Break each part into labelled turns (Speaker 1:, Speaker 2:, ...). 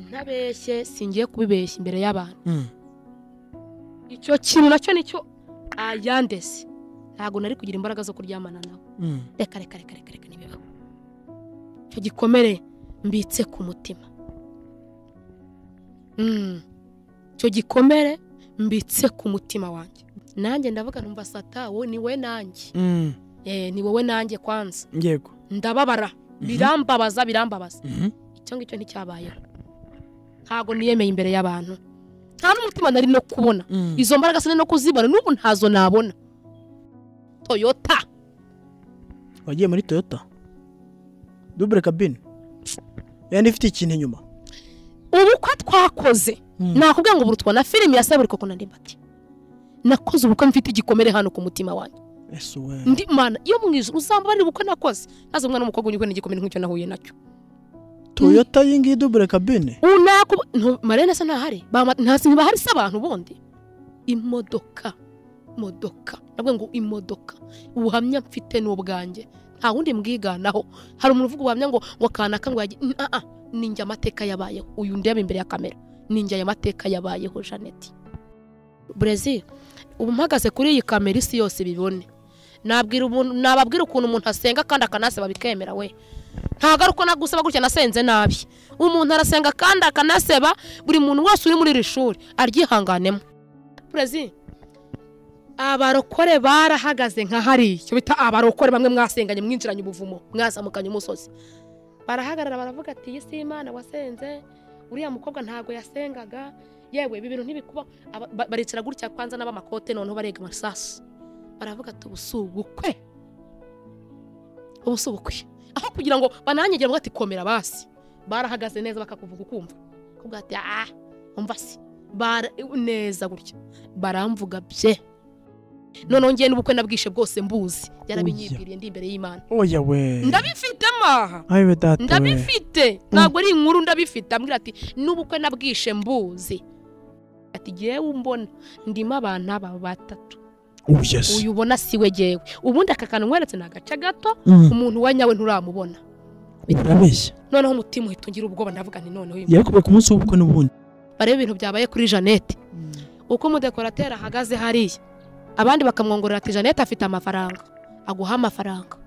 Speaker 1: ntabeshye singiye kubibeshya imbere y'abantu
Speaker 2: Mm.
Speaker 1: icyo kintu nacyo nicyo ayandese ntabwo nari kugira imbaraga zo kuryamana nawe
Speaker 2: Mm.
Speaker 1: reka reka reka reka reka ntibibaho icyo gikomere mbitse ku mutima Mm. icyo gikomere mbitse ku mutima wanjye nanjye ndavuga numva satawo ni we nanjye
Speaker 2: Mm.
Speaker 1: Eh, ni wowe nanjye kwanza
Speaker 2: yego
Speaker 1: ndababara birambabaza birambabaza
Speaker 2: Mhm.
Speaker 1: icyo ngicyo nticyabayeho ntabwo niyemeye imbere y'abantu nta n'umutima nari no kubona
Speaker 2: Mm.
Speaker 1: izo mbaraga sinari no kuzibona n'ubu ntazo nabona toyota
Speaker 2: wagiye muri toyota dubure kabine yandi ifite ikintu inyuma
Speaker 1: ubukwe twakoze
Speaker 2: Mm.
Speaker 1: nakubwira ngo burutwa na filimi ya saburi koko nandi mbati nakoze ubukwe mfite igikomere hano ku mutima wanjye
Speaker 2: ese we
Speaker 1: ndi mana iyo mu ijoro uzambabarira ubukwe nakoze maze umwana w'umukobwa unyurwe n'igikomere nk'icyo nahuye nacyo
Speaker 2: toyota iyi ngiyi dubure kabine
Speaker 1: unaku ntu- marene se ntahari Bama- ntasi ntibahari se abantu bundi imodoka modoka navuga ngo imodoka ubuhamya mfite ni ubwanjye nta wundi mbwiganaho hari umuntu uvuga ubuhamya ngo ngo kanaka ngo yagiye N- ah, ah, ni njye amateka yabayeho uyu ndeba imbere ya kamera ni njye aya mateka yabayeho Janet Brazil ubu mpagaze kuri iyi kamera isi yose bibone nabwira umuntu nababwira ukuntu umuntu asenga kandi akanasaba bikemera we ntago ari uko nagusaba gutya nasenze nabi umuntu arasenga kandi akanaseba buri muntu wese uri muri iri shuri aryihanganemo perezida abarokore barahagaze nka hariya icyo bita abarokore bamwe mwasenganye mwinjiranye ubuvumo mwazamukanye umusozi barahagarara baravuga ati iyi si imana wasenze uriya mukobwa ntabwo yasengaga yewe ibi bintu ntibikubaho Aba- ba- baricara gutya kwanza n'abamakote noneho barega amasasu baravuga ati ubu si ubukwe ubu si ubukwe aho kugira ngo bananyagira ngo ati komera basi barahagaze neza bakakuvuga ukumva kuvuga ati ah umva se bara neza gutya baramvuga bye noneho ngiye n'ubukwe nabwishe bwose mbuzi byarabinyibwiriye ndi imbere y'imana
Speaker 2: oya we
Speaker 1: ndabifite maha
Speaker 2: ayiwe data we
Speaker 1: ndabifite ntabwo ari inkuru ndabifite ambwira ati n'ubukwe nabwishe mbuzi ati yewe umbona ndimo abantu aba batatu
Speaker 2: ubu yesi
Speaker 1: uyu ubona siwe jyewe ubundi aka kantu nkweretse ni agace gato
Speaker 2: Mm.
Speaker 1: umuntu wa nyawe nturamubona
Speaker 2: urabeshya
Speaker 1: noneho umutima uhita ugira ubwoba ndavuga nti noneho uyu
Speaker 2: yakuba ku munsi w'ubukwe n'ubundi
Speaker 1: barebe ibintu byabaye kuri janete uko umudekorateri ahagaze hariya abandi bakamwongorera ati janete afite amafaranga aguha amafaranga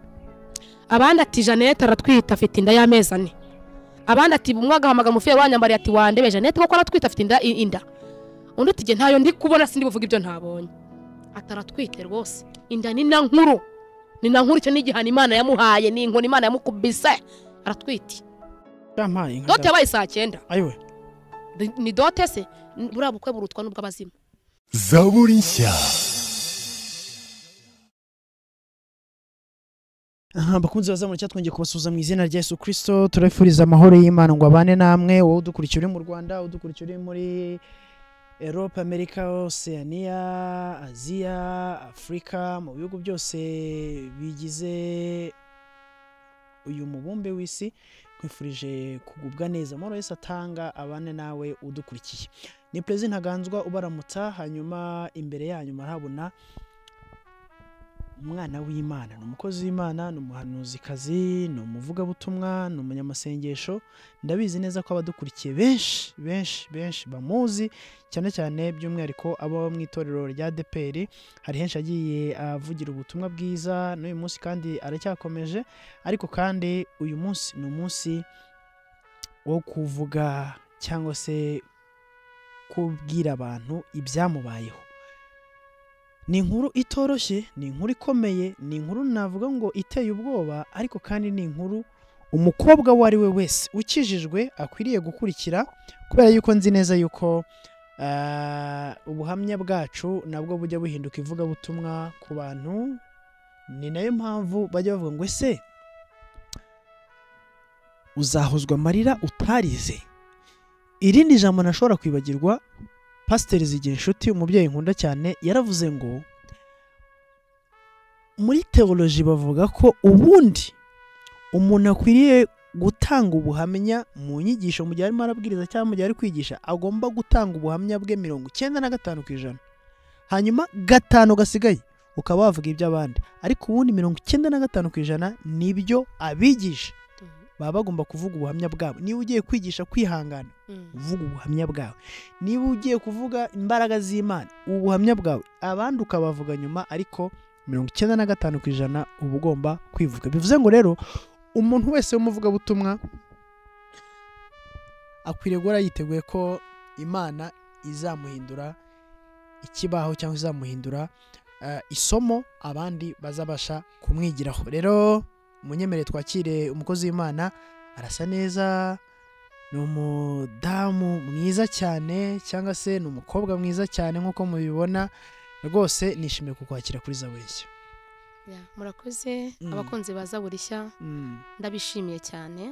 Speaker 1: abandi ati janete aratwite afite inda y'amezi ane abandi ati umwe agahamagara umufire wanyambariye ati wandebe janete koko aratwite afite inda i- inda undi ati "Jye ntayo ndi kubona sindi buvuga ibyo ntabonye ataratwite rwose inda ni na nkuru ni na nkuru icyo ni igihano imana yamuhaye ni inkoni imana yamukubise aratwite
Speaker 2: yampaye inka
Speaker 1: dote
Speaker 2: data.
Speaker 1: yabaye saa cyenda
Speaker 2: ayiwe
Speaker 1: Ni- ni dote se N- buriya bukwe burutwa n'ubw'abazimu
Speaker 3: zaburi nshya
Speaker 2: Aha, bakunzi bazamura cyangwa twongeye kubasuhuza mu izina rya Yesu Kristo turabifuriza amahoro y'Imana ngo abane namwe wowe udukurikiye uri mu Rwanda udukurikiye uri muri Europe, Amerika, Oceania, Aziya, Afurika mu bihugu byose bigize uyu mubumbe w'isi nkwifurije kugubwa neza amahoro Yesu atanga abane nawe udukurikiye ni Perezida Ntaganzwa ubaramutsa hanyuma imbere yanyu murahabona umwana w'imana ni umukozi w'imana ni umuhanuzikazi ni umuvugabutumwa ni umunyamasengesho ndabizi neza ko abadukurikiye benshi benshi benshi bamuzi cyane cyane by'umwihariko abo mu itorero rya deperi hari henshi agiye avugira ubutumwa bwiza n'uyu munsi kandi aracyakomeje ariko kandi uyu munsi ni umunsi wo kuvuga cyangwa se kubwira abantu ibyamubayeho ni inkuru itoroshye ni inkuru ikomeye ni inkuru navuga ngo iteye ubwoba ariko kandi ni inkuru umukobwa uwo ari we wese ukijijwe akwiriye gukurikira kubera yuko nzi neza yuko ah, ubuhamya bwacu nabwo bujya buhinduka ivugabutumwa ku bantu ni nayo mpamvu bajya bavuga ngo ese uzahozwa amarira utarize irindi jambo ntashobora kwibagirwa pasiteri zigira inshuti umubyeyi nkunda cyane yaravuze ngo muri teoloji bavuga ko ubundi umuntu akwiriye gutanga ubuhamya mu nyigisho mu gihe arimo arabwiriza cyangwa mu gihe ari kwigisha agomba gutanga ubuhamya bwe mirongo icyenda na gatanu ku ijana hanyuma gatanu gasigaye ukaba wavuga iby'abandi ariko ubundi mirongo icyenda na gatanu ku ijana nibyo abigisha baba bagomba kuvuga ubuhamya bwabo niba ugiye kwigisha kwihangana
Speaker 1: Mm.
Speaker 2: uvuga ubuhamya bwawe niba ugiye kuvuga imbaraga z'imana ubuhamya bwawe abandi ukabavuga nyuma ariko mirongo icyenda na gatanu ku ijana uba ugomba kwivuga bivuze ngo rero umuntu wese w'umuvugabutumwa akwiriye guhora yiteguye ko imana izamuhindura ikibaho cyangwa izamuhindura eh, isomo abandi bazabasha kumwigiraho rero munyemerere twakire umukozi w'imana arasa neza ni umudamu mwiza cyane cyangwa se ni umukobwa mwiza cyane nk'uko mubibona rwose nishimiye kukwakira kuri zaburishya
Speaker 1: Yeah, murakoze
Speaker 2: Mm.
Speaker 1: abakunzi baza buri shya ndabishimiye cyane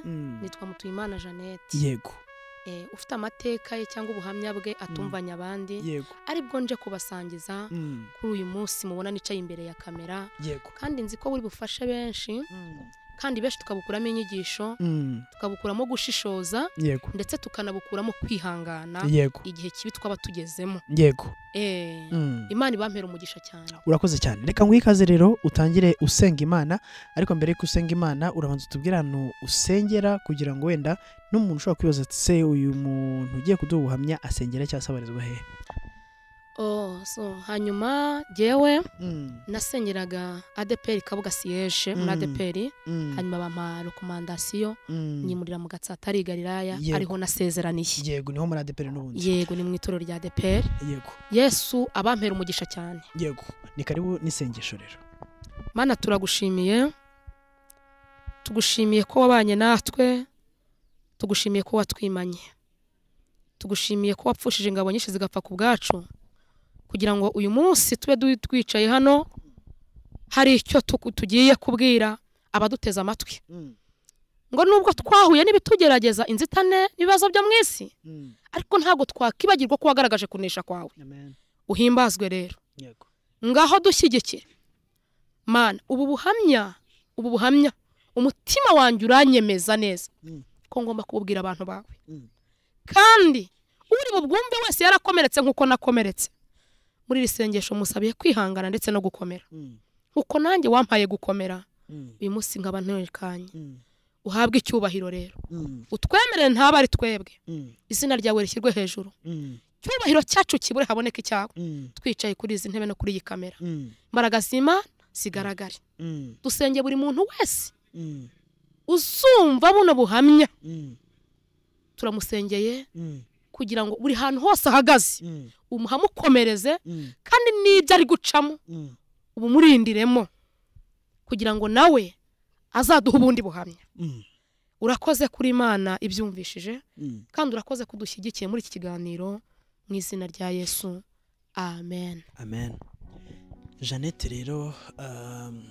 Speaker 1: nitwa mutuyimana jeannette
Speaker 2: yego
Speaker 1: Eh, ufite amateka ye cyangwa ubuhamya bwe atumvanya abandi
Speaker 2: yego
Speaker 1: aribwo nje kubasangiza
Speaker 2: Mm,
Speaker 1: kuri uyu munsi mubona nicaye imbere ya kamera
Speaker 2: yego
Speaker 1: kandi nzi ko buri bufashe benshi kandi benshi tukabukuramo inyigisho
Speaker 2: Mm,
Speaker 1: tukabukuramo gushishoza
Speaker 2: yego
Speaker 1: ndetse tukanabukuramo kwihangana
Speaker 2: yego
Speaker 1: igihe kibi twaba tugezemo
Speaker 2: yego
Speaker 1: Eh,
Speaker 2: Mm.
Speaker 1: imana ibampera umugisha cyane
Speaker 2: urakoze cyane reka nguhe ikaze rero utangire usenga imana ariko mbere y'uko usenga imana urabanza utubwire ahantu usengera kugira ngo wenda n'umuntu ushobora kwibaza ati se uyu muntu ugiye kuduha ubuhamya asengera cyangwa se abarizwa hehe
Speaker 1: oh, so, hanyuma jyewe nasengeraga adeperi kabuga siyeje muri
Speaker 2: Mm.
Speaker 1: adeperi
Speaker 2: Mm,
Speaker 1: hanyuma bampa rekomandasiyo
Speaker 2: mm.
Speaker 1: nyimurira mu gatsatari i galilaya
Speaker 2: Yego.
Speaker 1: ariho nasezeraniye
Speaker 2: yego niho muri adeperi n'ubundi
Speaker 1: yego ni mu itorero rya adeperi
Speaker 2: yego
Speaker 1: yesu abampera umugisha cyane
Speaker 2: yego ni karibu n'isengesho rero
Speaker 1: mana turagushimiye tugushimiye ko wabanye natwe tugushimiye ko watwimanye tugushimiye ko wapfushije ingabo nyinshi zigapfa ku bwacu kugira ngo uyu munsi tube du- twicaye hano hari icyo tu- tugiye kubwira abaduteze amatwi ngo nubwo twahuye n'ibitugerageza inzitane n'ibibazo byo mu isi ariko ntabwo twakibagirwa ko wagaragaje kunesha kwawe
Speaker 2: amen
Speaker 1: uhimbazwe rero
Speaker 2: yego
Speaker 1: ngaho dushyigikire mana ubu buhamya ubu buhamya umutima wanjye uranyemeza neza
Speaker 2: Mm.
Speaker 1: ko ngomba kububwira abantu bawe
Speaker 2: Mm.
Speaker 1: kandi uri bubwumve wese yarakomeretse nk'uko nakomeretse muri iri sengesho musabiye kwihangana ndetse no gukomera uko nanjye wampaye gukomera uyu munsi nkaba ntekanye uhabwe icyubahiro rero utwemerere ntabe ari twebwe izina ryawe rishyirwe hejuru icyubahiro cyacu kibure haboneke icyawe twicaye kuri izi ntebe no kuri iyi kamera imbaraga z'imana zigaragare dusenge buri muntu wese uzumva buno buhamya turamusengeye kugira ngo buri hantu hose ahagaze umuhamukomereze kandi n'ibyo ari gucamo ubumurindiremo kugira ngo nawe azaduhe ubundi buhamya urakoze kuri imana ibyumvishije kandi urakoze kudushyigikiye muri iki kiganiro mu izina rya yesu amen
Speaker 2: amen jeannette rero um,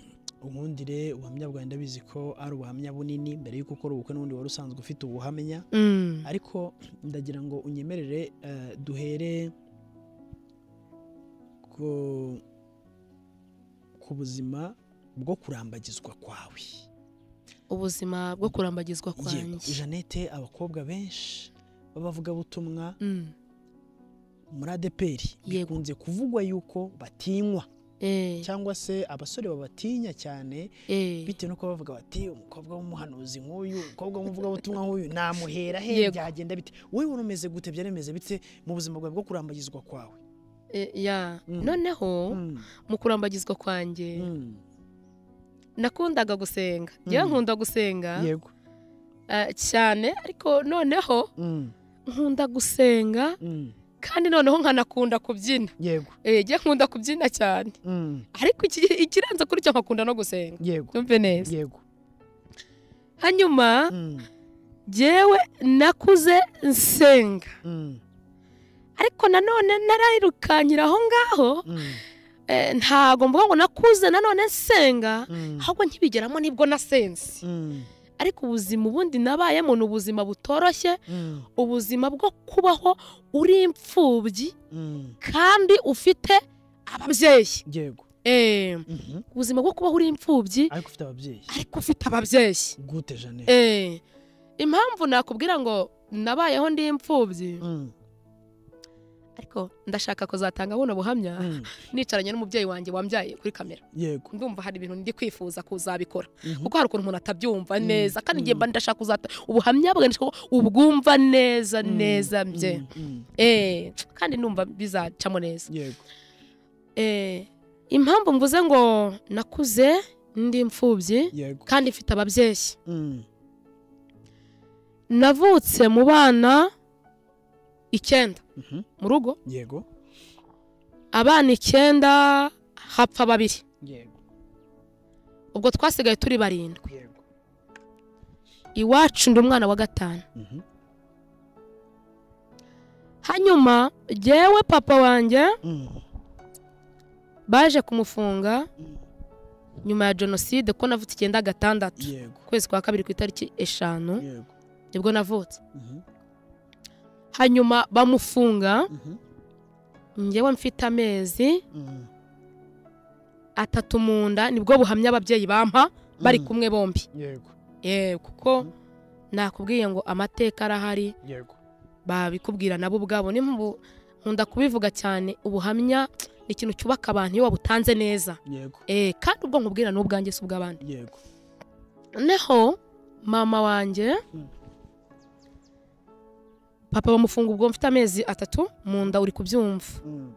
Speaker 2: unkundire ubuhamya bwawe ndabizi ko ari ubuhamya bunini mbere y'uko ukora ubukwe n'ubundi wari usanzwe ufite ubuhamya
Speaker 1: Mm.
Speaker 2: ariko ndagira ngo unyemerere eh, duhere ku ku buzima bwo kurambagizwa kwawe
Speaker 1: ubuzima bwo kurambagizwa
Speaker 2: Yego,
Speaker 1: kwanjye
Speaker 2: jeannette abakobwa benshi b'abavugabutumwa
Speaker 1: Mm.
Speaker 2: muri adeperi
Speaker 1: Yego.
Speaker 2: bikunze kuvugwa yuko batinywa
Speaker 1: Eh,
Speaker 2: cyangwa se abasore babatinya cyane
Speaker 1: eh.
Speaker 2: bitewe nuko bavuga bati umukobwa w'umuhanuzi nk'uyu umukobwa w'umuvugabutumwa nk'uyu namuhera he
Speaker 1: Yego.
Speaker 2: byagenda bite wowe wari umeze gute byari bimeze bite mu buzima bwawe bwo kurambagizwa kwawe
Speaker 1: Eh, ya
Speaker 2: Mm.
Speaker 1: noneho mu kurambagizwa kwanjye
Speaker 2: Mm.
Speaker 1: nakundaga gusenga njyewe
Speaker 2: Mm.
Speaker 1: nkunda gusenga
Speaker 2: yego
Speaker 1: eh, cyane ariko noneho
Speaker 2: Mm.
Speaker 1: nkunda gusenga
Speaker 2: Mm.
Speaker 1: kandi noneho nkanakunda kubyina
Speaker 2: yego
Speaker 1: Eh, njyewe nkunda kubyina cyane
Speaker 2: Mm.
Speaker 1: ariko iki- ikirenze kuri cyo nkakunda no gusenga
Speaker 2: yego
Speaker 1: numve neza
Speaker 2: yego
Speaker 1: hanyuma
Speaker 2: Mm.
Speaker 1: njyewe nakuze nsenga
Speaker 2: Mm.
Speaker 1: ariko nanone narayirukanyira aho ngaho
Speaker 2: Mm.
Speaker 1: eh, ntago mvuga ngo nakuze nanone nsenga
Speaker 2: Mm.
Speaker 1: ahubwo nkibigeramo nibwo nasenze
Speaker 2: Mm.
Speaker 1: ariko ubuzima ubundi nabayemo ni ubuzima butoroshye
Speaker 2: Mm.
Speaker 1: ubuzima bwo kubaho uri imfubyi
Speaker 2: Mm.
Speaker 1: kandi ufite ababyeyi
Speaker 2: yego
Speaker 1: Eh,
Speaker 2: Mhm.
Speaker 1: ubuzima bwo kubaho uri imfubyi
Speaker 2: ariko ufite ababyeyi
Speaker 1: ariko ufite ababyeyi
Speaker 2: gute jeannette
Speaker 1: Eh, impamvu nakubwira ngo nabayeho ndi imfubyi
Speaker 2: Mm.
Speaker 1: ariko ndashaka kuzatanga buno buhamya
Speaker 2: Mm,
Speaker 1: nicaranye n'umubyeyi wanjye wambyaye kuri kamera
Speaker 2: yego
Speaker 1: ndumva hari ibintu ndi kwifuza kuzabikora
Speaker 2: Mhm.
Speaker 1: kuko hari ukuntu umuntu atabyumva
Speaker 2: Mm,
Speaker 1: neza kandi ngiye
Speaker 2: mm.
Speaker 1: mba ndashaka kuzata ubuhamya bwanjye ndashaka ko ubwumva neza
Speaker 2: Mm,
Speaker 1: neza bye
Speaker 2: mm, mm,
Speaker 1: eh kandi ndumva bizacamo neza
Speaker 2: yego
Speaker 1: eh impamvu mvuze ngo nakuze ndi imfubyi
Speaker 2: yego
Speaker 1: kandi mfite ababyeyi
Speaker 2: Mm,
Speaker 1: navutse mu bana icyenda
Speaker 2: mhm,
Speaker 1: mu rugo
Speaker 2: yego
Speaker 1: abana icyenda hapfa babiri
Speaker 2: yego
Speaker 1: ubwo twasigaye turi barindwi
Speaker 2: yego
Speaker 1: iwacu ndi umwana wa gatanu
Speaker 2: Mhm,
Speaker 1: hanyuma jyewe papa wanjye
Speaker 2: mm,
Speaker 1: baje kumufunga
Speaker 2: mm,
Speaker 1: nyuma ya jenoside ko navutse icyenda gatandatu
Speaker 2: yego
Speaker 1: ukwezi kwa kabiri ku itariki eshanu
Speaker 2: yego
Speaker 1: nibwo navutse
Speaker 2: Mhm,
Speaker 1: hanyuma bamufunga
Speaker 2: mhm,
Speaker 1: njyewe mfite amezi
Speaker 2: mm,
Speaker 1: atatu mu nda nibwo buhamya ababyeyi bampa bari
Speaker 2: mm,
Speaker 1: kumwe bombi
Speaker 2: yego
Speaker 1: yewe kuko nakubwiye ngo amateka arahari
Speaker 2: yego
Speaker 1: babikubwira nabo ubwabo ni mu- nkunda kubivuga cyane ubuhamya ni ikintu cyubaka abantu iyo wabutanze neza
Speaker 2: yego
Speaker 1: eh kandi ubwo nkubwira ni ubwanjye si ubw'abandi
Speaker 2: yego
Speaker 1: neho mama wanjye
Speaker 2: Mm.
Speaker 1: papa bamufunga ubwo mfite amezi atatu mu nda uri kubyumva
Speaker 2: Mm,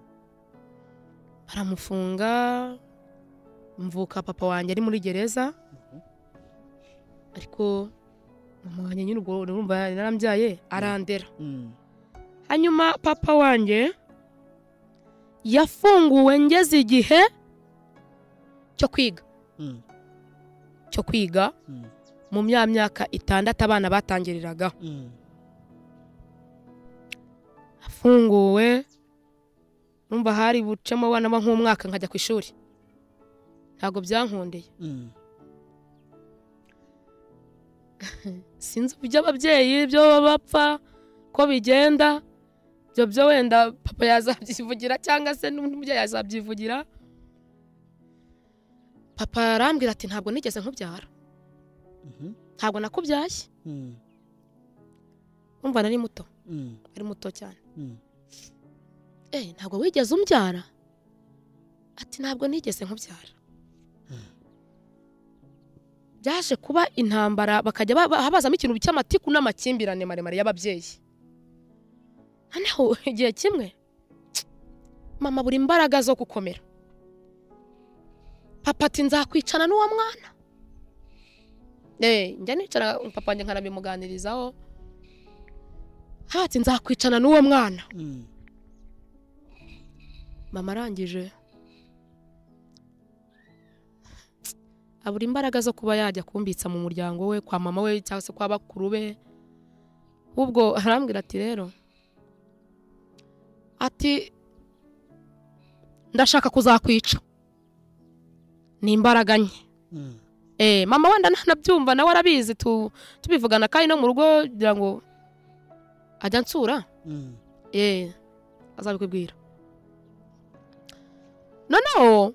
Speaker 1: baramufunga mvuka papa wanjye ari muri gereza ariko mama wanjye nyine ubwo urumva narambyaye arandera
Speaker 2: mm,
Speaker 1: hanyuma papa wanjye yafunguwe ngeze igihe cyo kwiga
Speaker 2: mm,
Speaker 1: cyo kwiga
Speaker 2: mm,
Speaker 1: mu mya myaka itandatu abana batangiriraga
Speaker 2: mm,
Speaker 1: afunguwe numva hari bucemo abana bo nk'umwaka nkajya ku ishuri ntabwo byankundeye
Speaker 2: mm,
Speaker 1: sinzi iby'ababyeyi byo bapfa ko bigenda ibyo byo wenda papa yazabyivugira cyangwa se n'undi mubyeyi yazabyivugira papa arambwira ati ntabwo nigeze nkubyara
Speaker 2: mhm,
Speaker 1: ntabwo nakubyaye
Speaker 2: mm,
Speaker 1: numva nari muto
Speaker 2: mm,
Speaker 1: ari muto cyane
Speaker 2: mm,
Speaker 1: eh ntabwo wigeze umbyara ati ntabwo nigeze nkubyara byaje kuba intambara bakajya ba- ba- habazamo ikintu cy'amatiku n'amakimbirane maremare y'ababyeyi noneho igihe kimwe mama buri imbaraga zo gukomera papa ati nzakwicana n'uwo mwana eh njya nicara papa wanjye nkanabimuganirizaho haba ati nzakwicana n'uwo mwana
Speaker 2: mm,
Speaker 1: mama arangije abura imbaraga zo kuba yajya kumbitsa mu muryango we kwa mama we cyangwa se kwa bakuru be ubwo arambwira ati rero ati ndashaka kuzakwica ni imbaraga nke
Speaker 2: mm,
Speaker 1: Eh, mama wenda ntanabyumva nawe arabizi tu, tubivugana kandi no mu rugo kugira ngo ajya ansura
Speaker 2: mm,
Speaker 1: eh azabikubwira noneho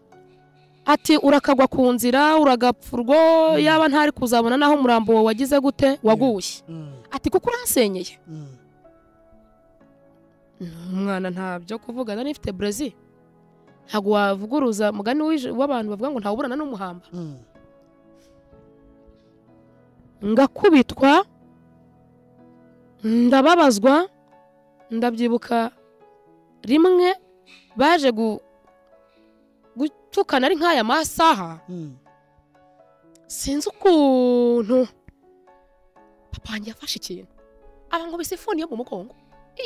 Speaker 1: ati urakagwa ku nzira uragapfurwo yaba ntari kuzabona naho umurambo wawe wagize gute waguye
Speaker 2: mm,
Speaker 1: ati kuko uransenyeye
Speaker 2: mm,
Speaker 1: umwana ntabyo kuvuga nari nifite brezil ntabwo wavuguruza mugani w'ije- w'abantu bavuga ngo ntawuburana n'umuhamba
Speaker 2: mm,
Speaker 1: ngakubitwa ndababazwa ndabyibuka rimwe baje gu- gutukana ari nk'aya masaha
Speaker 2: mm,
Speaker 1: sinzi ukuntu papa wanjye yafashe ikintu abankubise ifuni yo mu mugongo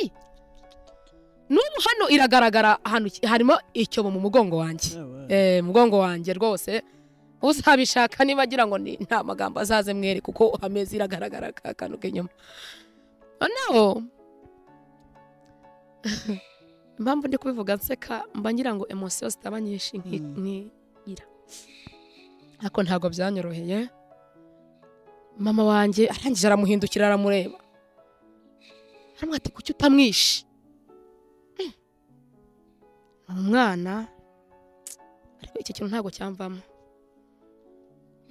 Speaker 1: Ih! n'ubu hano iragaragara ahantu ki- harimo icyobo mu mugongo wanjye
Speaker 2: ah, ouais,
Speaker 1: eh, mugongo wanjye rwose uzabishaka niba agira ngo ni nta magambo azaze mwere kuko ameza iragaragara ka kantu k'inyuma noneho impamvu ndi kubivuga nseka mba ngira ngo emosiyo zitaba nyinshi nki-
Speaker 2: Mm.
Speaker 1: nkigira ariko ntabwo byanyoroheye mama wanjye arangije aramuhindukira aramureba aramubwira ati kuki utamwishe Mm. ni umwana ariko iki kintu ntabwo cyamvamo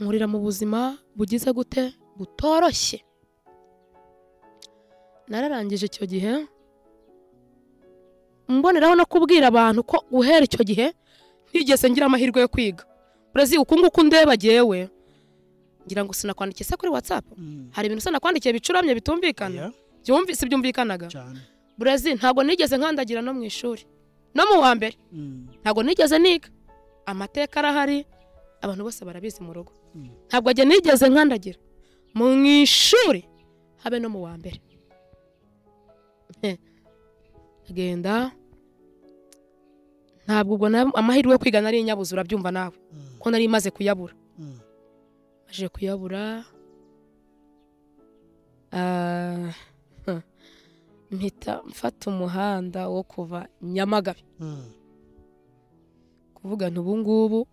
Speaker 1: nkurira mu buzima bugize gute butoroshye nararangije icyo gihe mboneraho no kubwira abantu ko guhera icyo gihe ntigeze ngira amahirwe yo kwiga burezi uku nguku ndeba jyewe ngira ngo sinakwandikiye se kuri whatsapp hari ibintu sinakwandikiye bicuramye bitumvikana
Speaker 2: Oya,
Speaker 1: byumvise byumvikanaga
Speaker 2: cyane
Speaker 1: burezi ntabwo nigeze nkandagira no mu ishuri no mu wa mbere
Speaker 2: Mm,
Speaker 1: ntabwo nigeze niga amateka arahari abantu bose barabizi mu rugo
Speaker 2: Mm.
Speaker 1: ntabwo ajya nigeze nkandagira mu ishuri habe no mu wa mbere Eh, agenda ntabwo ubwo na- amahirwe yo kwiga nari nyabuze urabyumva nawe
Speaker 2: mm,
Speaker 1: ko nari maze kuyabura
Speaker 2: mm.
Speaker 1: aje kuyabura ah, huh. mpita mfata umuhanda wo kuva nyamagabe
Speaker 2: Mm,
Speaker 1: kuvuga nti ubu ngubu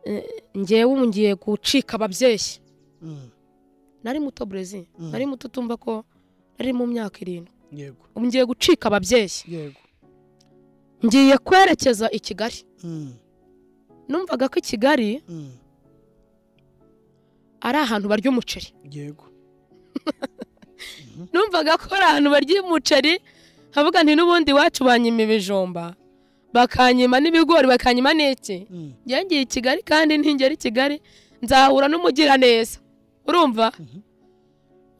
Speaker 1: eh, njyewe ubu ngiye gucika ababyeyi
Speaker 2: mm.
Speaker 1: nari muto burezi
Speaker 2: Mm.
Speaker 1: nari muto utumva ko nari mu myaka irindwi
Speaker 2: yego
Speaker 1: ubu ngiye gucika ababyeyi
Speaker 2: yego
Speaker 1: ngiye kwerekeza i kigali
Speaker 2: Mm,
Speaker 1: numvaga ko i kigali
Speaker 2: mm.
Speaker 1: ari ahantu barya umuceri
Speaker 2: yego
Speaker 1: numvaga ko ari ahantu barya umuceri nkavuga nti n'ubundi iwacu banyima ibijumba bakanyima n'ibigori bakanyima n'iki
Speaker 2: Mm,
Speaker 1: njye ngiye i kigali kandi ntingera i kigali nzahura n'umugiraneza urumva
Speaker 2: Mhm.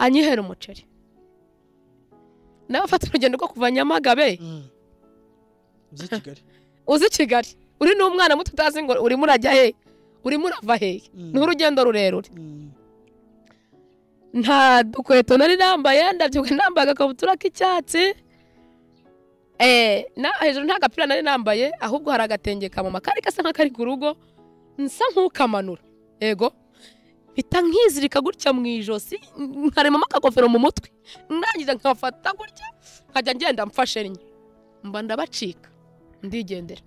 Speaker 1: anyihera umuceri nawe afata urugendo rwo kuva nyamagabe
Speaker 2: mm. uzi kigali
Speaker 1: uzi kigali uri n'umwana muto utazi ngo urimo urajya he urimo urava he
Speaker 2: Mm.
Speaker 1: ni urugendo rurerure
Speaker 2: Mm,
Speaker 1: nta dukweto nari nambaye ndabyibuka nambaye agakabutura k'icyatsi eh, na hejuru nta gapira nari nambaye ahubwo hari agatenge kamama kari gasa nk'akari ku rugo nsa nk'ukamanura yego mpita nkizirika gutya mu ijosi nkaremamo akagofero mu mutwe ndangiza nkafata gutya nkajya ngenda mfashe rimwe mba ndabacika ndigendera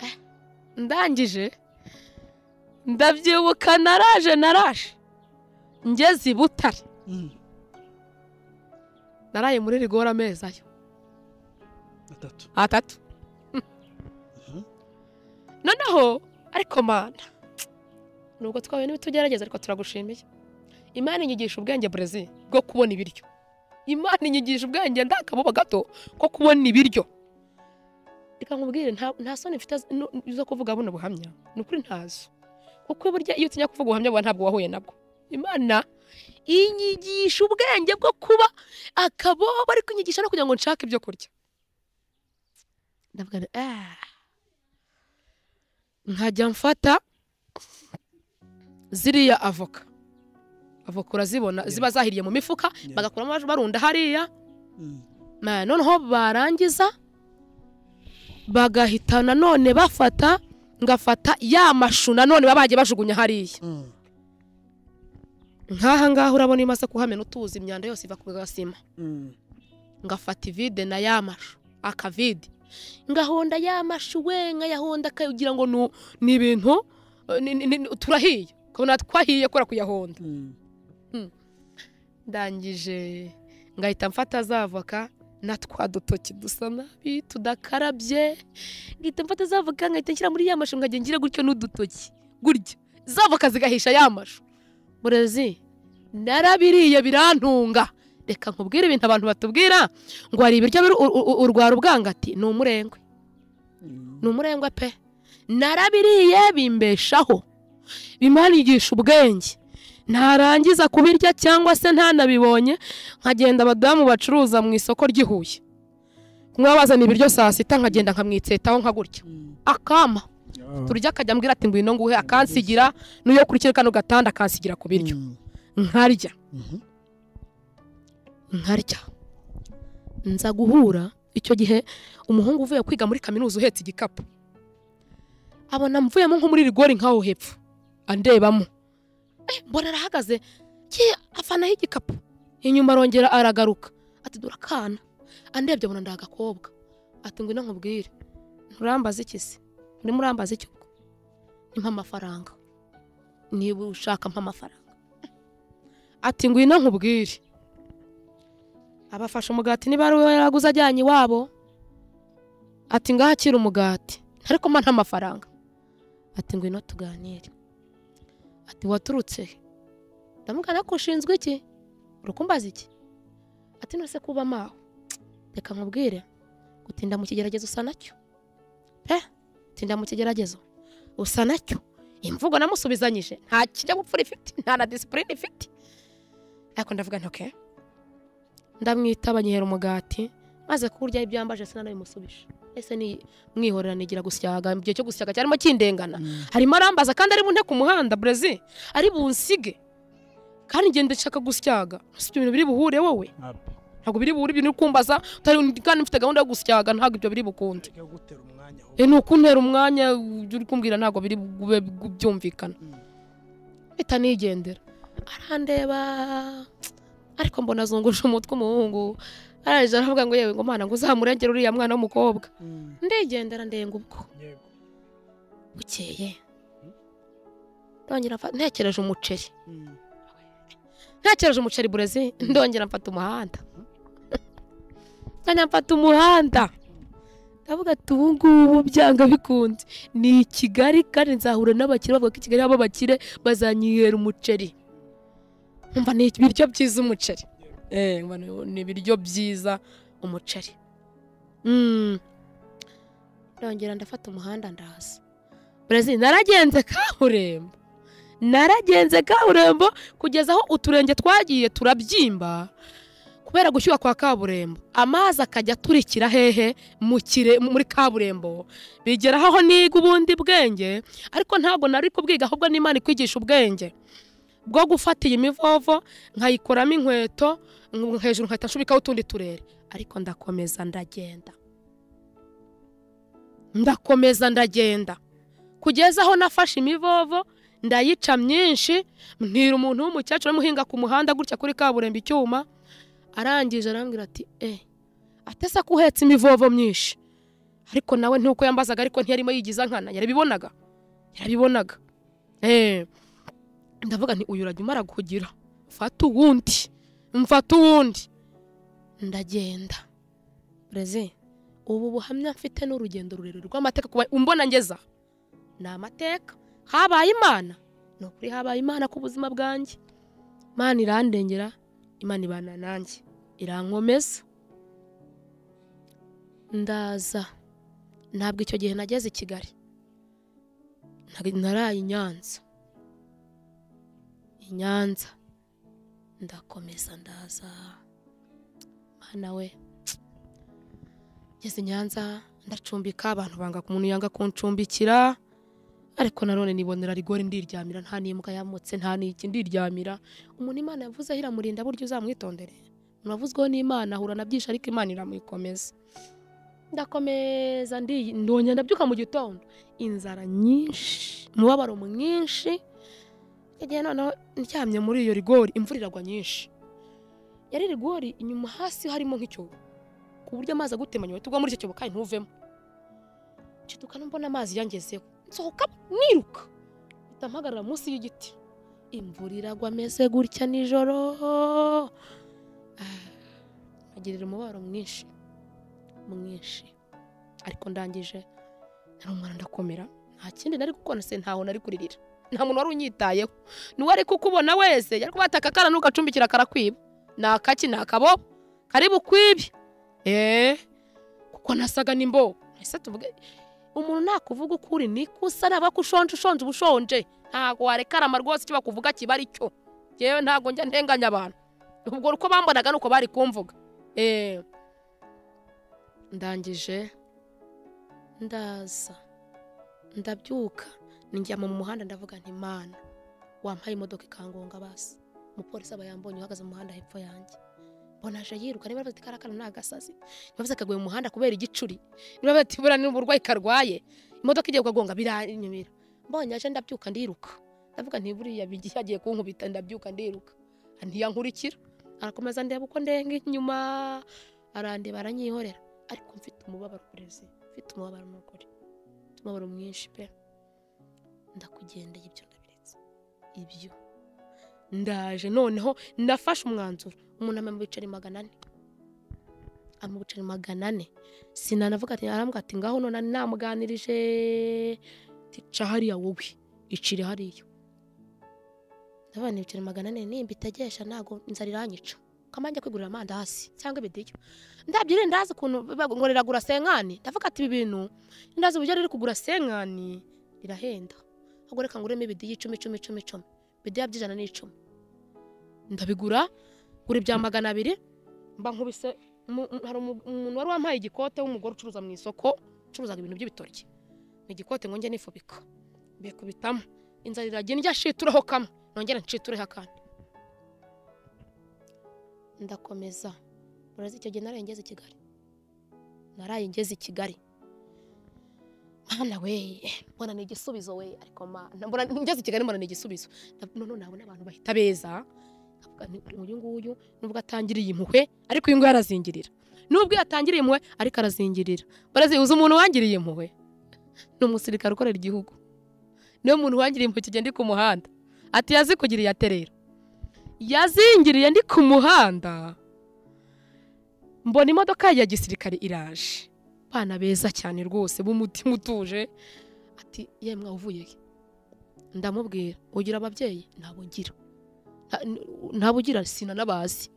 Speaker 1: Eh, ndangije ndabyibuka naraje naraje ngeze i butare
Speaker 2: mm.
Speaker 1: naraye muri rigora amezi ayo
Speaker 2: atatu
Speaker 1: atatu
Speaker 2: Mhm.
Speaker 1: noneho ariko mana nubwo twahuye n'ibitugerageza ariko turagushimiye imana inyigisha ubwenge burezi bwo kubona ibiryo imana inyigisha ubwenge ndakabuba gato ko kubona ibiryo reka nkubwire nta- nta soni mfite z- nu- zo kuvuga buno buhamya ni ukuri ntazo kuko burya iyo utinya kuvuga ubuhamya buba ntabwo wahuye nabwo imana inyigisha ubwenge bwo kuba akabobo ariko inyigisha no kugira ngo nshake ibyo kurya ndavuga nti, "Ah." nkajya mfata ziriya avoka avoka urazibona
Speaker 2: Yeah.
Speaker 1: ziba zahiriye mu mifuka
Speaker 2: Yeah.
Speaker 1: bagakuramo barunda hariya
Speaker 2: Mm,
Speaker 1: Ma- noneho barangiza bagahita nanone bafata ngafata ya mashu nanone baba bagiye bajugunya hariya
Speaker 2: mm.
Speaker 1: nk'aha ngaha urabona iyo umaze kuhamena utuzi imyanda yose iva ku gasima
Speaker 2: Mm,
Speaker 1: ngafata ivide na ya mashu akavide ngahonda ya mashu we nkayahonda kugira ngo nu- ni ibintu eh, ni- ni- ni- turahiye ukabona twahiye kubera kuyahonda
Speaker 2: mm.
Speaker 1: ndangije ngahita mfata za avoka na twa dutoki dusa nabi tudakarabye ngahita mfata za avoka ngahita nshyira muri ya mashu ngajya ngira gutyo n'udutoki gutya za avoka zigahisha ya mashu burezi narabiriye birantunga reka nkubwire ibintu abantu batubwira ngo hari ibiryo biri- u- u- u- urwara ubwangati ni umurengwe
Speaker 2: Mm,
Speaker 1: ni umurengwe pe narabiriye bimbeshaho bimanigisha ubwenge ntarangiza kubirya cyangwa se ntanabibonye nkagenda abadamu bacuruza mu isoko ry'i Huye kumwe bazana ibiryo saa sita nkagenda nkamwitsetaho nka gutya
Speaker 2: mm.
Speaker 1: akama
Speaker 2: Ah.
Speaker 1: turya akajya ambwira ati ngwino nguhe akansigira n'iyo kurikira kano gatanda akansigira ku biryo
Speaker 2: Mm,
Speaker 1: nkarya
Speaker 2: mhm.
Speaker 1: nkarya nza guhura icyo gihe umuhungu uvuye kwiga muri kaminuza uhetse igikapu abona mvuyemo nko muri rigori nkaho hepfo andebamo Eh, mbona arahagaze ye afanaho igikapu inyuma arongera aragaruka ati dore akana andebye abona ndi agakobwa ati ngwino nkubwire nturambaza iki se urimo urambaza iki ubwo nimpa amafaranga niba ushaka mpa amafaranga ati ngwino nkubwire abafashe umugati niba ari we yaraguze ajyanye iwabo ati ngaho akira umugati ariko mba nta mafaranga ati ngwino tuganire ati waturutse he ndamubwira ko ushinzwe iki uri kumbaza iki ati none se kuba maho reka nkubwire gutinda mu kigeragezo usa nacyo pe tinda mu kigeragezo usa nacyo imvugo namusubizanyije nta kinyabupfura ifite nta na disipurine ifite ariko ndavuga nti oke ndamwitaba nyihera umugati maze kurya ibyambaje sinabimusubije ese ni mwihorera nigira gusyaga igihe cyo gusyaga cyarimo kindengana
Speaker 2: Mm.
Speaker 1: harimo arambaza kandi ari bunte ku muhanda brezi ari bunsige kandi ngenda nshaka gusyaga si ibyo bintu biri buhure wowe
Speaker 2: Apa.
Speaker 1: ntabwo biri buhure ibintu uri kumbaza utari kandi mfite gahunda yo gusyaga ntabwo ibyo biri bukunde
Speaker 2: Reka gutera umwanya ahubwo.
Speaker 1: E, ni ukuntera umwanya ibyo uri kumbwira ntabwo biri bube byumvikana
Speaker 2: Mm.
Speaker 1: mpita nigendera arandeba ariko mbona azunguje umutwe umuhungu arangije aravuga ngo yewe ngo mana ngo uzamurengere uriya mwana w'umukobwa
Speaker 2: Mm.
Speaker 1: ndigendera ndenga ubwo
Speaker 2: Yego.
Speaker 1: bukeye ndongera mfa- ntekereje umuceri
Speaker 2: Mm.
Speaker 1: ntekereje umuceri burezi ndongera mfata umuhanda nkajya mfata umuhanda ndavuga ati ubu ngubu byanga bikunze ni i kigali kandi nzahura n'abakire bavuga ko i kigali haba abakire bazanyihera umuceri mva ni ibiryo byiza umuceri Eh, mva ni- ni ibiryo byiza umuceri Mm. ndongera ndafata umuhanda ndaza burezi naragenze kaburembo naragenze kaburembo kugeza aho uturenge twagiye turabyimba kubera gushyuha kwa kaburembo amazi akajya aturikira hehe mu kire muri kaburembo bigeraho aho niga ubundi bwenge ariko ntabwo nari kubwiga ahubwo n'imana ikwigisha ubwenge bwo gufata iyi mivovo nkayikoramo inkweto nk- hejuru nkahita nshubikaho utundi turere ariko ndakomeza ndagenda ndakomeza ndagenda kugeza aho nafashe imivovo ndayica myinshi ntira umuntu w'umukecuru amuhinga ku muhanda gutya kuri kaburimbo icyuma arangije arambwira ati eh atesa ko uhetse imivovo myinshi ariko nawe ntuko yambazaga ariko ntiyarimo yigiza nkana yarabibonaga yarabibonaga eh ndavuga nti uyu urajya umara kugira mfata uwundi mfata uwundi ndagenda breze ubu buhamya mfite ni urugendo rurerure rw'amateka kuba umbona ngeza ni amateka habaye imana ni ukuri habaye imana ku buzima bwanjye imana irandengera imana ibana nanjye irankomeza ndaza ntabwo icyo gihe nageze i kigali Nari- naraye i nyanza i nyanza ndakomeza ndaza mana we ngeze i nyanza ndacumbika abantu banga umuntu yanga kuncumbikira ariko nanone nibonera rigori ndiryamira nta n'imbwa yamutse nta n'iki ndiryamira umuntu imana yavuzeho iramurinda buryo uzamwitondere umuntu wavuzweho n'imana ahura na byinshi ariko imana iramukomeza ndakomeza ndi ndongera ndabyuka mu gitondo inzara nyinshi umubabaro mwinshi igihe noneho ndyamye muri iyo rigori imvura iragwa nyinshi yari rigori inyuma hasi harimo nk'icyobo ku buryo amazi agutemanya uhita ugwa muri icyo cyobo kandi ntuvemo nshiduka no mbona amazi yangezeho nsohoka niruka mpita mpagarara munsi y'igiti imvura iragwa ameze gutya nijoro Ah, agirira umubabaro mwinshi mwinshi ariko ndangije nari umwana ndakomera nta kindi nari gukora se ntaho nari kuririra nta muntu wari unyitayeho n'uwari kukubona wese yari kubataka akana n'ugacumbikira karakwiba ni akaki ni akabobo kari bukwibye eee kuko nasaga nimbo ese tuvuge umuntu nakuvuga ukuri niko usa naba ko ushonje ushonje uba ushonje ntabwo warekarama rwose icyo bakuvuga kiba ari cyo yewe ntabwo njya ntenganya abantu ubwo uko bambonaga ni uko bari kumvuga Eh. ndangije ndaza ndabyuka ninjyama mu muhanda ndavuga nti mana wampaye imodoka ikangonga basi umupolisi aba yambonye uhagaze mu muhanda hepfo yanjye mbona aje yiruka niba bafite karakara ni agasazi niba bafite akaguye mu muhanda kubera igicuri niba bafite ibura n'uburwayi karwaye imodoka igiye kugagonga biranyumira mbonye aje ndabyuka ndiruka ndavuga nti buriya bigi- yagiye kunkubita ndabyuka ndiruka ntiyankurikira arakomeza ndeba uko ndenga inyuma arandeba aranyihorera ariko mfite umubabaro perezi mfite umubabaro n'ukuri mfite umubabaro mwinshi pe ndakugendeye ibyo ndabiretse ibyo ndaje noneho ndafashe umwanzuro umuntu amenya mu biceri magana ane ama buceri magana ane sinanavuga ati arambwa ati ngaho none namuganirije tica hariya wowe icire hariya ndabona ibiceri magana ane nimba itegesha ntago inzara iranyica ukamajya kwigurira amandasi cyangwa ibiryo ndabyo rero ndazi ukuntu biba- ngo riragura senkani ndavuga ati ibi bintu ndazi uburyo riri kugura senkani rirahenda ahubwo reka nguremo ibidiya icumi icumi icumi icumi ibidiya by'ijana n'icumi ndabigura gura ibya magana abiri mba nkubise mu- mu- hari umu- umuntu wari wampaye igikote w'umugore ucuruza mu isoko ucuruzaga ibintu by'ibitoryi ni igikote ngo njye nifubika mbikubitamo inzara iragenda njya shitureho kamwe nongera nshitureho akandi ndakomeza urazi icyo gihe naraye ngeze i kigali naraye ngeze i kigali mana we mbona ni igisubizo we ariko mana mbona ngeze i kigali mbona ni igisubizo Ndav- none nabona abantu bahita beza nkavuga nti uyu nguyu nubwo atangiriye impuhwe ariko uyu nguyu arazingirira nubwo yatangiriye impuhwe ariko arazingirira barazi uzi umuntu wangiriye impuhwe ni umusirikare ukorera igihugu niwe muntu wangiriye impuhwe kigenda ku muhanda ati yazikugiriye aterera yazingiriye ndi ku muhanda mbona imodoka ya gisirikare iraje bana beza cyane rwose b'umutima utuje ati yemwe uvuye he ndamubwira ugira ababyeyi ntabwo ngira Nta- n- ntabwo ugira sina n'abazi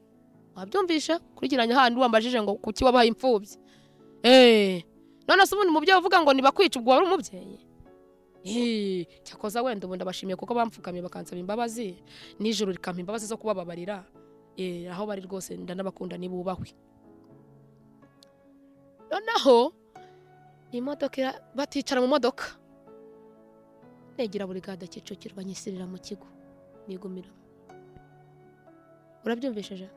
Speaker 1: wabyumvishe kurigiranya handi wambajije ngo kuki wabaye imfubyi eee none se ubundi umubyeyi uvuga ngo nibakwica ubwo wari umubyeyi Eee, cyakoza wenda ubu ndabashimiye kuko bamfukamye bakansaba imbabazi nijoro rikampa imbabazi zo kubababarira Eh, aho bari rwose ndanabakunda nibubahwe noneho imodoka ira- baticara mu modoka negera buri gada kicukiro banyisirira mu kigo nigumiramo urabyumvishije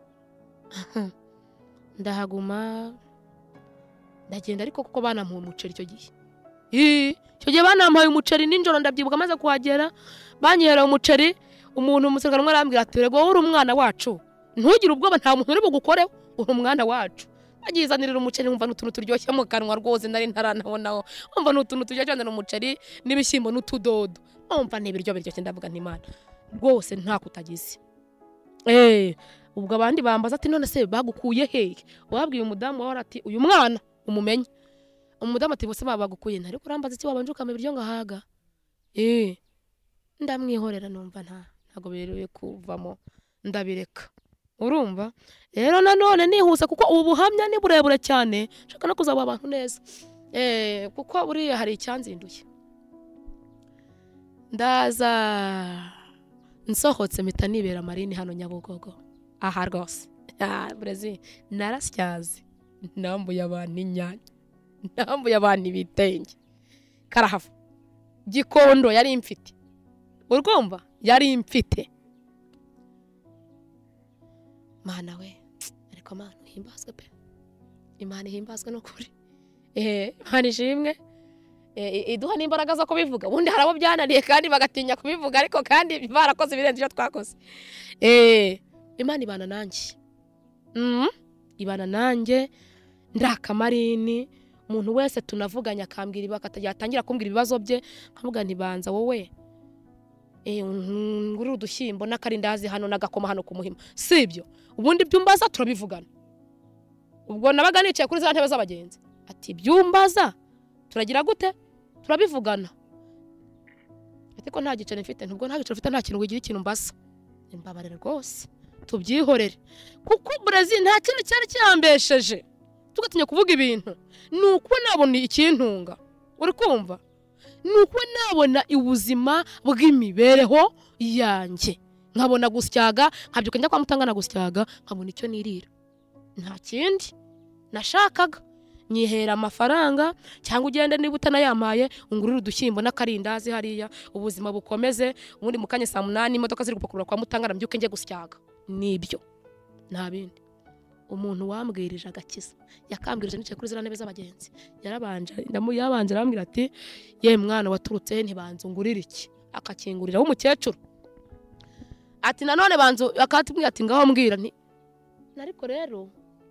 Speaker 1: ndahaguma ndagenda ariko kuko banamuha umuceri icyo gihe Ii, icyo gihe banampaye umuceri nijoro ndabyibuka maze kuhagera banyihereye umuceri umuntu umusirikare umwe arambwira ati rego wowe uri umwana wacu ntugire ubwoba nta muntu uri bugukoreho uri umwana wacu bagizanirira umuceri wumva n'utuntu turyoshye mu kanwa rwose nari ntaranabonaho wumva n'utuntu turyoshye cyane umuceri n'ibishyimbo n'utudodo wumva ni ibiryo biryoshye ndavuga ntimana rwose nta kutagize eee ubwo abandi bambaza ati none se bagukuye hehe wabwiye umudamu wawe ati uyu mwana umumenye umudamu ati bose baba bagukuye nta ariko urambaza iki wabanje ukama ibiryo ngo ahaga eee ndamwihorera numva nta ntabwo birewe kuvamo ndabireka urumva rero nanone nihuse kuko ubu buhamya ni burebure cyane nshaka no kuzaba abantu neza eh kuko buriya hari icyanzinduye ndaza nsohotse mpita nibera marine hano nyabugogo aha rwose Ah, burezi narasyaze nambuye abantu inyanya nambuye abantu ibitenge karahava gikondo yari mfite urwumva yari mfite mana we ariko mana uhimbazwe pe imana ihimbazwe n'ukuri eee imana ishimwe Eh, i- iduha n'imbaraga zo kubivuga ubundi hari abo byananiye kandi bagatinya kubivuga ariko kandi barakoze ibirenze ibyo twakoze eee imana ibana nanjye Mhm, ibana nanjye ndirakamanini umuntu wese tunavuganye akambwira ibaka yatangira kumbwira ibibazo bye nkavuga ntibanza wowe Eh, ngurira udushyimbo n'akarindazi hano n'agakoma hano ku muhima si ibyo ubundi byumbaza turabivugana ubwo nabaga nicaye kuri za ntebe z'abagenzi ati byumbaza turagira gute turabivugana ati ko nta giceri mfite nubwo nta giceri mfite nta kintu wigira ikintu mbaza imbabarire rwose tubyihorere kuko Brazil nta kintu cyari cyambesheje tugatinya kuvuga ibintu ni uko nabona ikintunga uri kumva ni uko nabona ubuzima bw'imibereho yanjye nkabona gusyaga nkabyuka njya kwa mutanga nagusyaga nkabona icyo nirira nta kindi nashakaga nyihera amafaranga cyangwa ugende niba utanayampaye ungurire udushyimbo n'akarindazi hariya ubuzima bukomeze ubundi mu kanya saa munani imodoka ziri gupakurura kwa mutanga nabyuke njye gusyaga nibyo nta bindi umuntu wambwirije agakiza yakambwirije nicaye kuri ziriya ntebe z'abagenzi yarabanje ndamu- yarabanje arambwira ati ye mwana waturutse he ntibanzungurire iki akakingurira w'umukecuru ati nanone banzu akatubwira ati ngaho mbwira nti ariko rero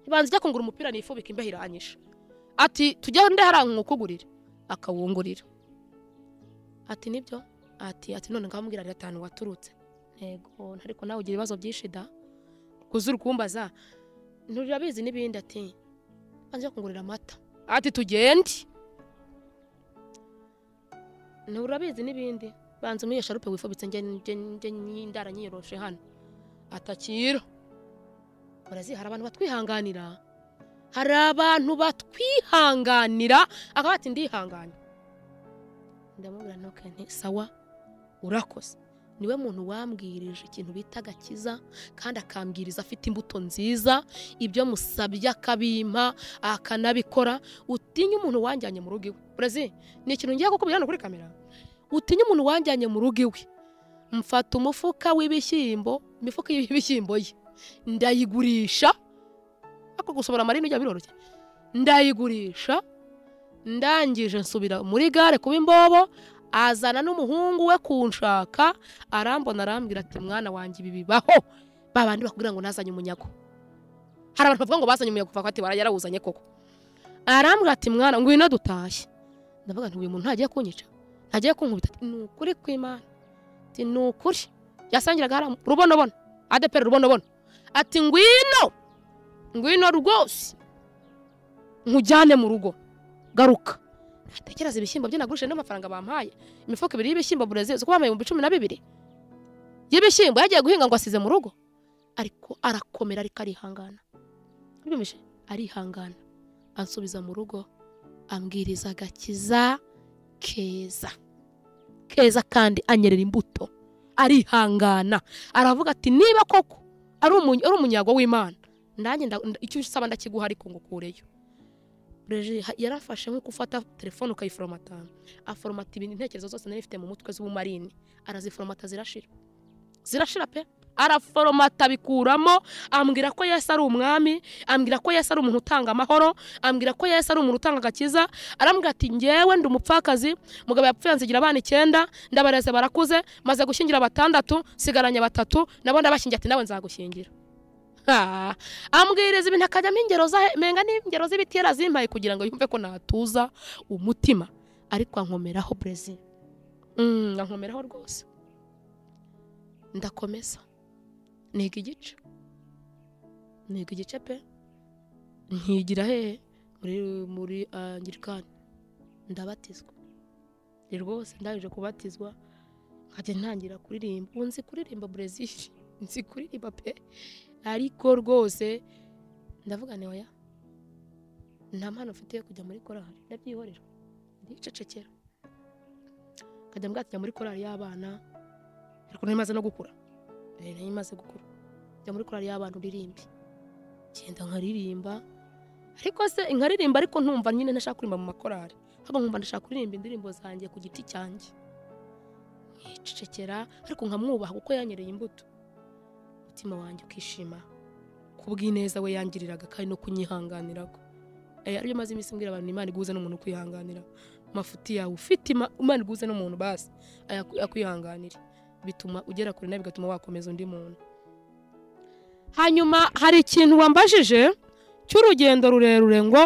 Speaker 1: ntibanza ujya kungura umupira nifubika imbeho iranyishe ati tujye nde hariya nkukugurire akawungurira ati nibyo ati ati none ngaho mbwira atanu waturutse ntego ariko nawe ugira ibibazo byinshi da kuzi uri kumbaza nturabizi n'ibindi ati banza ujya kungurira amata ati tugende ni urabizi n'ibindi banza umuhe sharupe wifubitse njye njye njye nyindara nyiyoroshe hano atakira murazi hari abantu batwihanganira hari abantu batwihanganira akaba ati ndihanganye ndamubwira ntuke nti sawa urakoze niwe muntu wambwirije ikintu bita agakiza kandi akambwiriza afite imbuto nziza ibyo musabye akabimpa akanabikora utinya umuntu wanjyanye mu rugo iwe burezi ni ikintu ngiye kukubwira hano kuri kamera utinya umuntu wanjyanye mu rugo iwe mfata umufuka w'ibishyimbo imifuka y'ibishyimbo ye ndayigurisha ariko gusohora amarini bijya biroroshye ndayigurisha ndangije nsubira muri gare kuba imbobo azana n'umuhungu we kunshaka arambona arambwira ati mwana wanjye ibi bibaho ba bandi bakubwira ngo nazanye umunyago hari abantu bavuga ngo bazanye umunyago bakavuga ati bara yarawuzanye koko arambwira ati mwana ngwino dutashye ndavuga nti uyu muntu ntagiye kunyica ntagiye kunkubita ati ni ukuri kw'imana ati ni ukuri yasangiraga hari rubonobono adepera rubonobono ati ngwino ngwino rwose nkujyane mu rugo garuka ntatekereza ibishyimbo bye nagurishije n'amafaranga bampaye imifuka ibiri y'ibishyimbo burezi uzi ko bambaye ibihumbi cumi na bibiri y'ibishyimbo yagiye guhinga ngo asize mu rugo ariko arakomera ariko arihangana ubyumvise arihangana ansubiza mu rugo ambwiriza agakiza keza keza kandi anyerera imbuto arihangana aravuga ati niba koko ari umu- ari umunyago w'imana nanjye nda- nda- icyo usaba ndakiguha ariko ngo ukureyo reji ha- yarafashe nko gufata telefone ukayiforomata aforomata ibintu intekerezo zose nari mfite mu mutwe z'ubumarini araziforomata zirashira zirashira pe araforomata abikuramo ambwira ko yesu ari umwami ambwira ko yesu ari umuntu utanga amahoro ambwira ko yesu ari umuntu utanga agakiza arambwira ati ngewe ndi umupfakazi mugabo yapfuye nzigira abana icyenda ndabareze barakuze maze gushyingira batandatu sigaranye batatu nabo ndabashyingira ati nawe nzagushyingira Ha! ambwiriza ibintu akajyamo ingero za- menga n'ingero z'ibiti yari azimpaye kugira ngo yumve ko natuza umutima ariko ankomeraho brezil Mm, ankomeraho rwose ndakomeza niga igice niga igice pe nkigira hehe muri muri angirikani ndabatizwa ni rwose ndangije kubatizwa nkajya ntangira kuririmba ubu nzi kuririmba brezil nzi kuririmba pe ariko rwose ndavuga ni oya nta mpano mfite yo kujya muri korali ndabyihorera ndicecekera nkajya mbwatsi muri korali y'abana ariko nari maze no gukura Eh, nari maze gukura njya muri korali y'abana uririmbe ngenda nkaririmba ariko se nkaririmba ariko ntumva nyine ntashaka kuririmba mu makorali ahubwo nkumva ndashaka kuririmba indirimbo zanjye ku giti cyanjye nkicecekera ariko nkamwubaha kuko yanyereye imbuto umutima wanjye ukishima kubw'ineza we yangiriraga kandi no kunyihanganira ko Eh, aribyo maze iminsi mbwira abantu imana iguze n'umuntu ukwihanganira mafuti yawe ufite ima- imana iguze n'umuntu basi ayaku- akwihanganire bituma ugera kure nawe bigatuma wakomeza undi muntu hanyuma hari ikintu wambajije cy'urugendo rurerure ngo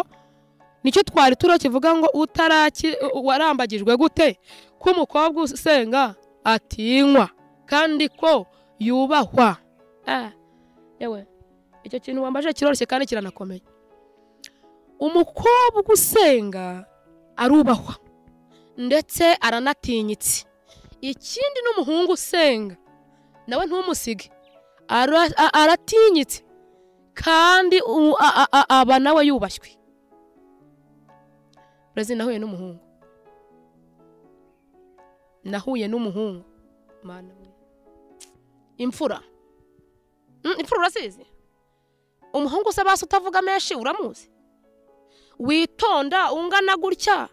Speaker 1: nicyo twari turo kivuga ngo utaraki u- warambagijwe gute ko umukobwa usenga atinywa kandi ko yubahwa Ah, yewe icyo kintu wambaje kiroroshye kandi kiranakomeye umukobwa usenga arubahwa ndetse aranatinyitse ikindi n'umuhungu usenga nawe ntumusige Ara- a- aratinyitse kandi u- a- a- a- aba nawe yubashywe burezi nahuye n'umuhungu nahuye n'umuhungu mana we imfura Mm, imfura urasizi umuhungu se basi utavuga menshi uramuzi witonda ungana gutya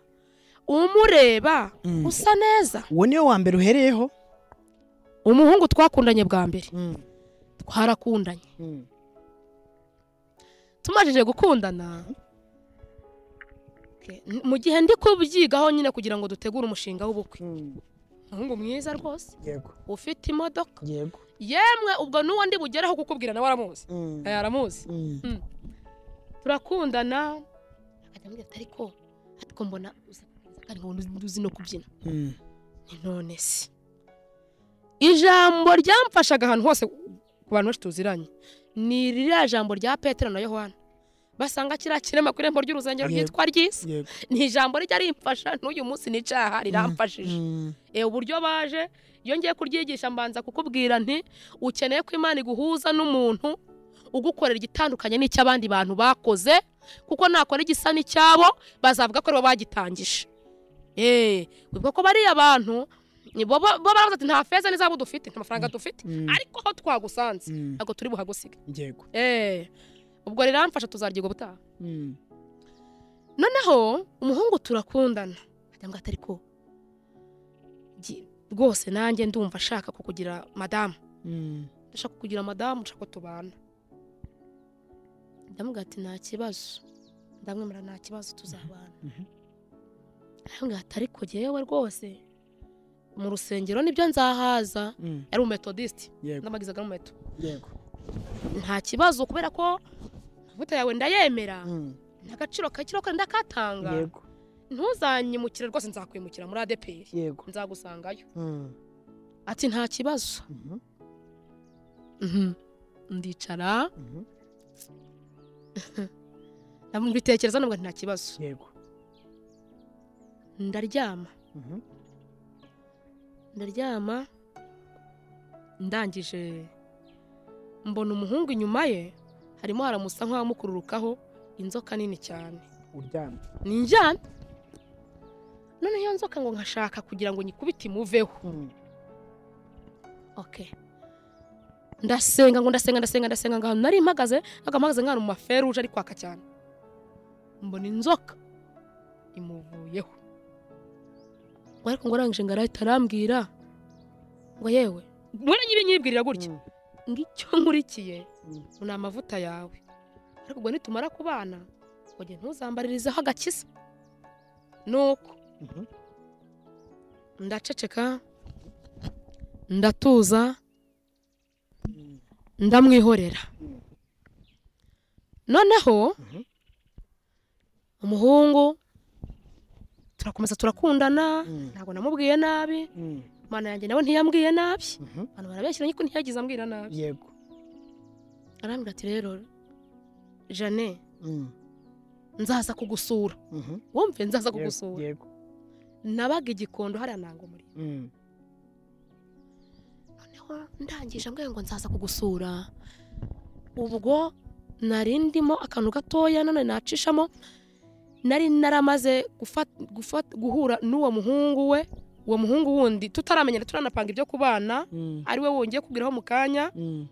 Speaker 1: umureba
Speaker 2: Mm.
Speaker 1: usa neza
Speaker 2: uwo niwe wa mbere uhereyeho
Speaker 1: umuhungu twakundanye bwa mbere twarakundanye tumajije gukundana Okay, n- mu gihe ndi kubyigaho nyine kugira ngo dutegure umushinga w'ubukwe umuhungu mwiza rwose
Speaker 2: yego
Speaker 1: ufite imodoka
Speaker 2: yego
Speaker 1: yemwe ubwo n'uwo ndi bugereho kukubwira nawe aramuzi Eh, aramuzi turakundana akajya ambwira ati ariko ariko mbona uza kandi ngo ntuzi- ntuzi no kubyina ni none se ijambo ryamfashaga ahantu hose ku bantu benshi tuziranye ni ririya jambo rya petero na yohana basanga kiriya kirema ku irembo ry'urusengero
Speaker 2: Yego.
Speaker 1: ryitwa ry'isi
Speaker 2: yego
Speaker 1: ni ijambo rijya rimfasha n'uyu munsi nicaha riramfashije e, uburyo baje iyo ngiye kuryigisha mbanza kukubwira nti ukeneye ko imana iguhuza n'umuntu ugukorera igitandukanye n'icy'abandi bantu bakoze kuko nakora igisa n'icyabo bazavuga ko aribo bagitangije eee wibuka ko bariya bantu ni bo bo- bo baravuze ati nta feza n'izabu dufite nta mafaranga dufite
Speaker 2: Mm,
Speaker 1: ariko aho twagusanze
Speaker 2: mm,
Speaker 1: ntabwo turi buhagusige
Speaker 2: yego
Speaker 1: eee ubwo rero mfasha tuzaryiga ubutaha
Speaker 2: Mm,
Speaker 1: noneho umuhungu turakundana ndagira ngo atari ko gi- rwose nanjye ndumva ashaka kukugira madamu
Speaker 2: mm,
Speaker 1: ndashaka kukugira madamu nshaka ko tubana ndamubwira ati nta kibazo ndamwemera nta kibazo tuzabana
Speaker 2: mhm.
Speaker 1: ndamubwira ati ariko yewe rwose mu rusengero nibyo nzahaza
Speaker 2: Mm,
Speaker 1: yari umumetodisiti
Speaker 2: yego
Speaker 1: ndamagizaga n'umuheto
Speaker 2: yego
Speaker 1: nta kibazo kubera ko amavuta yawe ndayemera
Speaker 2: Mm,
Speaker 1: n'agaciro kacyo ndakatanga
Speaker 2: yego
Speaker 1: ntuzanyimukire rwose nzakwimukira muri adeperi
Speaker 2: yego
Speaker 1: nzagusangayo
Speaker 2: Mm,
Speaker 1: ati nta kibazo
Speaker 2: mhm,
Speaker 1: ndicara
Speaker 2: mhm.
Speaker 1: mbitekereza nubwo nta kibazo
Speaker 2: yego
Speaker 1: ndaryama
Speaker 2: Mhm,
Speaker 1: ndaryama ndangije mbona umuhungu inyuma ye harimo haramusa nk'amukururukaho inzoka nini cyane
Speaker 2: uryamye
Speaker 1: ninjyana none iyo nzoka ngo nkashaka kugira ngo nyikubite imuveho
Speaker 2: Mm,
Speaker 1: ok ndasenga ngo ndasenga ndasenga ndasenga ngo ahantu nari mpagaze ntabwo mpagaze nk'ahantu mu maferuje ari kwaka cyane mbona inzoka imuvuyeho ngo ariko ngo arangije ngo arahita arambwira ngo yewe mbona nyiri nyibwirira gutya
Speaker 2: mm,
Speaker 1: ngo icyo nkurikiye
Speaker 2: Mm.
Speaker 1: ngo ni amavuta yawe ariko ubwo nitumara kubana ngo jye ntuzambaririzeho agakiza nuko
Speaker 2: mhm.
Speaker 1: ndaceceka ndatuza ndamwihorera noneho
Speaker 2: Mhm.
Speaker 1: umuhungu turakomeza turakundana
Speaker 2: Mm.
Speaker 1: ntabwo namubwiye nabi
Speaker 2: Mm,
Speaker 1: imana yanjye nawe ntiyambwiye nabi
Speaker 2: mhm.
Speaker 1: abantu barabeshyira ariko ntiyagize ambwira nabi
Speaker 2: yego
Speaker 1: arambwira ati rero jane
Speaker 2: Mm,
Speaker 1: nzaza kugusura
Speaker 2: mhm.
Speaker 1: wumve nzaza
Speaker 2: Yego,
Speaker 1: kugusura
Speaker 2: yego
Speaker 1: nabaga igikondo hariya ntango muri
Speaker 2: Mm,
Speaker 1: noneho ndangije ambwira ngo nzaza kugusura ubwo nari ndimo akantu gatoya none nacishamo nari naramaze gufa- gufa- guhura n'uwo muhungu we uwo muhungu wundi tutaramenyera turanapanga ibyo kubana
Speaker 2: mm,
Speaker 1: ari we wongeye kugeraho mu kanya
Speaker 2: mm.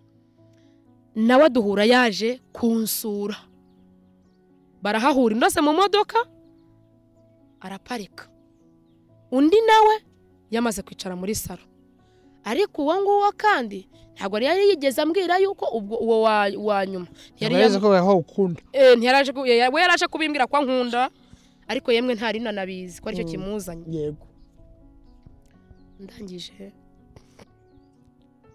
Speaker 1: nawe duhura yaje kunsura barahahura indose mu modoka araparika undi nawe yamaze kwicara muri salo ariko uwo nguwo kandi ntabwo yari yari yigeze ambwira yuko ubwo uwo wa, wa nyuma ntiyari
Speaker 2: Ntabwo yari azi ko wahawukunda
Speaker 1: eh, ntiyaraje ku- eh, we yaraje kubimbwira ko ankunda ariko yemwe ntari nanabizi ko aricyo
Speaker 2: Mm.
Speaker 1: kimuzanye
Speaker 2: yego
Speaker 1: ndangije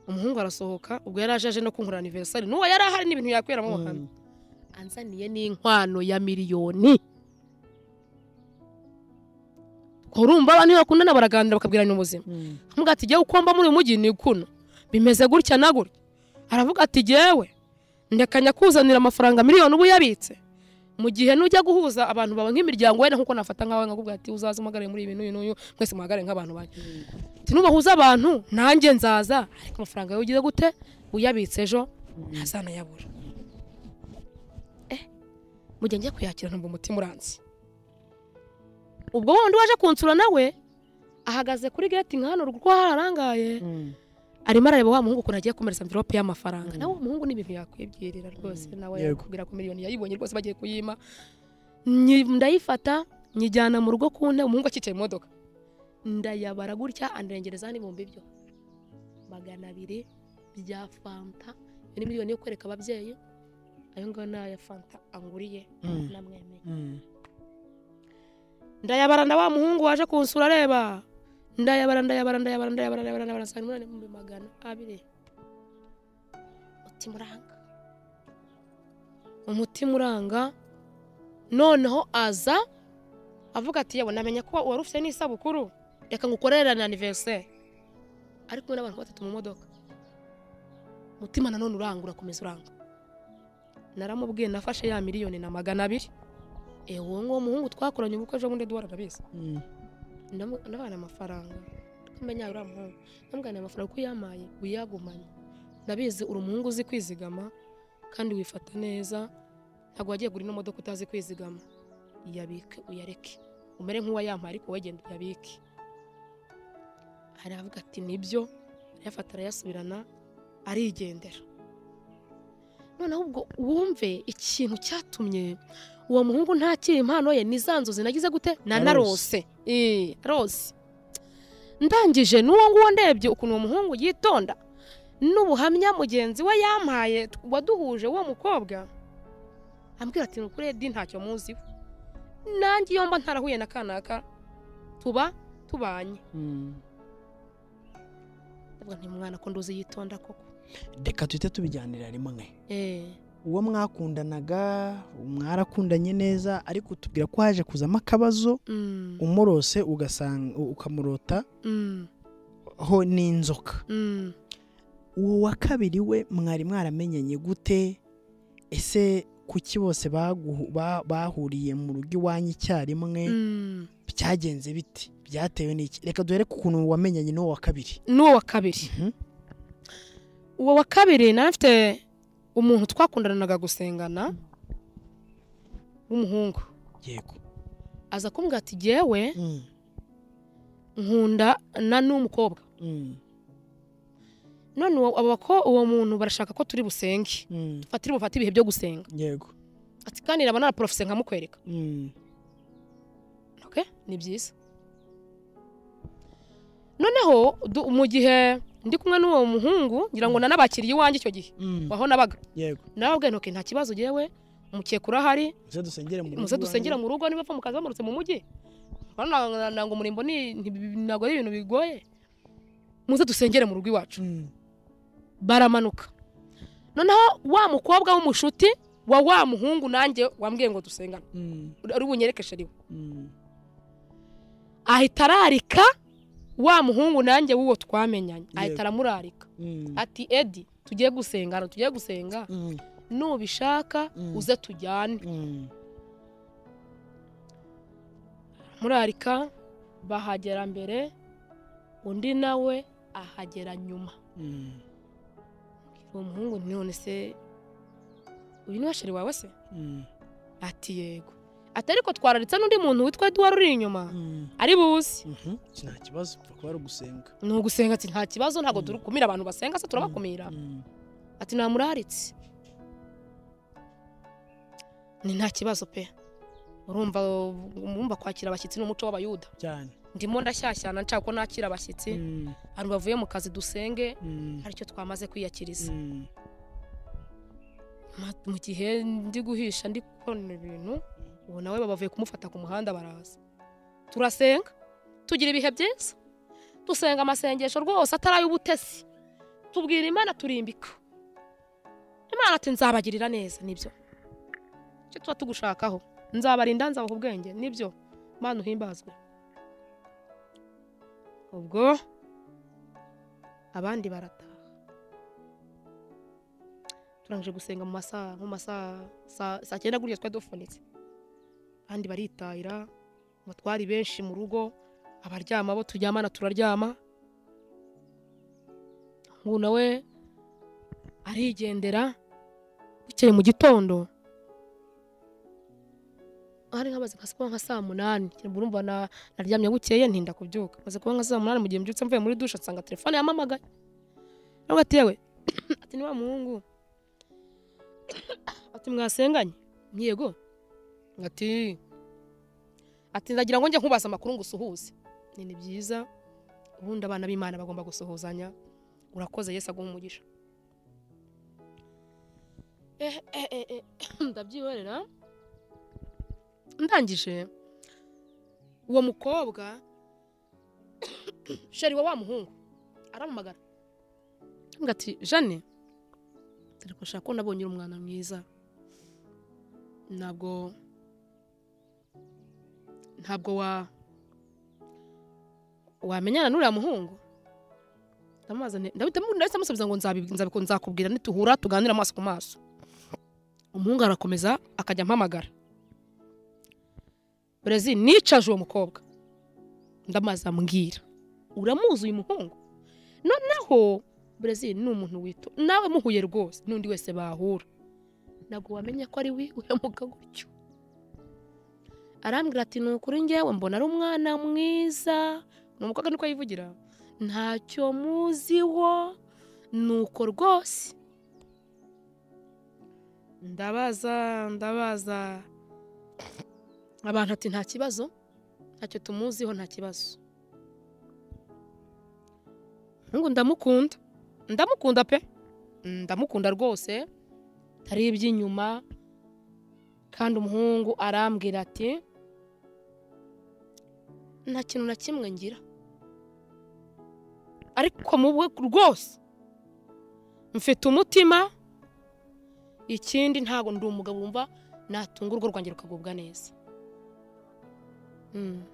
Speaker 1: umuhungu arasohoka ubwo yari aje aje no kunkurura aniverisari n'uwo yari ahari n'ibintu yakwera mu hantu
Speaker 2: Mm,
Speaker 1: anzaniye n'inkwano ya miliyoni urumva abantu iyo bakundana baraganira bakabwirana ubuzima
Speaker 2: mm,
Speaker 1: amuga ati jyewe ukomba muri uyu mujyi ni kuno bimeze gutya na gutya aravuga ati jyewe ndeka nyakuzanira amafaranga miliyoni uba uyabitse mu gihe nujya guhuza abantu bawe nk'imiryango we nk'uko nafata nk'awe nkakubwira ati uzaze umpagare muri ibi n'uyu n'uyu mwese muhagare nk'abantu banyu ati nubahuza abantu nanjye nzaza ariko amafaranga yawe ugize gute uyabitse ejo
Speaker 2: mm.
Speaker 1: ntazanayabura eh mu gihe njya kuyakira ntabwo umutima uranze ubwo wundi waje kunsura nawe ahagaze kuri geti nk'ahano kuko harangaye
Speaker 2: Mm,
Speaker 1: arimo arareba wa muhungu ukuntu agiye komereza amvirope y'amafaranga
Speaker 2: Mm.
Speaker 1: nawe uwo muhungu ni ibintu yakwibwirira rwose
Speaker 2: Mm.
Speaker 1: nawe
Speaker 2: Yego.
Speaker 1: yakubwira ko miliyoni yayibonye rwose bagiye kuyima Nyi- ndayifata nyijyana mu rugo ku ntebe umuhungu akicaye mu modoka ndayabara gutya andengerezaho n'ibihumbi byo magana abiri bya fanta iyo ni miliyoni yo kwereka ababyeyi ayo ngayo ni aya fanta anguriye
Speaker 2: Mm.
Speaker 1: namwemeye
Speaker 2: mm.
Speaker 1: ndayabara nda wa muhungu waje kunsura areba ndayabara ndayabara ndayabara ndayabara ndayabara ndayabara saa munani ibihumbi magana abiri umutima uranga umutima uranga noneho aza avuga ati yewe namenye ko wari ufite n'isabukuru reka ngukorere na aniveriseri ari kumwe n'abantu batatu mu modoka umutima nanone uranga urakomeza uranga naramubwiye nafashe ya miliyoni na magana abiri ewe uwo nguwo muhungu twakoranye ubukwe ejo bundi duhora arabizi
Speaker 2: Mm,
Speaker 1: ndabana amafaranga nkamenya uriya muhungu ndamugana amafaranga uko uyamaye uyagumanye ndabizi uri umuhungu uzi kwizigama kandi wifata neza ntabwo wagiye gura ino modoka utazi kwizigama iyabike uyareke umere nk'uwayampaye ariko wowe genda uyabike aravuga ati nibyo arayafata arayasubirana arigendera noneho ubwo wumve ikintu cyatumye uwo muhungu ntakira impano ye ni za nzozi nagize gute nanarose Eh, rose ndangije n'uwo nguwo ndebye ukuntu uwo muhungu yitonda n'ubuhamya mugenzi we yampaye waduhuje w'uwo mukobwa ambwira ati ni ukuri edi ntacyo muziho nanjye iyo mba ntarahuye na kanaka tuba tubanye
Speaker 2: Mm.
Speaker 1: ndavuga nti mwana ko nduzi yitonda koko
Speaker 2: reka tuhite tubijyanira rimwe
Speaker 1: eh
Speaker 2: uwo mwakundanaga mwarakundanye neza ariko utubwira ko haje kuzamo akabazo
Speaker 1: mm,
Speaker 2: umurose ugasanga ukamurota
Speaker 1: mm,
Speaker 2: ho n'inzoka
Speaker 1: mm.
Speaker 2: uwo wa kabiri we mwari mwaramenyanye gute ese kuki bose baguhu- ba- bahuriye mu rugo iwanyu icyarimwe
Speaker 1: Mm.
Speaker 2: byagenze biti byatewe n'iki reka duhere ku kuntu wamenyanye n'uwo wa kabiri
Speaker 1: n'uwo wa kabiri
Speaker 2: Mhm.
Speaker 1: uwo wa kabiri nari mfite umuntu twakundananaga gusengana w'umuhungu
Speaker 2: yego
Speaker 1: aza kumbwira ati jyewe nkunda na n'umukobwa none uwo abo bako- uwo muntu barashaka ko turi busenge fatire bufate ibihe byo gusenga
Speaker 2: yego
Speaker 1: ati kandi naba naraporofise nkamukwereka ok ni byiza noneho du- mu gihe ndi kumwe n'uwo muhungu ngira ngo nanabakiriye iwanjye icyo gihe aho nabaga
Speaker 2: yego
Speaker 1: nababwiye ntoki nta kibazo ugewe umukeka urahari
Speaker 2: muze dusengere mu rugo
Speaker 1: muze dusengera
Speaker 2: iwanyu.
Speaker 1: mu rugo niba mukaza bamanutse mu mujyi Hano na- na- ntabwo umurimbo ni- nti- ntabwo ari ibintu bigoye muze dusengere mu rugo iwacu
Speaker 2: Mm.
Speaker 1: baramanuka noneho wa mukobwa w'umushuti wa wa muhungu nanjye wambwiye ngo dusengane
Speaker 2: Mm.
Speaker 1: ari bunyerekeshe riwe
Speaker 2: Mm.
Speaker 1: ahita ararika wa muhungu nanjye w'uwo twamenyanye ahita
Speaker 2: Yego.
Speaker 1: aramurarika
Speaker 2: Mm.
Speaker 1: ati edi tugiye gusenga hano tugiye gusenga
Speaker 2: Mm.
Speaker 1: nubishaka
Speaker 2: Mm.
Speaker 1: uze tujyane
Speaker 2: Mm.
Speaker 1: murarika bahagera mbere undi nawe ahagera nyuma
Speaker 2: Mm.
Speaker 1: uwo muhungu nti none se uyu ni washeri wawe se
Speaker 2: Mm.
Speaker 1: ati yego ati ariko twararitse n'undi muntu witwa eduwari uri inyuma
Speaker 2: Mm.
Speaker 1: ari buzi
Speaker 2: Mhm. nta kibazo upfa kuba ari ugusenga
Speaker 1: ni ugusenga ati nta kibazo ntabwo
Speaker 2: Mm.
Speaker 1: dukumira abantu basenga se turabakumira
Speaker 2: Mm.
Speaker 1: ati namuraritse ni nta kibazo pe urumva urumva kwakira abashyitsi n'umuco w'abayuda
Speaker 2: cyane
Speaker 1: ndimo ndashyashyana nshaka ko nakira abashyitsi
Speaker 2: Mm.
Speaker 1: abantu bavuye mu kazi dusenge
Speaker 2: Mm.
Speaker 1: aricyo twamaze kwiyakiriza
Speaker 2: Mm.
Speaker 1: Ma- mu gihe ndi guhisha ndi gukora ibintu ubu nawe baba bavuye kumufata ku muhanda baraza turasenga tugira ibihe byiza dusenga amasengesho rwose atari ay'ubutesi tubwira imana turimbika imana ati nzabagirira neza nibyo icyo tuba tugushakaho nzabarinda nzabaha ubwenge nibyo mana uhimbazwe ubwo abandi barataha turangije gusenga mu masaha nko mu masaha saa- saa cyenda gutya twari dufunitse kandi baritahira ngo twari benshi mu rugo abaryama bo turyamana turaryama ubu nawe arigendera bukeye mu gitondo hari nk'amaze nka kuba nka saa munani Ngira ngo urumva na- naryamye bukeye ntinda kubyuka maze kuba nka saa munani mu gihe mbyutse mvuye muri dushe nsanga telefone yamamagaye nabwo ati yewe ati ni wa muhungu ati mwasenganye Nti, yego ati ati ndagira ngo njye nkubaza amakuru ngo usuhuze Nti, ni byiza ubundi abana b'imana bagomba gusuhuzanya urakoze yesu aguha umugisha Eh, eh, eh, eh, ndabyihorera ndangije uwo mukobwa sheri wa wa muhungu aramamagara aramubwira ati jane dore ko nshaka ko nabonye uri umwana mwiza ntabwo ntabwo wa wamenyana n'uriya muhungu ndamubaza nti- ndahita mu- ndahita musubiza ngo nzabi- nzabiku- nzakubwira nituhura tuganira amaso ku maso umuhungu arakomeza akajya ampamagara Brezil nicaje uwo mukobwa ndamaze ambwira uramuzi uyu muhungu noneho Brezil ni umuntu wito nawe muhuye rwose n'undi wese bahura ntabwo wamenya ko ari wihemuka gutyo arambwira ati ni ukuri ngewe mbona ari umwana mwiza ni umukobwa niko yivugira ntacyo muziho ni uko rwose ndabaza ndabaza abantu ati nta kibazo ntacyo tumuziho nta kibazo ngo ndamukunda ndamukunda pe ndamukunda rwose hari iby'inyuma kandi umuhungu arambwira ati nta kintu na kimwe ngira ariko mu bwe rwose mfite umutima ikindi ntabwo ndi umugabo wumva natunga urugo rwanjye rukagubwa neza Mm.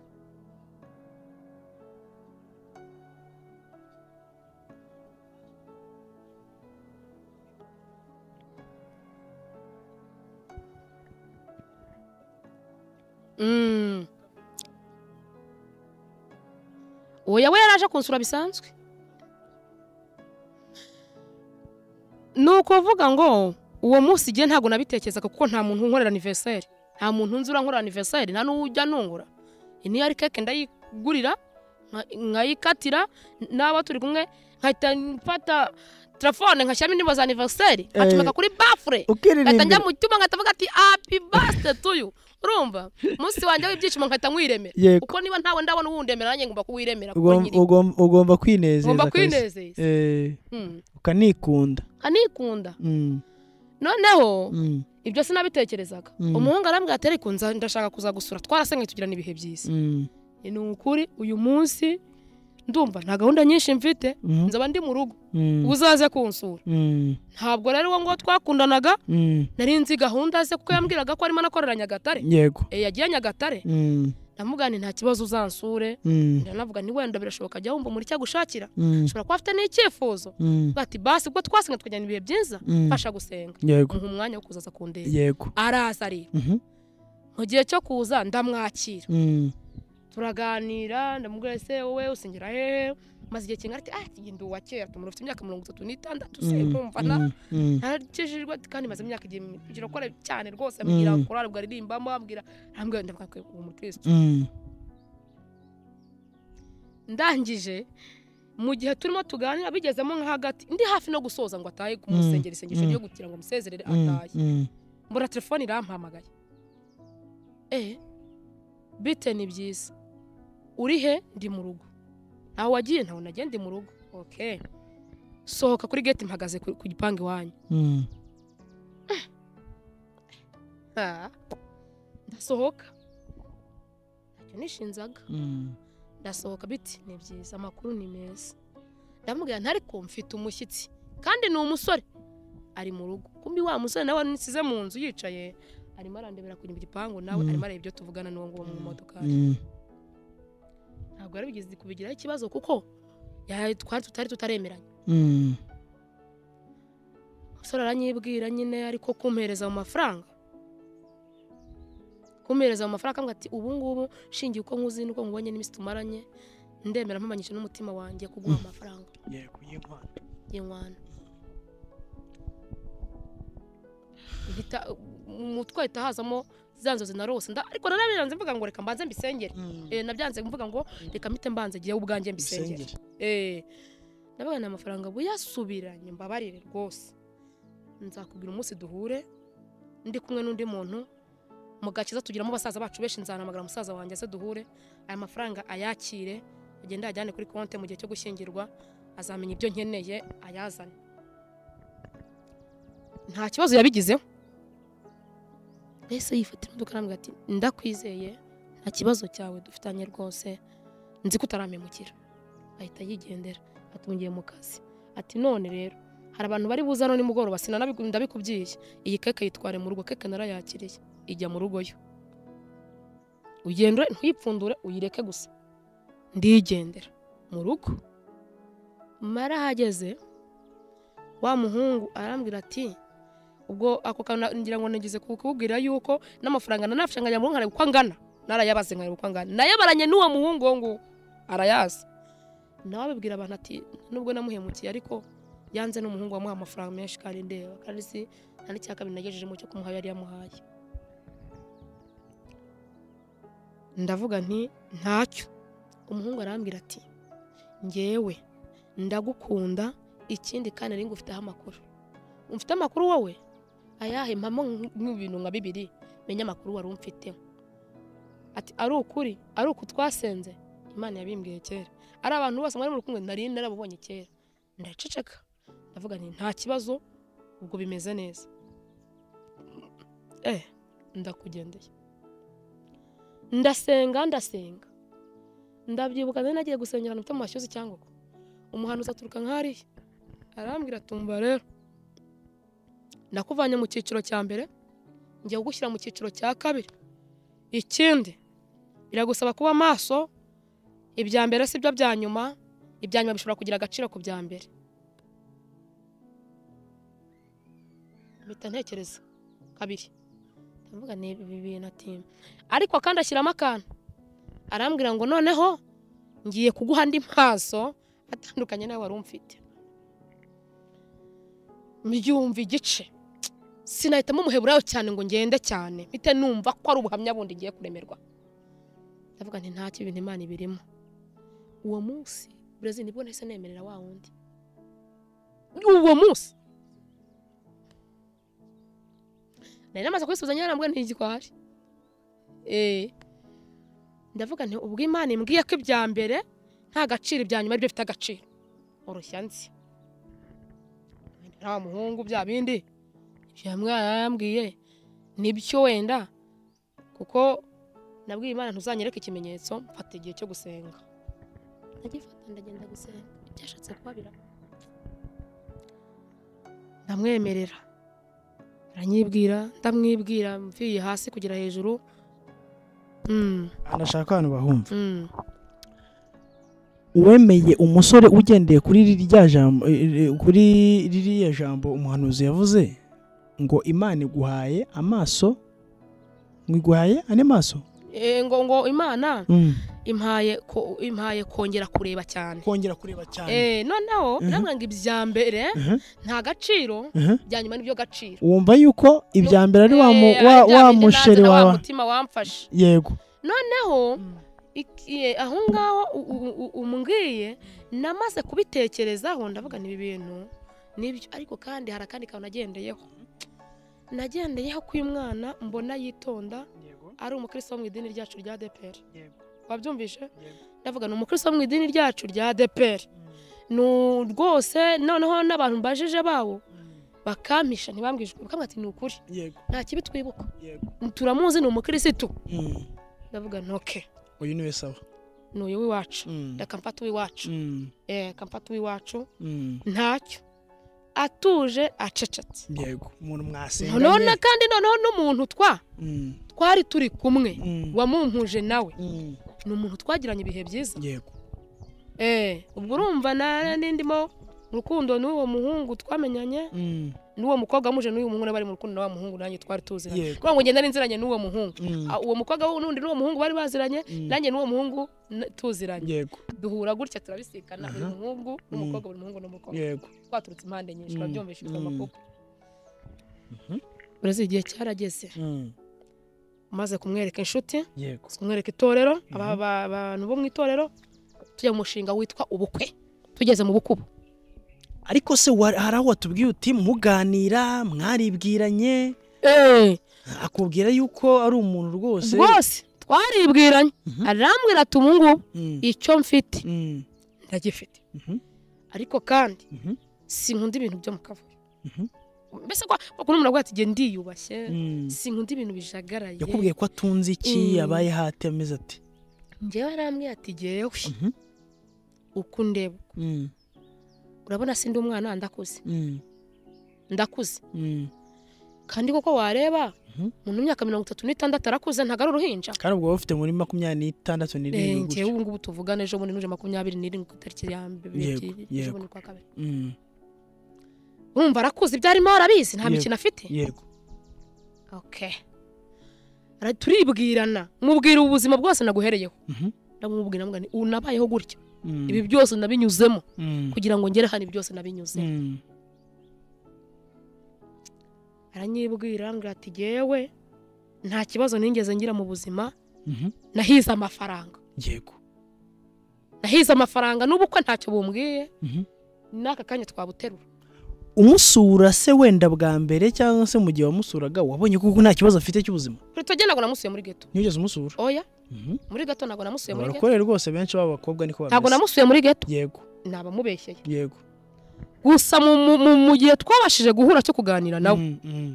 Speaker 1: Mm. oya we yaraje kunsura bisanzwe ni ukuvuga ngo uwo munsi igihe ntabwo nabitekerezaga kuko nta muntu unkorera aniveriseri nta muntu nzura nkorera aniveriseri nta n'ujya nungura iyi niyo ari keke ndayigurira nka- nkayikatira n'abo turi kumwe nkahita mfata telefone nkashyiramo indirimbo za aniveriseri nkacomeka kuri bafure nkahita njya
Speaker 2: ukiririndira
Speaker 1: mu cyuma nkahita mvuga ati happy birthday to you urumva umunsi wanjye w'ibyishimo nkahita nkwiremera
Speaker 2: Yego.
Speaker 1: kuko niba ntawe ndabona uwundemera nanjye ngomba kuwiremera kuko
Speaker 2: Ugom-
Speaker 1: nyiri
Speaker 2: ugom- ugomba kwinezeza
Speaker 1: ngomba
Speaker 2: kabisa.
Speaker 1: kwinezeza
Speaker 2: Eh,
Speaker 1: Mm.
Speaker 2: ukanikunda
Speaker 1: nkanikunda
Speaker 2: Mm,
Speaker 1: noneho
Speaker 2: mm,
Speaker 1: ibyo sinabitekerezaga
Speaker 2: Mm.
Speaker 1: umuhungu arambwira ati ariko nza- ndashaka kuza gusura twarasenganye tugirana ibihe byiza
Speaker 2: mm,
Speaker 1: ni ukuri uyu munsi ndumva nta gahunda nyinshi mfite
Speaker 2: mm,
Speaker 1: nzaba ndi mu rugo
Speaker 2: mm,
Speaker 1: uzaze kunsura
Speaker 2: mm,
Speaker 1: ntabwo rero uwo nguwo twakundanaga
Speaker 2: mm.
Speaker 1: nari nzi gahunda ze kuko yambwiraga ko arimo anakorera nyagatare
Speaker 2: yego
Speaker 1: Eh, yagiye nyagatare
Speaker 2: Mm,
Speaker 1: namugana nta kibazo uzansure
Speaker 2: mm,
Speaker 1: navuga ni wenda birashoboka ajya wumva muri cyagushakira
Speaker 2: mm,
Speaker 1: ushobora kuba afite n'icyifuzo
Speaker 2: mm,
Speaker 1: Avuga ati basi ubwo twasenga tukajyana ibihe byiza
Speaker 2: mm.
Speaker 1: mfasha gusenga
Speaker 2: yego
Speaker 1: muha umwanya wo kuzaza kundeba
Speaker 2: yego
Speaker 1: araza areba
Speaker 2: Mhm,
Speaker 1: mu gihe cyo kuza ndamwakira
Speaker 2: mm,
Speaker 1: turaganira ndamubwira ese wowe usengera hehe maze igihe kingana ati ati njye ndi uwa kera tumuri ufite imyaka mirongo itatu n'itandatu se
Speaker 2: mm,
Speaker 1: nkumva na
Speaker 2: mm, mm,
Speaker 1: ntakijijwe kandi maze imyaka igihumbi akora cyane rwose
Speaker 2: Mm.
Speaker 1: ambwira korari ubwo aririmbamo ambwira ambwira ndavuga ko uwo mukristo
Speaker 2: mm,
Speaker 1: ndangije mu gihe turimo tuganira bigezemo nka hagati ndi hafi no gusoza ngo atahe kumusengera isengesho
Speaker 2: Mm.
Speaker 1: ryo gutira ngo musezerere
Speaker 2: mm,
Speaker 1: atahe
Speaker 2: mm.
Speaker 1: mbura telefone irampamagaye eh bite ni byiza uri he ndi mu rugo ntawe wagiye ntawe nagiye ndi mu rugo ok sohoka kuri gate mpagaze ku ku gipangu iwanyu
Speaker 2: Mm,
Speaker 1: Ah, ndasohoka ntacyo nishinzaga
Speaker 2: mm,
Speaker 1: ndasohoka biti ni byiza amakuru ni meza ndamubwira nti ariko mfite umushyitsi kandi ni umusore ari mu rugo kumbi wa musore nawe nisize mu nzu yicaye arimo arandebera ku gipangu nawe
Speaker 2: Mm.
Speaker 1: arimo areba ibyo tuvugana n'uwo nguwo mu modoka
Speaker 2: mm,
Speaker 1: ntabwo yari bigeze kubigiraho ikibazo kuko ya- twari tutari tutaremeranye
Speaker 2: mm,
Speaker 1: umusore aranyibwira nyine ariko kumpereza mu mafaranga kumpereza mu mafaranga akambwira ati ubu ngubu shingiye uko nkuzi n'uko nkubonye n'iminsi tumaranye ndemera mpamanyije n'umutima wanjye kuguha amafaranga
Speaker 2: yego y'inkwano.
Speaker 1: y'inkwano Mpita- mu mutwe hahita hazamo za nzozi narose nda ariko narabiranze mvuga ngo reka mbanze mbisengere
Speaker 2: Mm,
Speaker 1: Eh, nabyanze mvuga ngo reka mpite mbanze gihe ubwanjye mbisengere
Speaker 2: bisengere.
Speaker 1: Eh, ndabaga nta mafaranga buyasubiranye mbabarire rwose nzakubwira umunsi duhure ndi kumwe n'undi muntu mu gakiza tugiramo abasaza bacu benshi nzahamagara umusaza wanjye aze duhure aya mafaranga ayakire agende ayajyane kuri konti mu gihe cyo gushyingirwa azamenya ibyo nkeneye ayazane nta kibazo yabigizeho mbese yifatira imodoka arambwira ati ndakwizeye nta kibazo cyawe dufitanye rwose nzi ko utarampemukira ahita yigendera atungiye mu kazi ati none rero hari abantu bari buza hano nimugoroba sinanabiku- ndabikubwiye iyi keke yitware mu rugo keke narayakiriye ijya mu rugo yo ugendre ntuyipfundure uyireke gusa ndigendera mu rugo marahageze wa muhungu arambwira ati ubwo ako kantu na- ngira ngo nigeze kukubwira yuko n'amafaranga nanafashe nkajya mu rugo nkareba uko angana narayabaze nkareba uko angana nayabaranye n'uwo muhungu wo nguwo arayazi nawe abibwira abantu ati nubwo namuhemukiye ariko yanze n'umuhungu wamuha amafaranga menshi kandi ndeba kandi si nta n'icya kabiri nagejejemo cyo kumuha yari yamuhaye ndavuga nti ntacyo umuhungu arambwira ati ngewe ndagukunda ikindi kandi nari ngufiteho amakuru umfite amakuru wowe ayahe mpamo nk'ibintu nka bibiri menye amakuru wari umfiteho ati ari ukuri ari uku twasenze imana yabimbwiye kera ari abantu bose mwari muri kumwe nari narabubonye kera ndaceceka ndavuga nti nta kibazo ubwo bimeze neza eh ndakugendeye ndasenga ndasenga ndabyibuka nari nagiye gusengera ahantu mfite mu mashyuzi cyangwa uko umuhanuzi aturuka nk'ahariya arambwira atumva rero nakuvanye mu cyiciro cya mbere ngiye kugushyira mu cyiciro cya kabiri ikindi biragusaba kuba maso ibya mbere si byo bya nyuma ibya nyuma bishobora kugira agaciro ku bya mbere mpita ntekereza kabiri ndavuga ni ibi bintu ati ariko kandi ashyiramo akantu arambwira ngo noneho ngiye kuguha andi maso atandukanye nawe wari umfite mbyumva igice sinahitamo umuheburayo cyane ngo ngende cyane mpite numva ko ari ubuhamya bundi ngiye kuremerwa ndavuga nti nta kintu imana ibirimo uwo munsi burezi nibwo nahise nemerera wa wundi uwo munsi nari namaze kubisubiza nyarambwe ntigikwaje eee ndavuga nti ubwo imana imbwiye ko ibya mbere nta gaciro ibya nyuma aribyo bifite agaciro urushya nzi nta muhungu bya bindi ibya mwana yarambwiye nibyo wenda kuko nabwiye imana ntuzanyereke ikimenyetso mfata igihe cyo gusenga ndagifata ndagenda gusenga ibyashatse kuba biraba ndamwemerera aranyibwira ndamwibwira mvuye hasi kugera hejuru Mm,
Speaker 2: anashaka abantu bahumva
Speaker 1: mm.
Speaker 2: uwemeye umusore ugendeye kuri rya jambo eh, kuri ririya jambo umuhanuzi yavuze ngo imana iguhaye amaso ngo iguhaye ane maso
Speaker 1: Eh, ngo ngo imana
Speaker 2: Mm.
Speaker 1: impaye ko- impaye kongera kureba cyane
Speaker 2: kongera kureba cyane
Speaker 1: Eh, noneho
Speaker 2: Mhm.
Speaker 1: nabwira ngo ibya mbere
Speaker 2: Mhm.
Speaker 1: nta gaciro
Speaker 2: Mhm.
Speaker 1: ibya nyuma nibyo gaciro
Speaker 2: wumva yuko ibya mbere ari wa mu-
Speaker 1: Eh,
Speaker 2: wa-
Speaker 1: bya
Speaker 2: wa
Speaker 1: bindi naza
Speaker 2: musheri
Speaker 1: na
Speaker 2: wawe
Speaker 1: mutima wamfashe
Speaker 2: yego
Speaker 1: noneho iki- eh, aho ngaho u- u- u- umbwiye namaze kubitekerezaho ndavuga nibi bintu nibyo ariko kandi hari akandi kantu nagendeyeho nagendeyeho ko uyu mwana mbona yitonda ari umukristo wo mu idini ryacu rya DPR wabyumvishe ndavuga ni umukristo wo mu idini ryacu rya DPR ni rwose noneho n'abantu mbajije bawo bakampisha ntibambwije ukuri bakambwira ati ni ukuri
Speaker 2: yego
Speaker 1: nta kibi twibuka
Speaker 2: yego
Speaker 1: turamuzi ni umukirisitu ndavuga ntoke
Speaker 2: uyu niwe sawa
Speaker 1: ni uyu w'iwacu
Speaker 2: Mm.
Speaker 1: reka mfate uw'iwacu
Speaker 2: Mm.
Speaker 1: eh reka mfate uw'iwacu
Speaker 2: Mm.
Speaker 1: ntacyo atuje acecetse
Speaker 2: yego umuntu
Speaker 1: none
Speaker 2: mwasenganye
Speaker 1: kandi noneho n'umuntu twa
Speaker 2: Mm.
Speaker 1: twari turi kumwe
Speaker 2: Mm.
Speaker 1: wamumpuje nawe
Speaker 2: Mm.
Speaker 1: ni umuntu twagiranye ibihe byiza
Speaker 2: yego
Speaker 1: eh ubwo urumva na n'indimo mu rukundo n'uwo muhungu twamenyanye
Speaker 2: Mm.
Speaker 1: n'uwo mukobwa muje n'uyu muhungu bari mu rukundo na wa muhungu nanjye twari tuziranye
Speaker 2: Yego.
Speaker 1: kugira ngo ngende n'inziranye n'uwo muhungu
Speaker 2: Mm.
Speaker 1: Ah, uwo mukobwa we n'undi n'uwo muhungu bari baziranye
Speaker 2: Mm.
Speaker 1: nanjye n'uwo muhungu n- tuziranye
Speaker 2: yego
Speaker 1: duhura gutya turabisikana buri
Speaker 2: Aha.
Speaker 1: muhungu n'umukobwa buri muhungu n'umukobwa
Speaker 2: yego
Speaker 1: twaturutse impande nyinshi
Speaker 2: Mm.
Speaker 1: turabyumvisha ifite
Speaker 2: Mm.
Speaker 1: amakupa
Speaker 2: Mhm.
Speaker 1: urazi igihe cyarageze
Speaker 2: Mm.
Speaker 1: umaze kumwereka inshuti
Speaker 2: yego
Speaker 1: kumwereka itorero aba-
Speaker 2: Mhm.
Speaker 1: aba- abantu bo mu itorero tujya mu mushinga witwa ubukwe tugeze mu bukubo
Speaker 2: ariko se wa- hari aho watubwiye uti muganira mwaribwiranye akubwira yuko ari umuntu rwose
Speaker 1: rwose twaribwiranye
Speaker 2: Mhm.
Speaker 1: arambwira ati ubu ngubu
Speaker 2: Mm.
Speaker 1: icyo mfite
Speaker 2: Mm.
Speaker 1: ndagifite
Speaker 2: Mhm.
Speaker 1: ariko kandi
Speaker 2: Mhm.
Speaker 1: sinkunda ibintu byo mu kavuyo
Speaker 2: Mhm.
Speaker 1: mbese kwa kuno umuntu avuga ati jye ndiyubashye
Speaker 2: Mm.
Speaker 1: sinkunda ibintu bijagaraye
Speaker 2: yakubwiye ko atunze iki
Speaker 1: Mm.
Speaker 2: yabaye hati ameze ati
Speaker 1: njyewe arambwira ati jyewe
Speaker 2: Mhm.
Speaker 1: uko undeba
Speaker 2: Mm.
Speaker 1: urabona si ndi umwana ndakuze
Speaker 2: Mm.
Speaker 1: ndakuze
Speaker 2: Mm.
Speaker 1: kandi koko wareba
Speaker 2: Mhm.
Speaker 1: umuntu w'imyaka mirongo itatu n'itandatu arakuze ntabwo ari uruhinja
Speaker 2: kandi ubwo bafite muri makumyabiri n'itandatu n'irindwi
Speaker 1: njyewe
Speaker 2: gutyo
Speaker 1: ubu ngubu tuvugana ejo bundi n'uje makumyabiri n'irindwi ku itariki ya mbere
Speaker 2: Yego,
Speaker 1: ejo
Speaker 2: yego.
Speaker 1: bundi kwa kabiri
Speaker 2: Mm,
Speaker 1: urumva arakuze ibyo arimo arabizi nta
Speaker 2: Yego.
Speaker 1: mikino afite
Speaker 2: yego
Speaker 1: okay Ara- turibwirana mubwira ubuzima bwose naguhereyeho
Speaker 2: Mhm.
Speaker 1: ndamubwira mbwa nti ubu nabayeho gutya
Speaker 2: Mm,
Speaker 1: ibi byose nabinyuzemo
Speaker 2: mm,
Speaker 1: kugira ngo ngere hano ibi byose nabinyuzemo
Speaker 2: mm,
Speaker 1: aranyibwira ambwira ati yewe nta kibazo nigeze ngira mu buzima
Speaker 2: Mhm.
Speaker 1: nahize amafaranga
Speaker 2: yego
Speaker 1: nahize amafaranga n'ubu ko ntacyo bumbwiye
Speaker 2: Mhm.
Speaker 1: n'aka kanya twabuterura
Speaker 2: umusura se wenda bwa mbere cyangwa se mu gihe wamusuraga wabonye kuko nta kibazo afite cy'ubuzima
Speaker 1: buri tujya ntabwo namusuye muri geto
Speaker 2: ntiyigeze umusura
Speaker 1: oya
Speaker 2: Mhm.
Speaker 1: muri gato ntabwo namusuye muri geto
Speaker 2: barokore rwose benshi b'abakobwa niko
Speaker 1: ntabwo
Speaker 2: bameze
Speaker 1: namusuye muri geto
Speaker 2: yego
Speaker 1: naba mubeshyeye
Speaker 2: yego
Speaker 1: gusa mu- mu- mu- mu gihe twabashije guhura cyo kuganira nawe
Speaker 2: Mhm, mhm.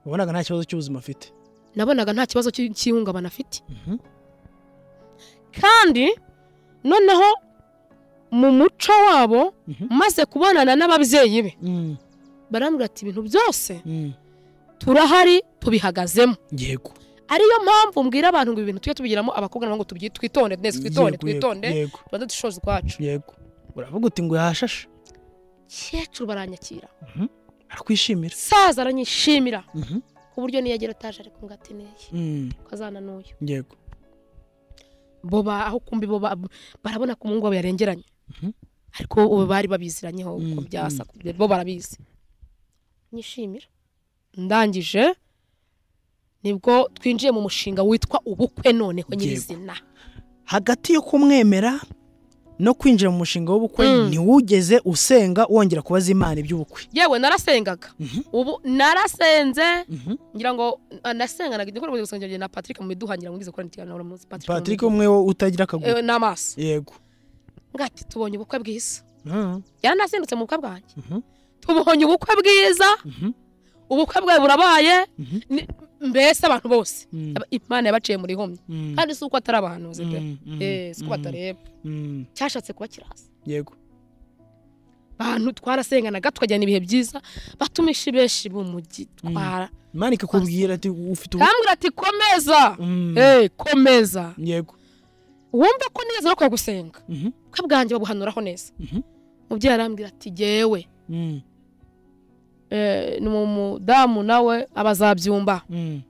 Speaker 2: wabonaga nta kibazo cy'ubuzima afite
Speaker 1: nabonaga nta kibazo cy- cy'ihungabana afite
Speaker 2: Mhm.
Speaker 1: kandi noneho mu muco wabo
Speaker 2: Mhm.
Speaker 1: maze kubonana n'ababyeyi be
Speaker 2: Mhm.
Speaker 1: barambwira ati ibintu byose
Speaker 2: Mhm.
Speaker 1: turahari tubihagazemo
Speaker 2: yego
Speaker 1: ariyo mpamvu mbwira abantu ngo ibi bintu tujye tubigiramo abakobwa nabo ngo tubyi- twitonde neza twitonde
Speaker 2: Yego, yego,
Speaker 1: twitonde
Speaker 2: yego
Speaker 1: tubanze dushoze ukwacu
Speaker 2: yego uravuga uti ngo yahashashe
Speaker 1: kecuru baranyakira
Speaker 2: arakwishimira
Speaker 1: saza aranyishimira
Speaker 2: Mhm.
Speaker 1: ku buryo niyo agera ataje ariko ngo ati neye
Speaker 2: Mhm.
Speaker 1: ko azananuye
Speaker 2: yego
Speaker 1: bo ba- aho kumbi bo ba- barabona ko umuhungu wabo yarengeranye
Speaker 2: Mhm.
Speaker 1: ariko ubu bari babiziranyeho uko
Speaker 2: Mm,
Speaker 1: byasa bo barabizi nyishimira ndangije nibwo twinjiye mu mushinga witwa ubukwe noneho
Speaker 2: Yego.
Speaker 1: nyirizina
Speaker 2: hagati yo kumwemera no kwinjira mu mushinga w'ubukwe
Speaker 1: Mm.
Speaker 2: ntiwugeze usenga wongera kubaza imana iby'ubukwe
Speaker 1: yewe narasengaga
Speaker 2: Mhm.
Speaker 1: ubu narasenze
Speaker 2: Mhm.
Speaker 1: ngira ngo ah, nasenganaga igihe nakoraga gusenga njye na patrick mu iduha ngira ngo ngize gukora imitigano buri munsi patrick mu
Speaker 2: patrick
Speaker 1: iduha.
Speaker 2: umwe wo utagira akaguru
Speaker 1: Eh, n'amaso
Speaker 2: yego
Speaker 1: ngati tubonye ubukwe bwiza
Speaker 2: Mhm.
Speaker 1: yaranasindutse mu bukwe bwanjye
Speaker 2: Mhm.
Speaker 1: tubonye ubukwe bwiza
Speaker 2: Mhm.
Speaker 1: ubukwe bwawe burabaye
Speaker 2: Mhm.
Speaker 1: ni- mbese abantu bose
Speaker 2: Mm.
Speaker 1: aba- imana yabaciye muri homye
Speaker 2: Mm.
Speaker 1: kandi si uko atari abahanuzi pe
Speaker 2: Mm, mm,
Speaker 1: Eh, si uko
Speaker 2: mm,
Speaker 1: batareba
Speaker 2: mm.
Speaker 1: cyashatse kuba kirasa
Speaker 2: yego
Speaker 1: abantu twarasenganaga tukagira ibihe byiza batumishi benshi b'umujyi twara
Speaker 2: imana ikakubwira ati ufite ubu
Speaker 1: kambwira ati komeza
Speaker 2: Mm.
Speaker 1: Eh, komeza
Speaker 2: yego
Speaker 1: wumve ko neza no kuya gusenga
Speaker 2: Mhm.
Speaker 1: ubukwe bwanjye babuhanuraho neza
Speaker 2: Mhm.
Speaker 1: mubyeyi arambwira ati jyewe
Speaker 2: Mm.
Speaker 1: eh, ni umudamu nawe abazabyumva
Speaker 2: Mm.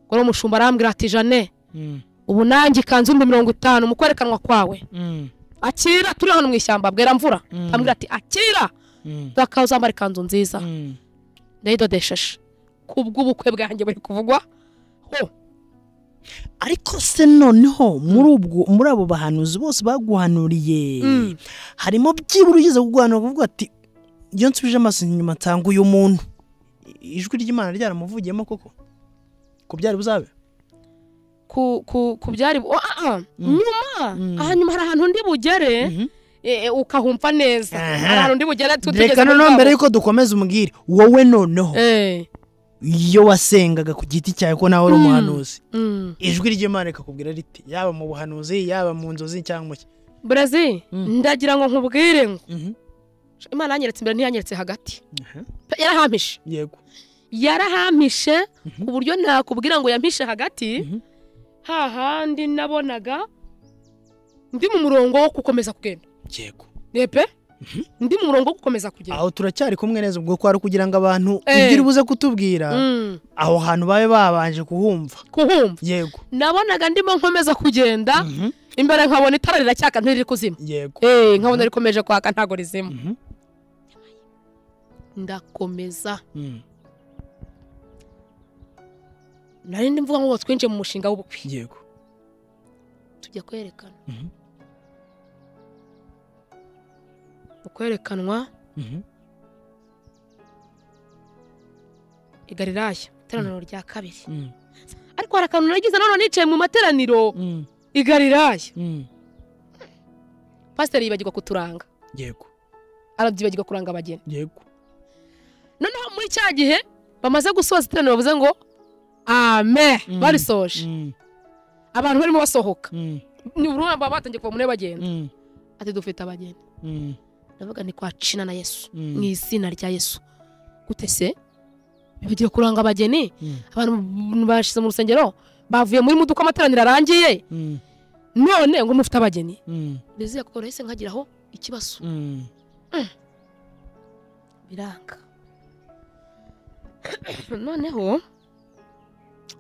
Speaker 1: ngoro umushumba arambwira ati jane
Speaker 2: Mm.
Speaker 1: ubu nanjye ikanzu ibihumbi mirongo itanu mu kwerekanwa kwawe
Speaker 2: Mm.
Speaker 1: akira turi hano mu ishyamba bwera mvura
Speaker 2: Mm.
Speaker 1: ambwira ati akira
Speaker 2: Mm.
Speaker 1: uzakaza uzambara ikanzu nziza
Speaker 2: Mm.
Speaker 1: ndayidodesheshe kubw'ubukwe bwanjye buri kuvugwa ho
Speaker 2: ariko se noneho muri ubwo muri abo bahanuzi bose baguhanuriye
Speaker 1: Mm.
Speaker 2: harimo byibura ugeze kuguhanura kuvuga ati iyo nsubije amaso inyuma nsanga uyu muntu I- ijwi ry'imana ryaramuvugiyemo koko ko byari buzabe
Speaker 1: ku ku ku byari oh, ah, ah. nyuma
Speaker 2: Mm.
Speaker 1: hanyuma hari ahantu ndi bugere
Speaker 2: Mhm.
Speaker 1: eh, eh, ukahumva neza
Speaker 2: Aha.
Speaker 1: hari ahantu ndi bugere tu-
Speaker 2: reka
Speaker 1: tugeze muri
Speaker 2: noneho
Speaker 1: bwa
Speaker 2: mbere yuko dukomeza umbwire wowe noneho
Speaker 1: bu- Eh,
Speaker 2: iyo wasengaga ku giti cyawe ko nawe uri
Speaker 1: Mm.
Speaker 2: umuhanuzi
Speaker 1: mm.
Speaker 2: ijwi ry'imana rikakubwira riti yaba mu buhanuzi yaba mu nzozi cyangwa mu ki
Speaker 1: Brazil
Speaker 2: Mm.
Speaker 1: ndagira ngo nkubwire ngo
Speaker 2: Mhm.
Speaker 1: imana yanyeretse imbere ntiyanyeretse hagati
Speaker 2: Aha.
Speaker 1: Pe, yarahampishe
Speaker 2: yego
Speaker 1: yarahampishe
Speaker 2: Mhm.
Speaker 1: ku buryo nakubwira ngo yampishe hagati
Speaker 2: Mhm.
Speaker 1: hahandi nabonaga ndi mu murongo wo gukomeza kugenda
Speaker 2: yego
Speaker 1: yepe ndi mu murongo wo gukomeza kugenda
Speaker 2: aho turacyari kumwe neza ubwo kwari kugira ngo abantu
Speaker 1: Eh.
Speaker 2: ibyo uri buze kutubwira
Speaker 1: Mm,
Speaker 2: aho hantu babe babanje kuhumva
Speaker 1: kuhumva
Speaker 2: yego
Speaker 1: nabonaga ndimo nkomeza kugenda
Speaker 2: Mhm.
Speaker 1: imbere nkabona itara riracyaka ntiriri kuzima
Speaker 2: yego
Speaker 1: Eh, nkabona rikomeje kwaka ntago rizima
Speaker 2: Mhm.
Speaker 1: ndakomeza
Speaker 2: Mm.
Speaker 1: nari ndi mvuga ngo twinjiye mu mushinga w'ubukwe
Speaker 2: yego
Speaker 1: tujya kwerekana
Speaker 2: Mhm.
Speaker 1: mu kwerekanwa
Speaker 2: Mhm.
Speaker 1: igariraya iteraniro rya kabiri
Speaker 2: Mm.
Speaker 1: ariko hari akantu nagize nanone nicaye mu materaniro
Speaker 2: Mm.
Speaker 1: igariraya
Speaker 2: Mm.
Speaker 1: pasiteri yibagirwa kuturanga
Speaker 2: yego
Speaker 1: arabyibagirwa kuranga abageni
Speaker 2: yego
Speaker 1: noneho muri cya gihe bamaze gusoza iteraniro bavuze ngo ame
Speaker 2: Mm.
Speaker 1: barisoje
Speaker 2: Mm.
Speaker 1: abantu barimo basohoka
Speaker 2: Mm.
Speaker 1: ni urumva baba batangiye kuva muri bagenda
Speaker 2: Mm.
Speaker 1: ati dufite abagenda
Speaker 2: Mm.
Speaker 1: ndavuga ni kwa cina na yesu
Speaker 2: Mm.
Speaker 1: mu izina rya yesu gute se bibagiye kuranga abageni
Speaker 2: Mm.
Speaker 1: abantu b- bashize mu rusengero bavuye muri muduka amateraniro arangiye
Speaker 2: Mm.
Speaker 1: none ngo mufite abageni
Speaker 2: Mm.
Speaker 1: bizeye kuko nahise nkagiraho ikibazo
Speaker 2: Mm.
Speaker 1: biranga noneho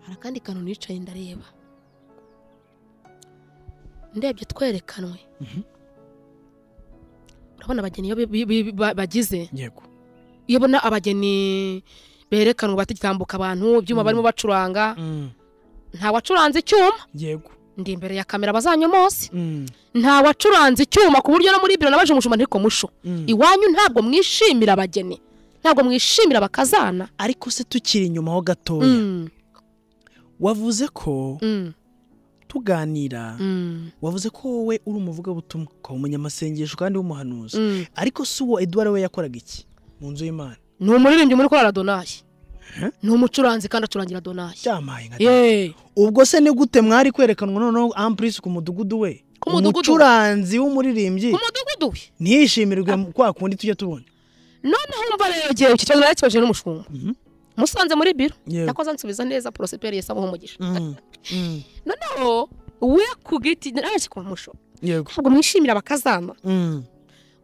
Speaker 1: hari akandi kantu nicaye ndareba ndebye twerekanwe
Speaker 2: Mhm.
Speaker 1: urabona abageni iyo bi- bi- bi- ba- bagize
Speaker 2: yego
Speaker 1: iyo ubona abageni berekanwa batambuka abantu ibyuma barimo bacuranga nta wacuranze icyuma
Speaker 2: yego
Speaker 1: ndi imbere ya kamera bazanyomoze
Speaker 2: Mm,
Speaker 1: nta wacuranze icyuma ku buryo no muri biro nabaje umushumba ntiko musho
Speaker 2: mm.
Speaker 1: iwanyu ntabwo mwishimira abageni ntabwo mwishimira abakazana
Speaker 2: ariko se tukiri inyuma ho gatoya
Speaker 1: Mm,
Speaker 2: wavuze ko
Speaker 1: mm,
Speaker 2: tuganira
Speaker 1: mm,
Speaker 2: wavuze ko wowe uri umuvugabutumwa ukaba umunyamasengesho kandi w'umuhanuzi
Speaker 1: mm.
Speaker 2: ariko si uwo eduard we yakoraga iki mu nzu y'imana
Speaker 1: ni umuririmbyi muri korara donayi
Speaker 2: Eh?
Speaker 1: ni umucuranzi kandi acurangira donayi
Speaker 2: cyamaye nka
Speaker 1: Yeee.
Speaker 2: ubwo se ni gute mwari kwerekanwa noneho ampurisi ku mudugudu we
Speaker 1: Ku mudugudu we.
Speaker 2: umucuranzi w'umuririmbyi
Speaker 1: ku mudugudu we
Speaker 2: ntiyishimirwe mu- kwa kundi tujya tubona
Speaker 1: noneho umva rero igihe iki kibazo narakibajije n'umushumba
Speaker 2: Mhm.
Speaker 1: musanze muri biro
Speaker 2: Yewe.
Speaker 1: nakoze ansubiza neza porosiperi yesa amuha umugisha
Speaker 2: Mm, mm,
Speaker 1: noneho we ku giti narashye kwa musho
Speaker 2: yego
Speaker 1: ntabwo mwishimira abakazana
Speaker 2: Mm,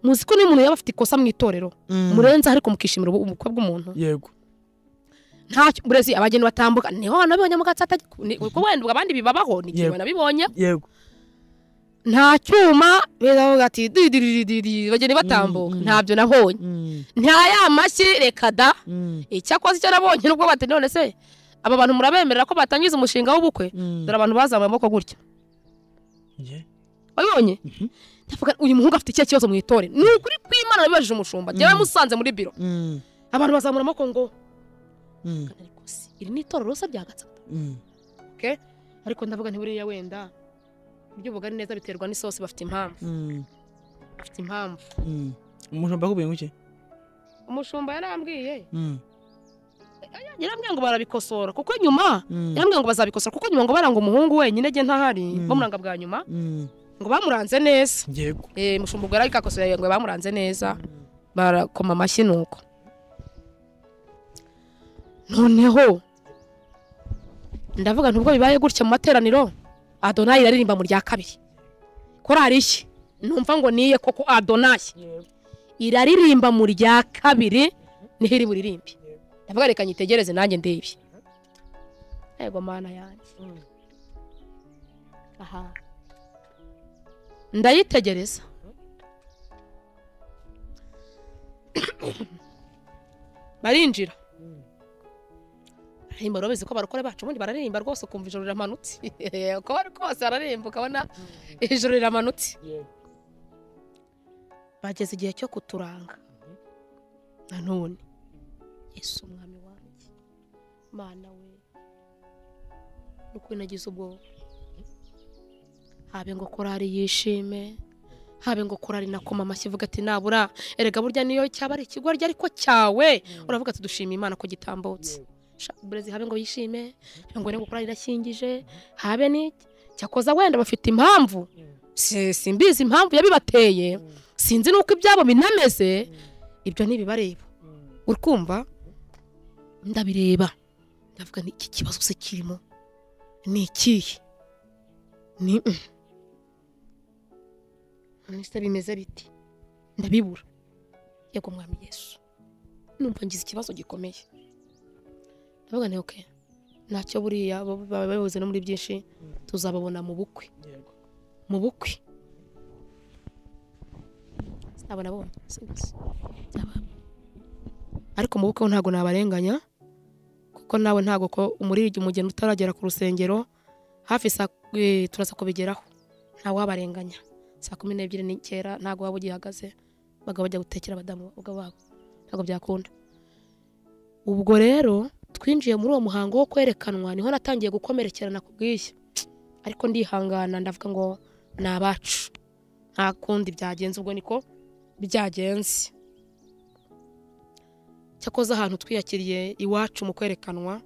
Speaker 1: muzi ko n'umuntu yaba afite ikosa mu itorero
Speaker 2: mm,
Speaker 1: murenza ariko mukishimira ubu- ubukwe bw'umuntu
Speaker 2: yego
Speaker 1: ntacyo burezi abageni batambuka niho nabibonye mu gatsi kuko wenda ubwo abandi bibabaho ni igihe
Speaker 2: Yego.
Speaker 1: nabibonye
Speaker 2: yego
Speaker 1: nta cyuma beza bavuga ati didirididi bageni batambuka
Speaker 2: Mm, mm.
Speaker 1: ntabyo nabonye
Speaker 2: Mm,
Speaker 1: nta ya mashyi reka da
Speaker 2: mm,
Speaker 1: icyakoze icyo nabonye nubwo bati none se aba bantu murabemerera ko batangiza umushinga w'ubukwe
Speaker 2: mm.
Speaker 1: dore abantu bazamuye amaboko gutya
Speaker 2: Ye-
Speaker 1: wabibonye
Speaker 2: Mhm.
Speaker 1: ndavuga uyu muhungu afite ikihe kibazo mu itorero ni ukuri kw'imana nabibajije umushumba
Speaker 2: Mm.
Speaker 1: jyewe musanze muri biro
Speaker 2: Mm,
Speaker 1: abantu bazamura amaboko ngo
Speaker 2: mm,
Speaker 1: ariko si iri ni itorero se rya gatsata
Speaker 2: mm.
Speaker 1: ariko ndavuga ntiburiya wenda ibyo ubugari neza biterwa n'isosi bafite impamvu
Speaker 2: Mm,
Speaker 1: bafite impamvu
Speaker 2: mm. umushumba akubwiye ngo iki
Speaker 1: umushumba yarambwiye
Speaker 2: Mm,
Speaker 1: yarambwiye ngo barabikosora kuko nyuma
Speaker 2: mm,
Speaker 1: yarambwiye ngo bazabikosora kuko nyuma ngo baranga umuhungu wenyine jye ntahari
Speaker 2: Mm.
Speaker 1: bamuranga bwa nyuma
Speaker 2: mm.
Speaker 1: ngo bamuranze neza
Speaker 2: yego
Speaker 1: Eh, mushumba ubwo yarabikakosoye ngo bamuranze neza barakoma amashyi nuko noneho ndavuga ntubwo bibaye gutya mu materaniro adonayi iraririmba mu rya kabiri korari iki numva ngo niye koko adonayi iraririmba mu rya kabiri niho iri buririmbe ndavuga reka nyitegereze nanjye ndebe yego mana yanjye aha ndayitegereza barinjira aririmba urabizi ko abarokore bacu ubundi bararirimba rwose ukumva ijoro riramanutse uko bari kose bararirimba ukabona ijoro riramanutse bageze igihe cyo kuturanga nanone yesu umwami wanjye mana we nukuri nagize ubwoba habe ngo korari yishime habe ngo korari nakoma amashyi ivuga ati nabura erega burya niyo cyaba ari ikigoryi ariko cyawe uravuga ati dushima imana ko gitambutse Sha, burezi habe ngo yishime habe ngo ngo korari irashyingije habe n'iki cyakoza wenda bafite impamvu Si- simbizi impamvu yabibateye sinzi nuko ibyabo binameze ibyo ntibibareba urkumva ndabireba ndavuga ni iki kibazo se kirimo ni ikihe ni nise bimeze biti ndabibura yego mwami yesu numva ngize ikibazo gikomeye ndavuga nti oke ntacyo buriya baba babibuze no muri byinshi tuzababona mu bukwe
Speaker 2: Yego.
Speaker 1: mu bukwe sinabona bonye sinzi Sinabona. ariko mu bukwe ho ntabwo nabarenganya kuko nawe ntabwo ko umuririmbyi umugeni utaragera ku rusengero hafi saa eh, turasa kubigeraho ntawabarenganya saa kumi n'ebyiri n'icyenda ntabwo waba ugihagaze bagabo bajya gutekera abadamu ubwo babo ntabwo byakunda ubwo rero twinjiye muri uwo muhango wo kwerekanwa niho natangiye gukomerekerana ku bwishyu ariko ndihangana ndavuga ngo ni abacu nta kundi byagenze ubwo niko byagenze cyakoze ahantu twiyakiriye iwacu mu kwerekanwa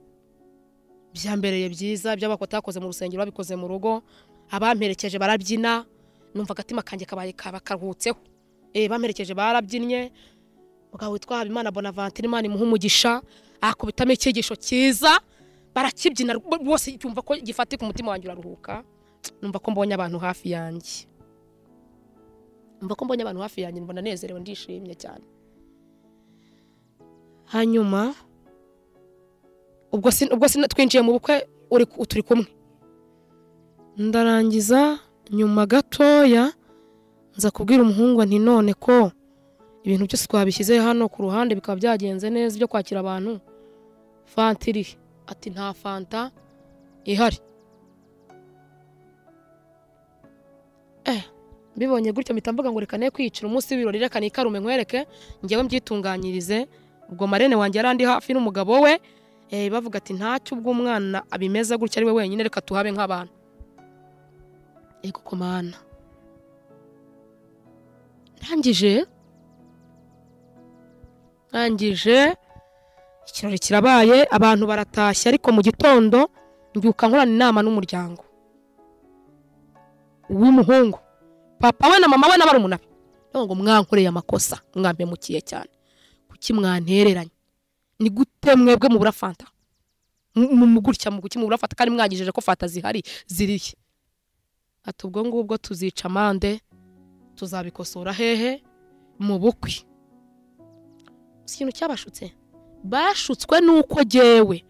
Speaker 1: byambereye byiza by'abatakoze mu rusengero babikoze mu rugo abamperekeje barabyina numva agatima kanjye kabaye kaba karuhutseho eh bamperekeje barabyinnye mugabo witwa Habimana Bonaventure Imana imuha umugisha akubitamo icyigisho cyiza barakibyina rwo- rwose cyumva ko gifatika umutima wanjye uraruhuka numva ko mbonye abantu hafi yanjye numva ko mbonye abantu hafi yanjye mbona nezerewe ndishimye cyane hanyuma ubwo sin- ubwo sin- twinjiye mu bukwe uri ku- turi kumwe ndarangiza nyuma gatoya nza kubwira umuhungu nti none ko ibintu byose twabishyize hano ku ruhande bikaba byagenze neza byo kwakira abantu fanta irihe ati nta fanta ihari eh mbibonye gutya mpita mvuga ngo reka ne kwiyicira umunsi w'ibirori reka nikarume nkwereke njyewe mbyitunganyirize ubwo marene wanjye yari andi hafi n'umugabo we eh, bavuga ati ntacyo ubwo umwana abimeze gutya ari we wenyine reka tuhabe nk'abantu yego komana ndangije ndangije ikirori kirabaye abantu baratashye ariko mu gitondo mbyuka nkorana inama n'umuryango w'umuhungu papa we na mama we n'abari umunara ndavuga ngo mwankoreye amakosa mwampemukiye cyane kuki mwantereranye ni gute mwebwe mubura fanta M- mu- mu gutya mu kuki mubura fanta kandi mwagijeje ko fanta zihari zirihe ati ubwo ngubwo tuzica amande tuzabikosora hehe mu bukwe si ikintu cyabashutse bashutswe n'uko jyewe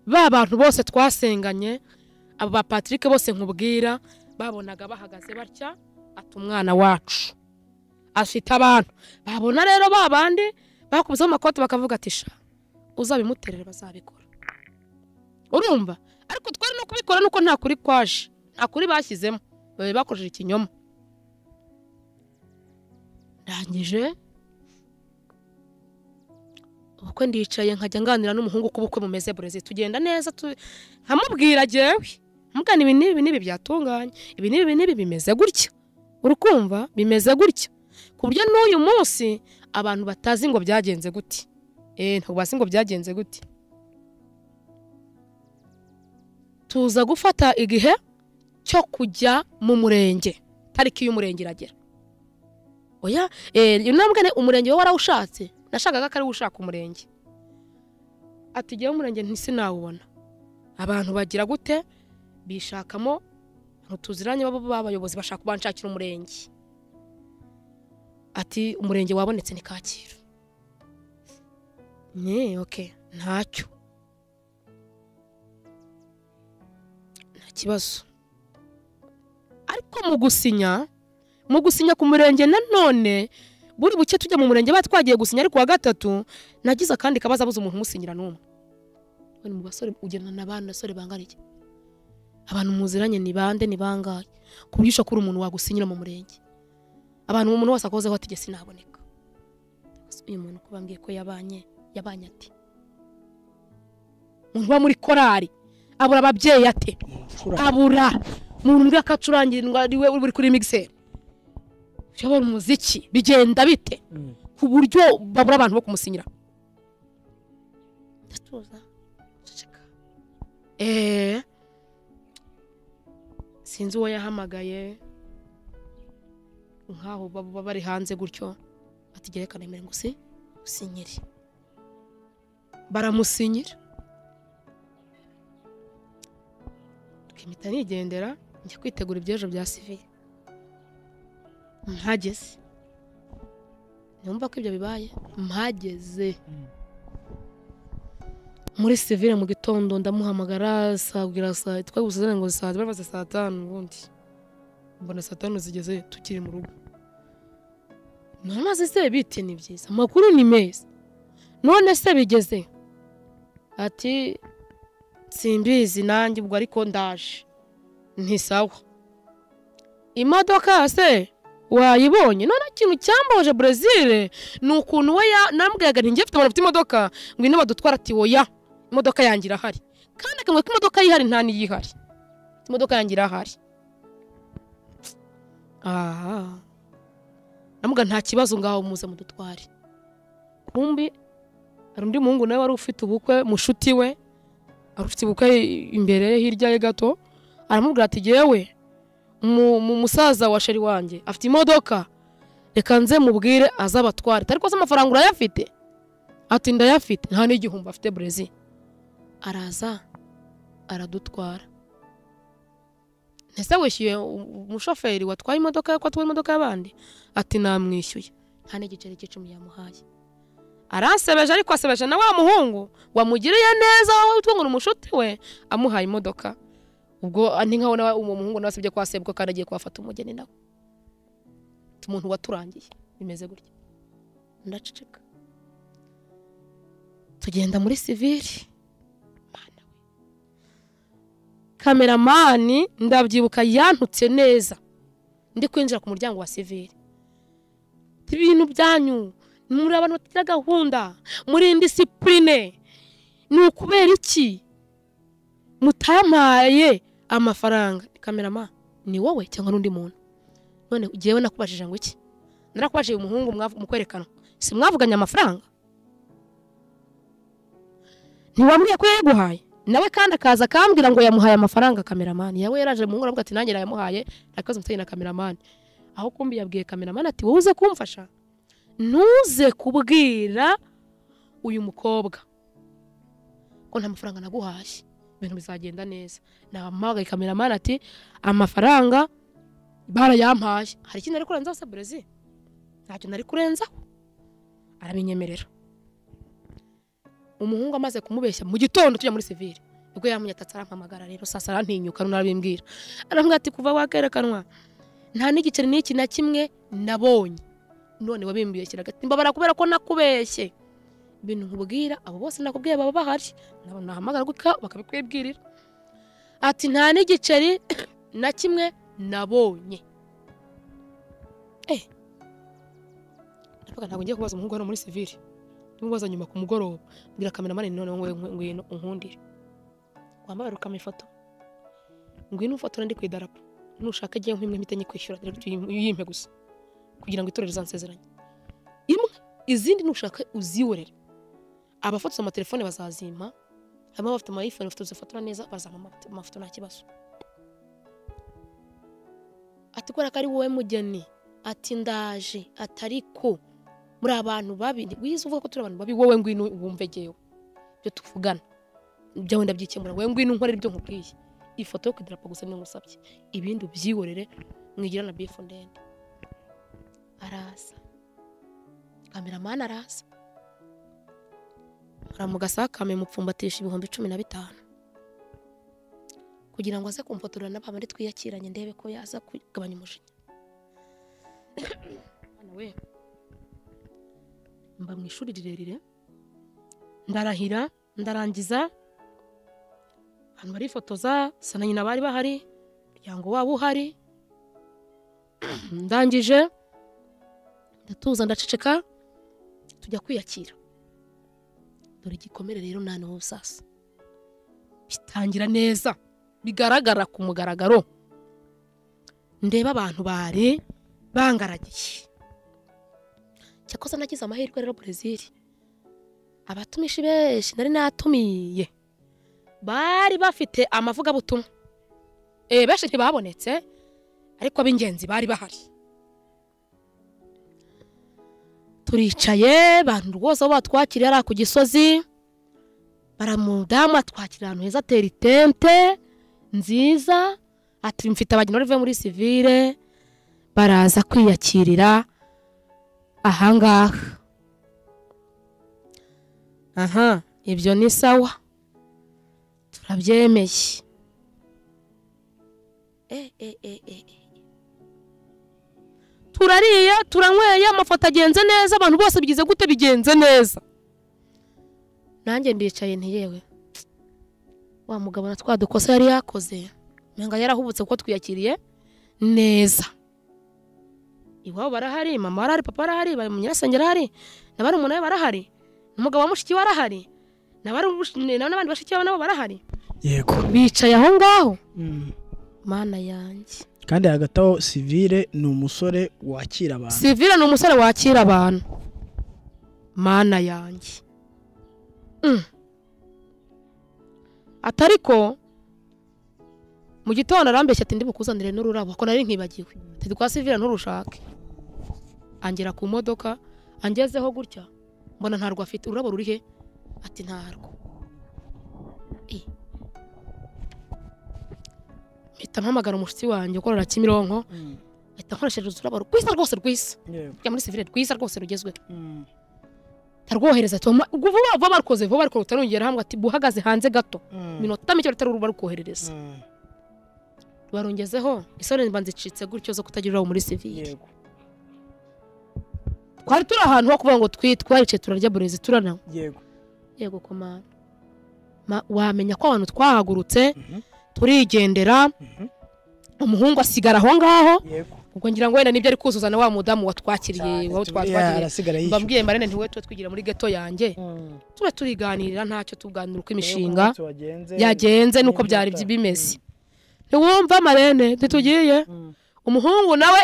Speaker 1: ba bantu bose twasenganye abo ba patrick bose nkubwira babonaga bahagaze batya ati umwana wacu afite abantu babona rero ba bandi bakubizaho amakoti bakavuga ati sha uzabimuterere bazabikora urumva ariko twari no kubikora nuko nta kuri kwaje nta kuri bashyizemo bari bakoresheje ikinyoma ndangije ubukwe ndicaye nkajya nganira n'umuhungu uko ubukwe bumeze burezi tugenda neza tu- nkamubwira jyewe mugana ibi n'ibi n'ibi byatunganye ibi n'ibi n'ibi bimeze gutya urukumva bimeze gutya ku buryo n'uyu munsi abantu batazi ngo byagenze gute eh ntabwo bazi ngo byagenze gute tuza gufata igihe cyo kujya mu murenge tariki y'umurenge iragera oya eh nambwe ne umurenge wowe warawushatse nashakaga ko ari we ushaka umurenge ati jyewe umurenge ntisinawubona abantu bagira gute bishakamo ntutuziranye baba b'abayobozi bashaka kubanshakira umurenge ati umurenge wabonetse ni kacyiru ne oke ntacyo nta kibazo ariko mu gusinya mu gusinya ku murenge nanone buri buke tujya mu murenge bari twagiye gusinya ariko wa gatatu nagize akandi kabazo abuze umuntu umusinyira n'umwe we ni mu basore ugendana n'abandi basore bangana iki abantu muziranye ni bande ni bangahe ku buryo ushobora kuba uri umuntu wagusinyira mu murenge abantu umuntu wese akozeho ati jye sinaboneka Ese uyu muntu kuba mbwiye ko yabanye yabanye ate umuntu uba muri korari abura ababyeyi ate abura umuntu mbwira ko acurangirirwa ari we uri kuri migiseri uyobora umuziki bigenda bite
Speaker 2: Mm.
Speaker 1: ku buryo babura abantu bo kumusinyira ndatuza ceceka eee sinzi uwo yahamagaye nk'aho baba bari hanze gutyo atigerekana imbere ngo si usinyire baramusinyira twimita nigendera njya kwitegura iby'ejo bya sivire mpageze numva ko ibyo bibaye mpageze
Speaker 2: Mm.
Speaker 1: muri sivire mu gitondo ndamuhamagara sabwira saa twagusazana ngo saa babaza saa tanu ubundi mbona saa tanu zigeze tukiri mu rugo namaze se bite ni byiza amakuru ni meza none se bigeze ati simbizi nanjye ubwo ariko ndaje ntisawa imodoka se wayibonye none ikintu cyambaje brezil ni ukuntu we ya- nambwiraga nti njye mfite abantu bafite imodoka ngwino badutwara ati oya imodoka yanjye irahari kandi akamwe k'imodoka yihari nta n'iyihari imodoka yanjye irahari aha namuga nta kibazo ngaho muze mudutware kumbi hari undi muhungu nawe wari ufite ubukwe mushuti we wari ufite ubukwe imbere hirya ye gato aramubwira ati yewe mu mu- musaza wa sheri wanjye afite imodoka reka nze mubwire azabatware ariko se amafaranga urayafite ati ndayafite nta n'igihumbi afite brezil araza aradutwara ese wishyuye u- u- umushoferi watwaye imodoka ko atwaye imodoka y'abandi ati namwishyuye nta n'igiceri cy'icumi yamuhaye aransebeje ariko asebeje na wa muhungu wamugiriye neza wowe utwo ngo ni umushuti we amuhaye imodoka ubwo ah, ni nkaho nawe uwo muhungu nawe asibye kwasebwa kandi agiye kuhafata umugeni nawe Ati, umuntu waturangiye bimeze gutya ndaceceka tugenda muri sivili kameramani ndabyibuka yantutse neza ndi kwinjira ku muryango wa sivire ibintu byanyu muri abantu batagira gahunda muri indisipurine ni ukubera iki mutamaye amafaranga kamerama ni wowe cyangwa n'undi muntu none ugiyewe nakubajije ngo iki narakubajije uyu muhungu mwavu- mu kwerekana si mwavuganye amafaranga ntiwambwiye ko yayaguhaye nawe kandi akaza akambwira ngo yamuhaye amafaranga kameramani yawe yaraje muhungu aravuga ati nanjye nayamuhaye nakaze umusayi na kameramani aho kumbi yabwiye kameramani ati wowe uze kumfasha ntuze kubwira uyu mukobwa ko nta mafaranga naguhaye ibintu bizagenda neza namuhamagaye kameramani ati amafaranga barayampaye hari ikindi ari kurenzaho se burezi ntacyo nari kurenzaho arabinyemerera umuhungu amaze kumubeshya mu gitondo tujya muri sivire nibwo yamunyatatse arampamagara rero sasa arantinyuka none arabimbwira arambwira ati kuva wakerekanwa nta n'igiceri n'iki na kimwe nabonye none wabimbeshye agati mbabara kubera ko nakubeshye ibintu nkubwira abo bose nakubwiye baba bahari nabo nahamagara gutya bakabikwibwirira ati nta n'igiceri na kimwe nabonye eh ndavuga ntabwo ngiye kubaza umuhungu hano muri sivire ndimubaza nyuma ku mugoroba mbwira kameramani none wowe ngwino unkundire wambabara ukama ifoto ngwino ufotora ndi ku idarapo nushaka agiye nk'imwe mpita nyikwishyura direct uyim- uyimpe gusa kugira ngo itorero rizansezeranye imwe izindi nushaka uziyorere abafotoza amatelefone bazazimpa harimo abafite ama iphone bafite uzifotora neza bazampa amafoto- amafoto nta kibazo ati kubera ko ari wowe mugeni ati ndaje atari ko muri abantu babi wize uvuga ko turi abantu babi wowe ngwino wumve jyewe ibyo tuvugana byawe ndabyikemura wowe ngwino nkorera ibyo nkubwiye ifoto yo ku idarapo gusa niyo ngusabye ibindi ubyihorere mwigira na bifu ndende araza kameramani araza aramugasa akame mupfumbatisha ibihumbi cumi na bitanu kugira ngo aze kumfotorera na bandi twiyakiranye ndebe ko yaza kugabanya umujinya Mwana we mba mu ishuri rirerire ndarahira ndarangiza abantu barifotoza sa na nyina bari bahari umuryango wabo uhari ndangije ndatuza ndaceceka tujya kwiyakira dore igikomere rero nta n'ubu sasa bitangira neza bigaragara ku mugaragaro ndeba abantu bari bangaragiye cyakoze nagize amahirwe rero Brezil abatumishi benshi nari natumiye bari bafite amavugabutumwa eh benshi ntibabonetse ariko ab'ingenzi bari bahari turicaye bantu rwose abo batwakiriye ari ku gisozi baramudamu atwakira ahantu heza atera itente nziza ati mfite abageni bavuye muri sivire baraza kwiyakirira ahangaha aha ibyo ni sawa turabyemeye Eh, eh, eh, eh, eh. turariye turanyweye amafoto agenze neza abantu bose bigize gute bigenze neza nanjye ndicaye nti yewe wa mugabo na twa dukosa yari yakoze nanga yarahubutse kuko twiyakiriye neza iwabo barahari mama arahari papa arahari bari mu nyirasenge arahari n'abari umuntu we barahari n'umugabo wa mushiki we arahari n'abari umush- na- n'abandi bashiki babo nabo barahari
Speaker 2: yego
Speaker 1: bicaye aho ngaho mana yanjye
Speaker 2: kandi hagati aho sivire ni umusore wakira abantu
Speaker 1: sivire ni umusore wakira abantu mana yanjye Mm. atari ko mu gitondo arambeshya ati ndibukuzanire n'ururabo ko nari nkibagiwe ati rwa sivire nturushake angera ku modoka angezeho gutya mbona ntarwo afite ururabo ruri he ati ntarwo Eh. mpita mpamagara umushyitsi wanjye ukorera kimironko ahita nkoresheje ururabo rwiza rwose rwiza rujya muri sivire rwiza rwose rugezweho ndarwohereza tuma vuba vuba barukoze vuba barukora utarongera hamwe ati buhagaze hanze gato minota mike rutari ruba rukoherereza barungezeho isoni mba nzicitse gutyo zo kutagira ururabo muri sivire
Speaker 2: yego
Speaker 1: twari turi ahantu ho kuvuga ngo twi twaricaye turarya burezi turana
Speaker 2: yego
Speaker 1: yego komanda Ma- wamenya ko abantu twahagurutse turigendera
Speaker 2: Mhm.
Speaker 1: umuhungu asigara aho ngaho
Speaker 2: yego
Speaker 1: ubwo ngira ngo wenda nibyo ari kuzuza na wa mudamu watwakiriye
Speaker 2: cyane
Speaker 1: wabo
Speaker 2: turi- ya,
Speaker 1: twatwakiriye
Speaker 2: arasigara yishyura
Speaker 1: mbabwiye marene ntiwe tuba twigira muri geto yanjye
Speaker 2: Mm.
Speaker 1: tuba turiganirira ntacyo tuganira uko
Speaker 2: Rero
Speaker 1: imishinga
Speaker 2: umunsi wagenze-
Speaker 1: yagenze nuko
Speaker 2: n'ibyo
Speaker 1: byari
Speaker 2: wataye.
Speaker 1: bimeze ntiwumva marene ntitugiye
Speaker 2: Mm.
Speaker 1: umuhungu nawe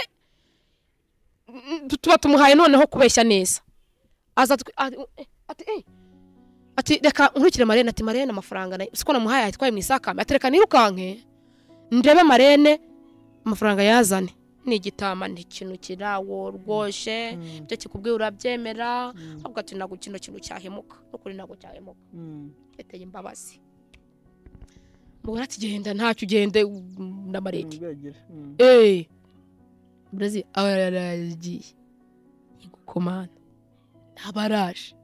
Speaker 1: mm, tuba tumuhaye noneho kubeshya neza aza twe- a- eh, ati eh. ati reka nkurikire marene ati marene amafaranga nayo siko namuhaye ayatwaye mu isakame ati reka nirukanke ndebe marene amafaranga yazane ni igitama ni ikintu kirawo rwoshe
Speaker 2: Mm.
Speaker 1: ibyo kikubwiye urabyemera
Speaker 2: Mm.
Speaker 1: ahubwo ati ntabwo kino kintu cyahemuka n'ukuri ntabwo cyahemuka
Speaker 2: Mm.
Speaker 1: yateye imbabazi mubona ati genda ntacyo ugende mm, na marene
Speaker 2: Ntibyagira. Mm.
Speaker 1: Eh. Brazil aba yaragiye. Igukomana. Abaraje.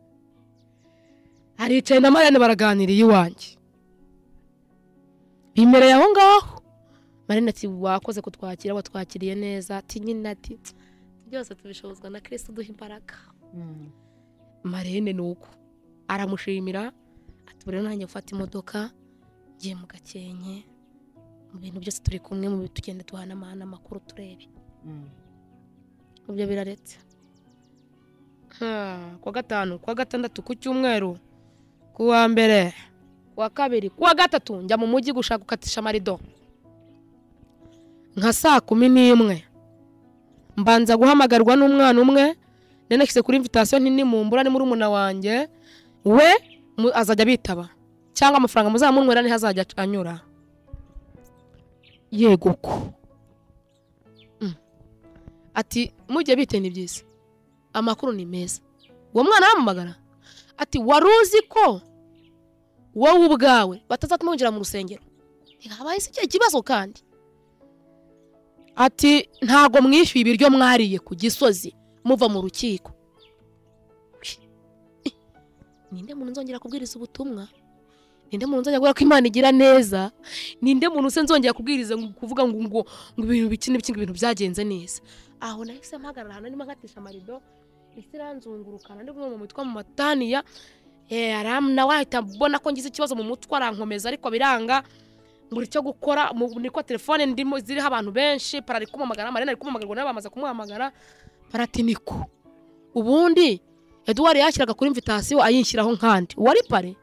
Speaker 1: Aricaye na Marianne baraganiriye iwanjye. Bimereye aho ngaho. Marianne ati wakoze kutwakira watwakiriye neza ati nyine ati byose tubishobozwa na Kristo duha imbaraga.
Speaker 2: Mm.
Speaker 1: Marianne nuko aramushimira ati buriya nanjye mfata imodoka ngiye mu gakenke mu bintu byose turi kumwe mu tugenda duhanamahana amakuru turebe
Speaker 2: Mm.
Speaker 1: ibyo biraretse Hmm, kuwa gatanu kuwa gatandatu ku cyumweru kuwa mbere kuwa kabiri kuwa gatatu njya mu mujyi gushaka gukatisha amarido nka saa kumi n'imwe mbanza guhamagarwa n'umwana umwe nari nashyize kuri imvitasiyo nini mumbura ni muri umuna wanjye we mu- azajya bitaba cyangwa amafaranga muzaba munywera niho azajya anyura yego uko ati mujye bite ni byiza amakuru ni meza uwo mwana arampamagara ati wari uzi ko wowe ubwawe batazatuma winjira mu rusengero ntihabaye se ikihe kibazo kandi ati ntago mwishyuye ibiryo mwariye ku gisozi muva mu rukiko Eh, ninde muntu nzongera kubwiriza ubutumwa ninde muntu nzongera kubwira ko imana igira neza ninde muntu se nzongera kubwiriza ngo- kuvuga ngo ngo ngo ibintu biki n'ibiki ngo ibintu byagenze neza aho nahise mpagarara ahantu arimo nkatisha amarido isi iranzungurukana ndi kumwe mu mitwe mu mataniya Eh, aram nawe ahita mbona ko ngize ikibazo mu mutwe arankomeza ariko biranga mbura icyo gukora mu- niko telefone ndimo ziriho abantu benshi para ari kumamagara marina ari kumamagarwa nawe bamaze kumuhamagara paratiniko ubundi eduwari yashyiraga kuri imvitasiyo ayinshyiraho nkandi uwari pare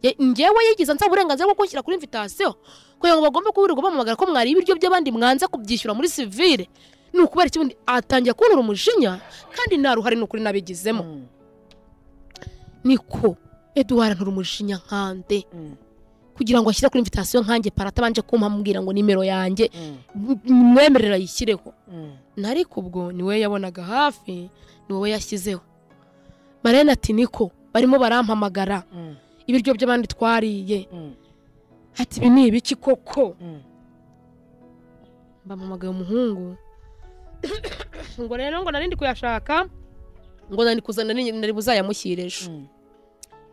Speaker 1: ye- njyewe yigiza nsaba uburenganzira bwo kunshyira kuri imvitasiyo kugira ngo bagombe kubirirwa bamamagara ko mwari ibiryo by'abandi mwanze kubyishyura muri sivire ni ukubera iki ubundi atangiye kubonera umujinya kandi nta ruhare ni ukuri nabigizemo
Speaker 2: Mm.
Speaker 1: niko eduwari antura umujinya nkande
Speaker 2: Mm.
Speaker 1: kugira ngo ashyire kuri imvitasiyo nkanjye paratabanje kumpambwira ngo nimero yanjye
Speaker 2: Mm.
Speaker 1: mwemerera ayishyireho
Speaker 2: Mm.
Speaker 1: ariko ubwo niwe yabonaga hafi ni wowe yashyizeho marene ati niko barimo barampamagara
Speaker 2: Mm.
Speaker 1: ibiryo by'abandi twariye
Speaker 2: Mm.
Speaker 1: ati ibi ni ibiki koko
Speaker 2: Mm.
Speaker 1: bampamagaye umuhungu ngo rero ngo narindi kuyashaka ngo nari kuzana nari nari buzayamushyire ejo
Speaker 2: Mm.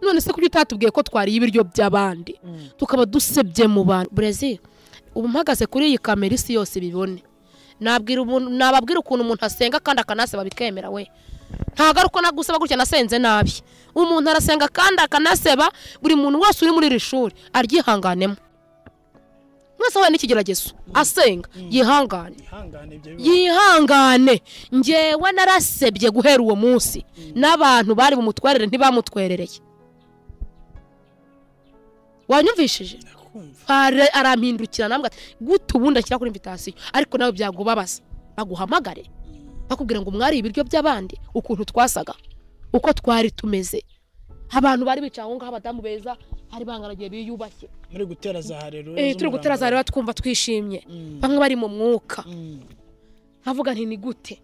Speaker 1: none se kuki utatubwiye ko twariye ibiryo by'abandi
Speaker 2: Mm.
Speaker 1: tukaba dusebye mu bantu burezi ubu mpagaze kuri iyi kamera isi yose ibibone nabwira umuntu- nababwira ukuntu umuntu asenga kandi akanasaba bikemera we ntabwo ari uko nagusaba gutya nasenze nabi umuntu arasenga kandi akanaseba buri muntu wese uri muri iri shuri aryihanganemo mwese wahuye n'ikigeragezo asenga yihangane
Speaker 2: Ihangane ibyo bibazo.
Speaker 1: yihangane njyewe narasebye guhera uwo munsi n'abantu bari bumutwerere ntibamutwerereye wanyumvishije
Speaker 2: Ndakumva.
Speaker 1: Ara- arampindukira nambwe ati gute ubundi ashyira kuri invitasiyo ariko nawe byagubabaza baguhamagare bakubwira ngo mwari ibiryo by'abandi ukuntu twasaga uko twari tumeze abantu bari bicaye aho ngaho abadamu beza hari bangaragiye biyubashye
Speaker 2: muri gutera za harero
Speaker 1: Eh, turi gutera za rero twumva twishimye
Speaker 2: Mm.
Speaker 1: bamwe bari mu mwuka
Speaker 2: Mm.
Speaker 1: nkavuga nti ni gute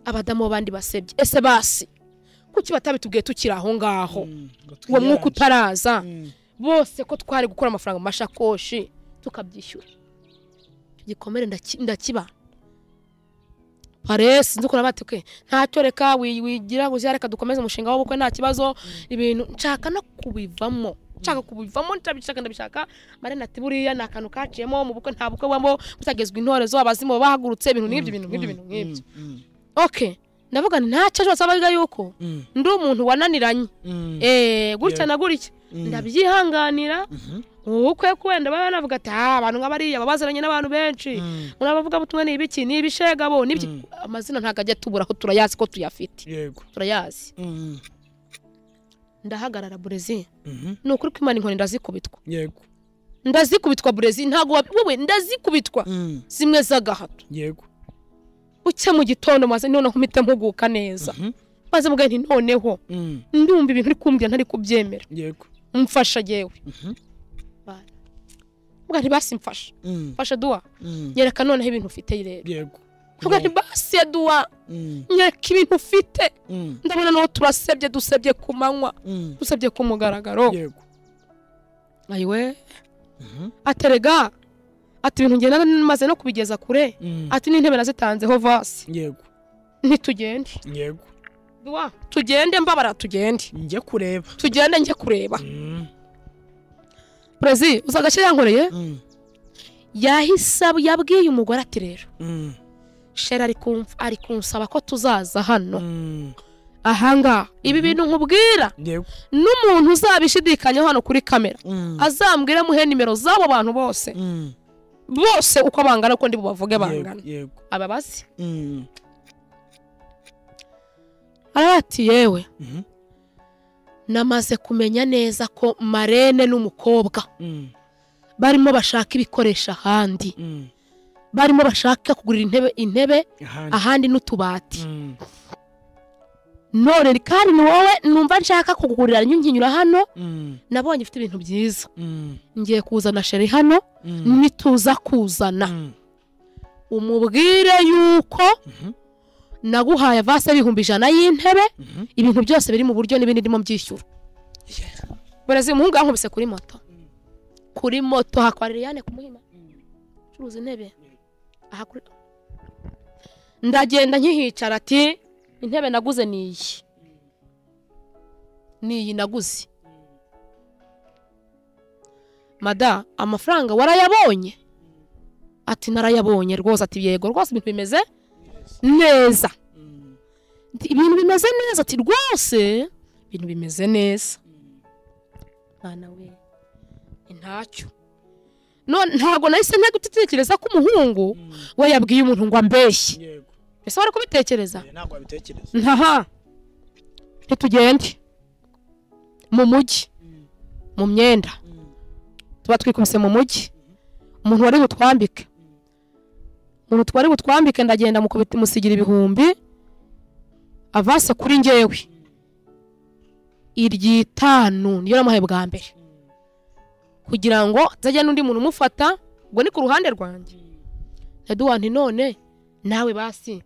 Speaker 1: abadamu b'abandi basebye ese basi kuki batabitubwiye tukiri aho ngaho
Speaker 2: Mm. Ngo
Speaker 1: uwo mwuka
Speaker 2: twiyaranje.
Speaker 1: utaraza
Speaker 2: Mm.
Speaker 1: bose ko twari gukora amafaranga mu mashakoshi tukabyishyura icyo gikomere ndaki- ndakiba pare sinzi ukuntu batike ntacyo reka wi- wigira ngo uzira reka dukomeze umushinga w'ubukwe nta kibazo ibintu nshaka no kubivamo nshaka kubivamo ndabishaka ndabishaka marene ati buriya ni akantu kaciyemo mu bukwe nta bukwe bubamo butagezwa intorezo abazimu bahagurutse ibintu nk'ibyo ibintu nk'ibyo ibintu nk'ibyo
Speaker 2: Mm.
Speaker 1: okay ndavuga nti ntacyo ejo basabaga yuko
Speaker 2: Mm.
Speaker 1: ndi umuntu wananiranye
Speaker 2: Mm.
Speaker 1: eh gutya
Speaker 2: Yeah.
Speaker 1: na gutya
Speaker 2: Mm.
Speaker 1: ndabyihanganira
Speaker 2: Mhm.
Speaker 1: ubukwe kwenda baba banavuga ati "Ah, abantu nk'abariya baba baziranye n'abantu benshi muri abavuga butumwa ni ibiki ni ibishegabo ni ibiki
Speaker 2: Mm.
Speaker 1: amazina ntabwo ajya tuburaho turayazi ko tuyafite
Speaker 2: yego
Speaker 1: turayazi
Speaker 2: Mm.
Speaker 1: ndahagarara burezi
Speaker 2: Mhm.
Speaker 1: ni ukuri ko imana inkoni ndazikubitwa
Speaker 2: yego
Speaker 1: ndazikubitwa burezi ntabwo wab- wowe ndazikubitwa
Speaker 2: Mm.
Speaker 1: zimwe z'agahato
Speaker 2: yego
Speaker 1: bucya mu gitondo maze noneho mpita mpuguka neza
Speaker 2: Mhm.
Speaker 1: maze mubwira nti noneho
Speaker 2: Mm.
Speaker 1: ndumva ibintu uri kumbwira ntari kubyemera
Speaker 2: yego
Speaker 1: mfasha yewe
Speaker 2: Mhm.
Speaker 1: mubwira nti basi mfasha
Speaker 2: Mm.
Speaker 1: mfasha duwa
Speaker 2: Mm.
Speaker 1: nyereka noneho ibintu ufite rero
Speaker 2: yego
Speaker 1: mubwira nti basi duwa
Speaker 2: Mm.
Speaker 1: nyereka ibintu ufite
Speaker 2: Mm.
Speaker 1: ndabona n'uwo turasebye dusebye ku manywa
Speaker 2: Mm.
Speaker 1: usabye ku mugaragaro
Speaker 2: yego
Speaker 1: ayiwe
Speaker 2: Mhm.
Speaker 1: aterega ati ibintu ngenda maze no kubigeza kure
Speaker 2: Mm.
Speaker 1: ati n'intebe nazitanzeho vasi
Speaker 2: yego
Speaker 1: ntitugende
Speaker 2: yego
Speaker 1: Duwa, tugende mbabara tugende
Speaker 2: njya kureba
Speaker 1: tugende njye kureba
Speaker 2: Mm.
Speaker 1: perezi uzi agace yankoreye
Speaker 2: Mm.
Speaker 1: yahise ab- yabwiye umugore ati rero
Speaker 2: Mm.
Speaker 1: shera ari kumf- ari kunsaba ko tuzaza hano
Speaker 2: Mm.
Speaker 1: ahangaha ibi bintu nkubwira
Speaker 2: yego
Speaker 1: n'umuntu uzabishidikanyaho hano kuri kamera
Speaker 2: Mm.
Speaker 1: azambwire muhe nimero z'abo bantu bose
Speaker 2: Mm.
Speaker 1: bose uko bangana uko ndi bubavuge
Speaker 2: yego
Speaker 1: bangana
Speaker 2: yego
Speaker 1: aba bazi
Speaker 2: Mm.
Speaker 1: aravuga ati yewe
Speaker 2: Mhm.
Speaker 1: namaze kumenya neza ko marene n'umukobwa
Speaker 2: Mm.
Speaker 1: barimo bashaka ibikoresho ahandi
Speaker 2: Mm.
Speaker 1: barimo bashaka kugurira intebe intebe
Speaker 2: ahandi
Speaker 1: ahandi n'utubati
Speaker 2: Mm.
Speaker 1: none kandi ni wowe numva nshaka kugurira nyunginyura hano
Speaker 2: Mm.
Speaker 1: nabonye ifite ibintu byiza
Speaker 2: Mm.
Speaker 1: ngiye kuzana sheri hano
Speaker 2: Mm.
Speaker 1: nituza kuzana
Speaker 2: Mm.
Speaker 1: umubwire yuko
Speaker 2: Mhm.
Speaker 1: naguhaye vase y'ibihumbi ijana y'intebe
Speaker 2: Mhm.
Speaker 1: ibintu byose biri mu buryo n'ibindi ndimo byishyura barazi umuhungu yankubise kuri moto kuri moto hakwa liliane kumuhima curuza intebe aha kuri ndagenda nkihicara ati intebe naguze ni iyi ni iyi naguze mada amafaranga warayabonye ati narayabonye rwose ati yego rwose ibintu bimeze neza
Speaker 2: Mm.
Speaker 1: Ati, ibintu bimeze neza ati rwose ibintu bimeze neza mwana we ni ntacyo none ntabwo nahise nta gutekereza ko umuhungu
Speaker 2: Mm.
Speaker 1: we yabwiye umuntu ngo ambeshye
Speaker 2: yego
Speaker 1: ese wari kubitekereza
Speaker 2: Eh, ntabwo wabitekereza
Speaker 1: ntaha ntitugende mu mujyi mu myenda tuba twikubise mu mujyi umuntu wari butwambike umuntu wari butwambike ndagenda mukubita- musigira ibihumbi avase kuri njyewe iryitanu niyo namuhaye bwa mbere kugira ngo nzajya n'undi muntu umufata ubwo ni ku ruhande rwanjye eduwa nti none nawe basi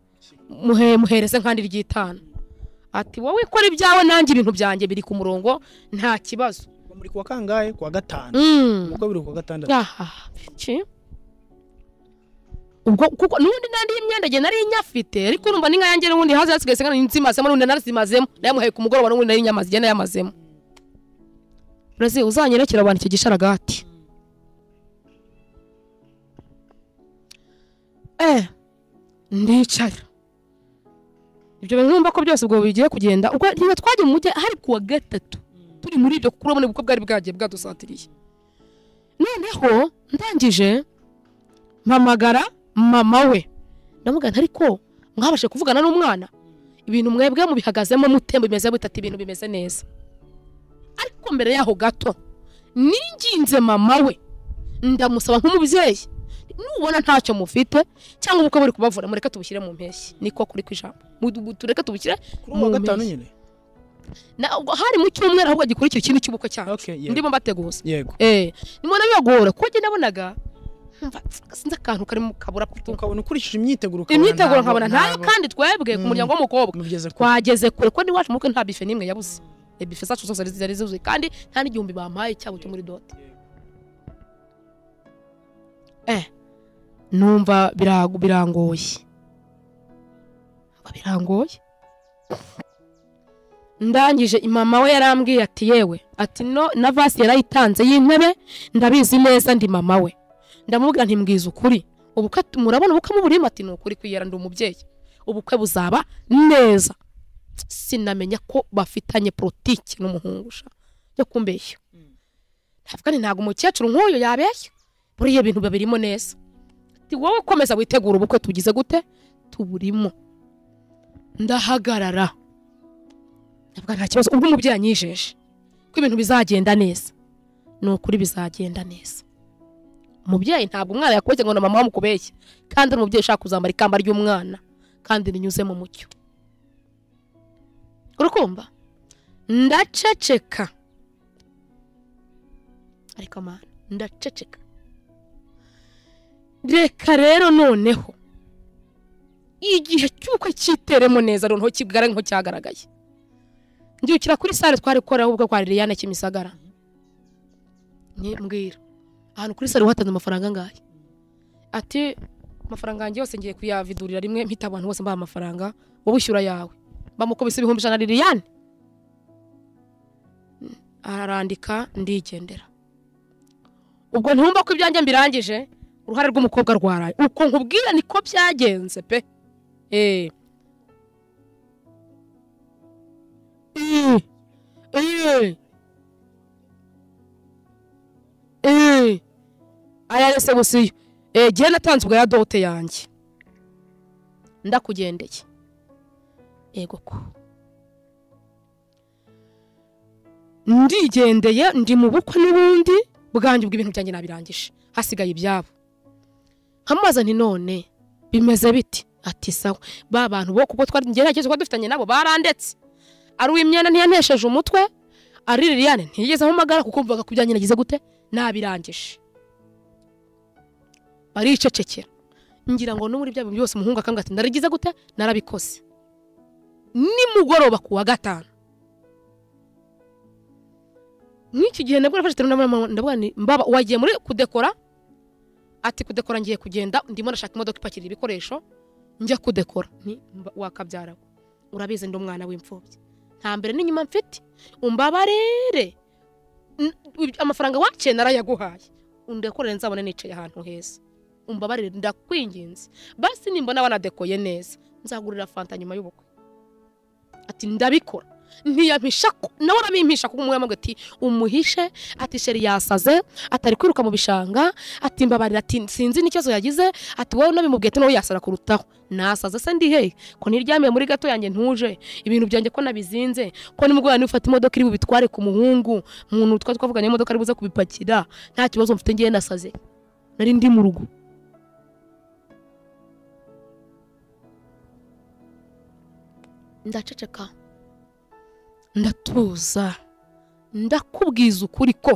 Speaker 1: muhe muhereze nkandi ryitanu ati wowe ikora ibyawe nanjye ibintu byanjye biri ku murongo nta kibazo
Speaker 2: Ubwo muri kuwa kangahe kuwa gatanu
Speaker 1: Mm.
Speaker 2: ubwo biri kuwa gatandatu
Speaker 1: aha iki ubwo kuko n'ubundi nandi imyenda njye nari nyafite ariko urumva n'inka yanjye n'ubundi haza hasigaye sengana nzimazemo n'ubundi narazimazemo nayamuhaye ku mugoroba n'ubundi nari nyamaze igenda yamazemo urazi uzanyerekera abantu icyo gisharagati eh ndicara ibyo bintu numva ko byose ubwo bigiye kugenda ubwo niba twajya mu mujyi hari kuwa gatatu turi muri ibyo kuko urabona ubukwe bwari bwagiye bwadusatiriye noneho ndangije mpamagara mama we ndamugana ariko mwabashe kuvugana n'umwana ibintu mwebwe mubihagazemo mutemba bimeze bitatu ibintu bimeze neza ariko mbere yaho gato ninginze mama we ndamusaba nk'umubyeyi nubona ntacyo mufite cyangwa ubukwe buri kubavura mureke tubushyire mu mpeshyi niko kuri ku ijambo Mu- tureke tubushyire
Speaker 2: kuri uwa
Speaker 1: mu
Speaker 2: gatanu
Speaker 1: mpeshyi.
Speaker 2: nyine
Speaker 1: Na- ubwo hari mu cyumweru ahubwo gikurikira ikindi cy'ubukwe cyane
Speaker 2: okay yego
Speaker 1: ndimo mbateguza
Speaker 2: yego
Speaker 1: Eh, nimubona bibagora kuko njye nabonaga nkumva, sinzi akantu karimo kabura putu
Speaker 2: ukabona ukurikije imyiteguro ukabona
Speaker 1: imyiteguro
Speaker 2: ntabwo-
Speaker 1: nkabona ntayo
Speaker 2: ntabwo
Speaker 1: kandi twebwe ku
Speaker 2: Mm.
Speaker 1: muryango w'umukobwa
Speaker 2: mugeze kwa
Speaker 1: twageze kure ko n'iwacu mukwe nta bife n'imwe yabuze Eh, bife zacu zose zari- zari zuzuye kandi nta n'igihumbi bampaye cyabo cyo muri dota eh numva birago- birangoye Numva birangoye ndangije mama we yarambwiye ati yewe ati no na vasi yarayitanze y'intebe ndabizi neza ndi mama we ndamubwira nti mbwiza ukuri ubukwe murabona ubukwe muburimo ati ni ukuri kwiyera ndi umubyeyi ubukwe buzaba neza sinamenya ko bafitanye politiki n'umuhungu sha yo kumbeshya kandi ntabwo umukecuru nk'uyu yabeshya buriya ibintu babirimo neza Ati, wowe komeza witegura ubukwe tugize gute tuburimo ndahagarara ndavuga nta kibazo ubwo umubyeyi anyijeje ko ibintu bizagenda neza ni ukuri bizagenda neza umubyeyi ntabwo umwana yakubeshya ngo na mama wamukubeshye kandi ari umubyeyi ushaka kuzambara ikamba ry'umwana kandi rinyuze mu mucyo urukumva ndaceceka ariko amana ndaceceka reka rero noneho igihe cy'ubukwe cyiteremo neza noneho kigaragara nk'aho cyagaragaye ndyukira kuri sale twari gukoreraho ubwo kwa liliane kimisagara Nyi- mbwira ahantu kuri sale watanze amafaranga angahe ati amafaranga yanjye yose ngiye kuyavidurira rimwe mpita abantu bose mbaha amafaranga wowe ushyura ayawe bamukubise ibihumbi ijana liliane arandika ndigendera ubwo ntumva ko ibyanjye mbirangije uruhare rw'umukobwa rwaraye uko nkubwira niko byagenze pe eh Eh, eh. Eh. aya rese gusiyo gihe natanze ubwa ya dote yanjye ndakugendeye yego ko ndigendeye ndi mu bukwe n'ubundi bwanjye ubwo ibintu byanjye nabirangije hasigaye ibyabo nkamubaza nti none bimeze biti ati sawa ba bantu bo kuko twari ngerageza kuba dufitanye nabo barandetse ari uw'imyenda ntiyanesheje umutwe ari liliane ntiyigeze ahamagara kuko mvuga ku byanjye nagize gute nabirangije baricecekera ngira ngo no muri bya bintu byose umuhungu akambwira ati ndarigize gute narabikoze nimugoroba ku wa gatanu nk'iki gihe nabwo nafashe telefone ndabona- ndavuga nti mbaba wagiye muri kudekora ati kudekora ngiye kugenda ndimo ndashaka imodoka ipakira ibikoresho njya kudekora ni mba- wakabyarawe urabizi ndi umwana w'imfubyi nta mbere n'inyuma mfite umbabarere N- ib- amafaranga waciye narayaguhaye undekorere nzabone nicaye ahantu heza umbabarire ndakwinginze basi nimbona wanadekoye neza nzagurira fanta nyuma y'ubukwe ati ndabikora ntiyampisha ko- nawe arabimpisha kuko umwe yamubwira ati umuhishe ati sheri yasaze atari kwiruka mu bishanga ati mbabarira ati sinzi n'ikibazo yagize ati wowe unabimubwiye ati nawe yasara kurutaho nasaze se ndi hehe ko ntiryamiye muri gato yanjye ntuje ibintu byanjye ko nabizinze ko nimugoroba nifata imodoka iri bubitware ku muhungu umuntu twari twavuganye imodoka ari buze kubipakira nta kibazo mfite ngiye nasaze nari ndi mu rugo ndaceceka ndatuza ndakubwiza ukuri ko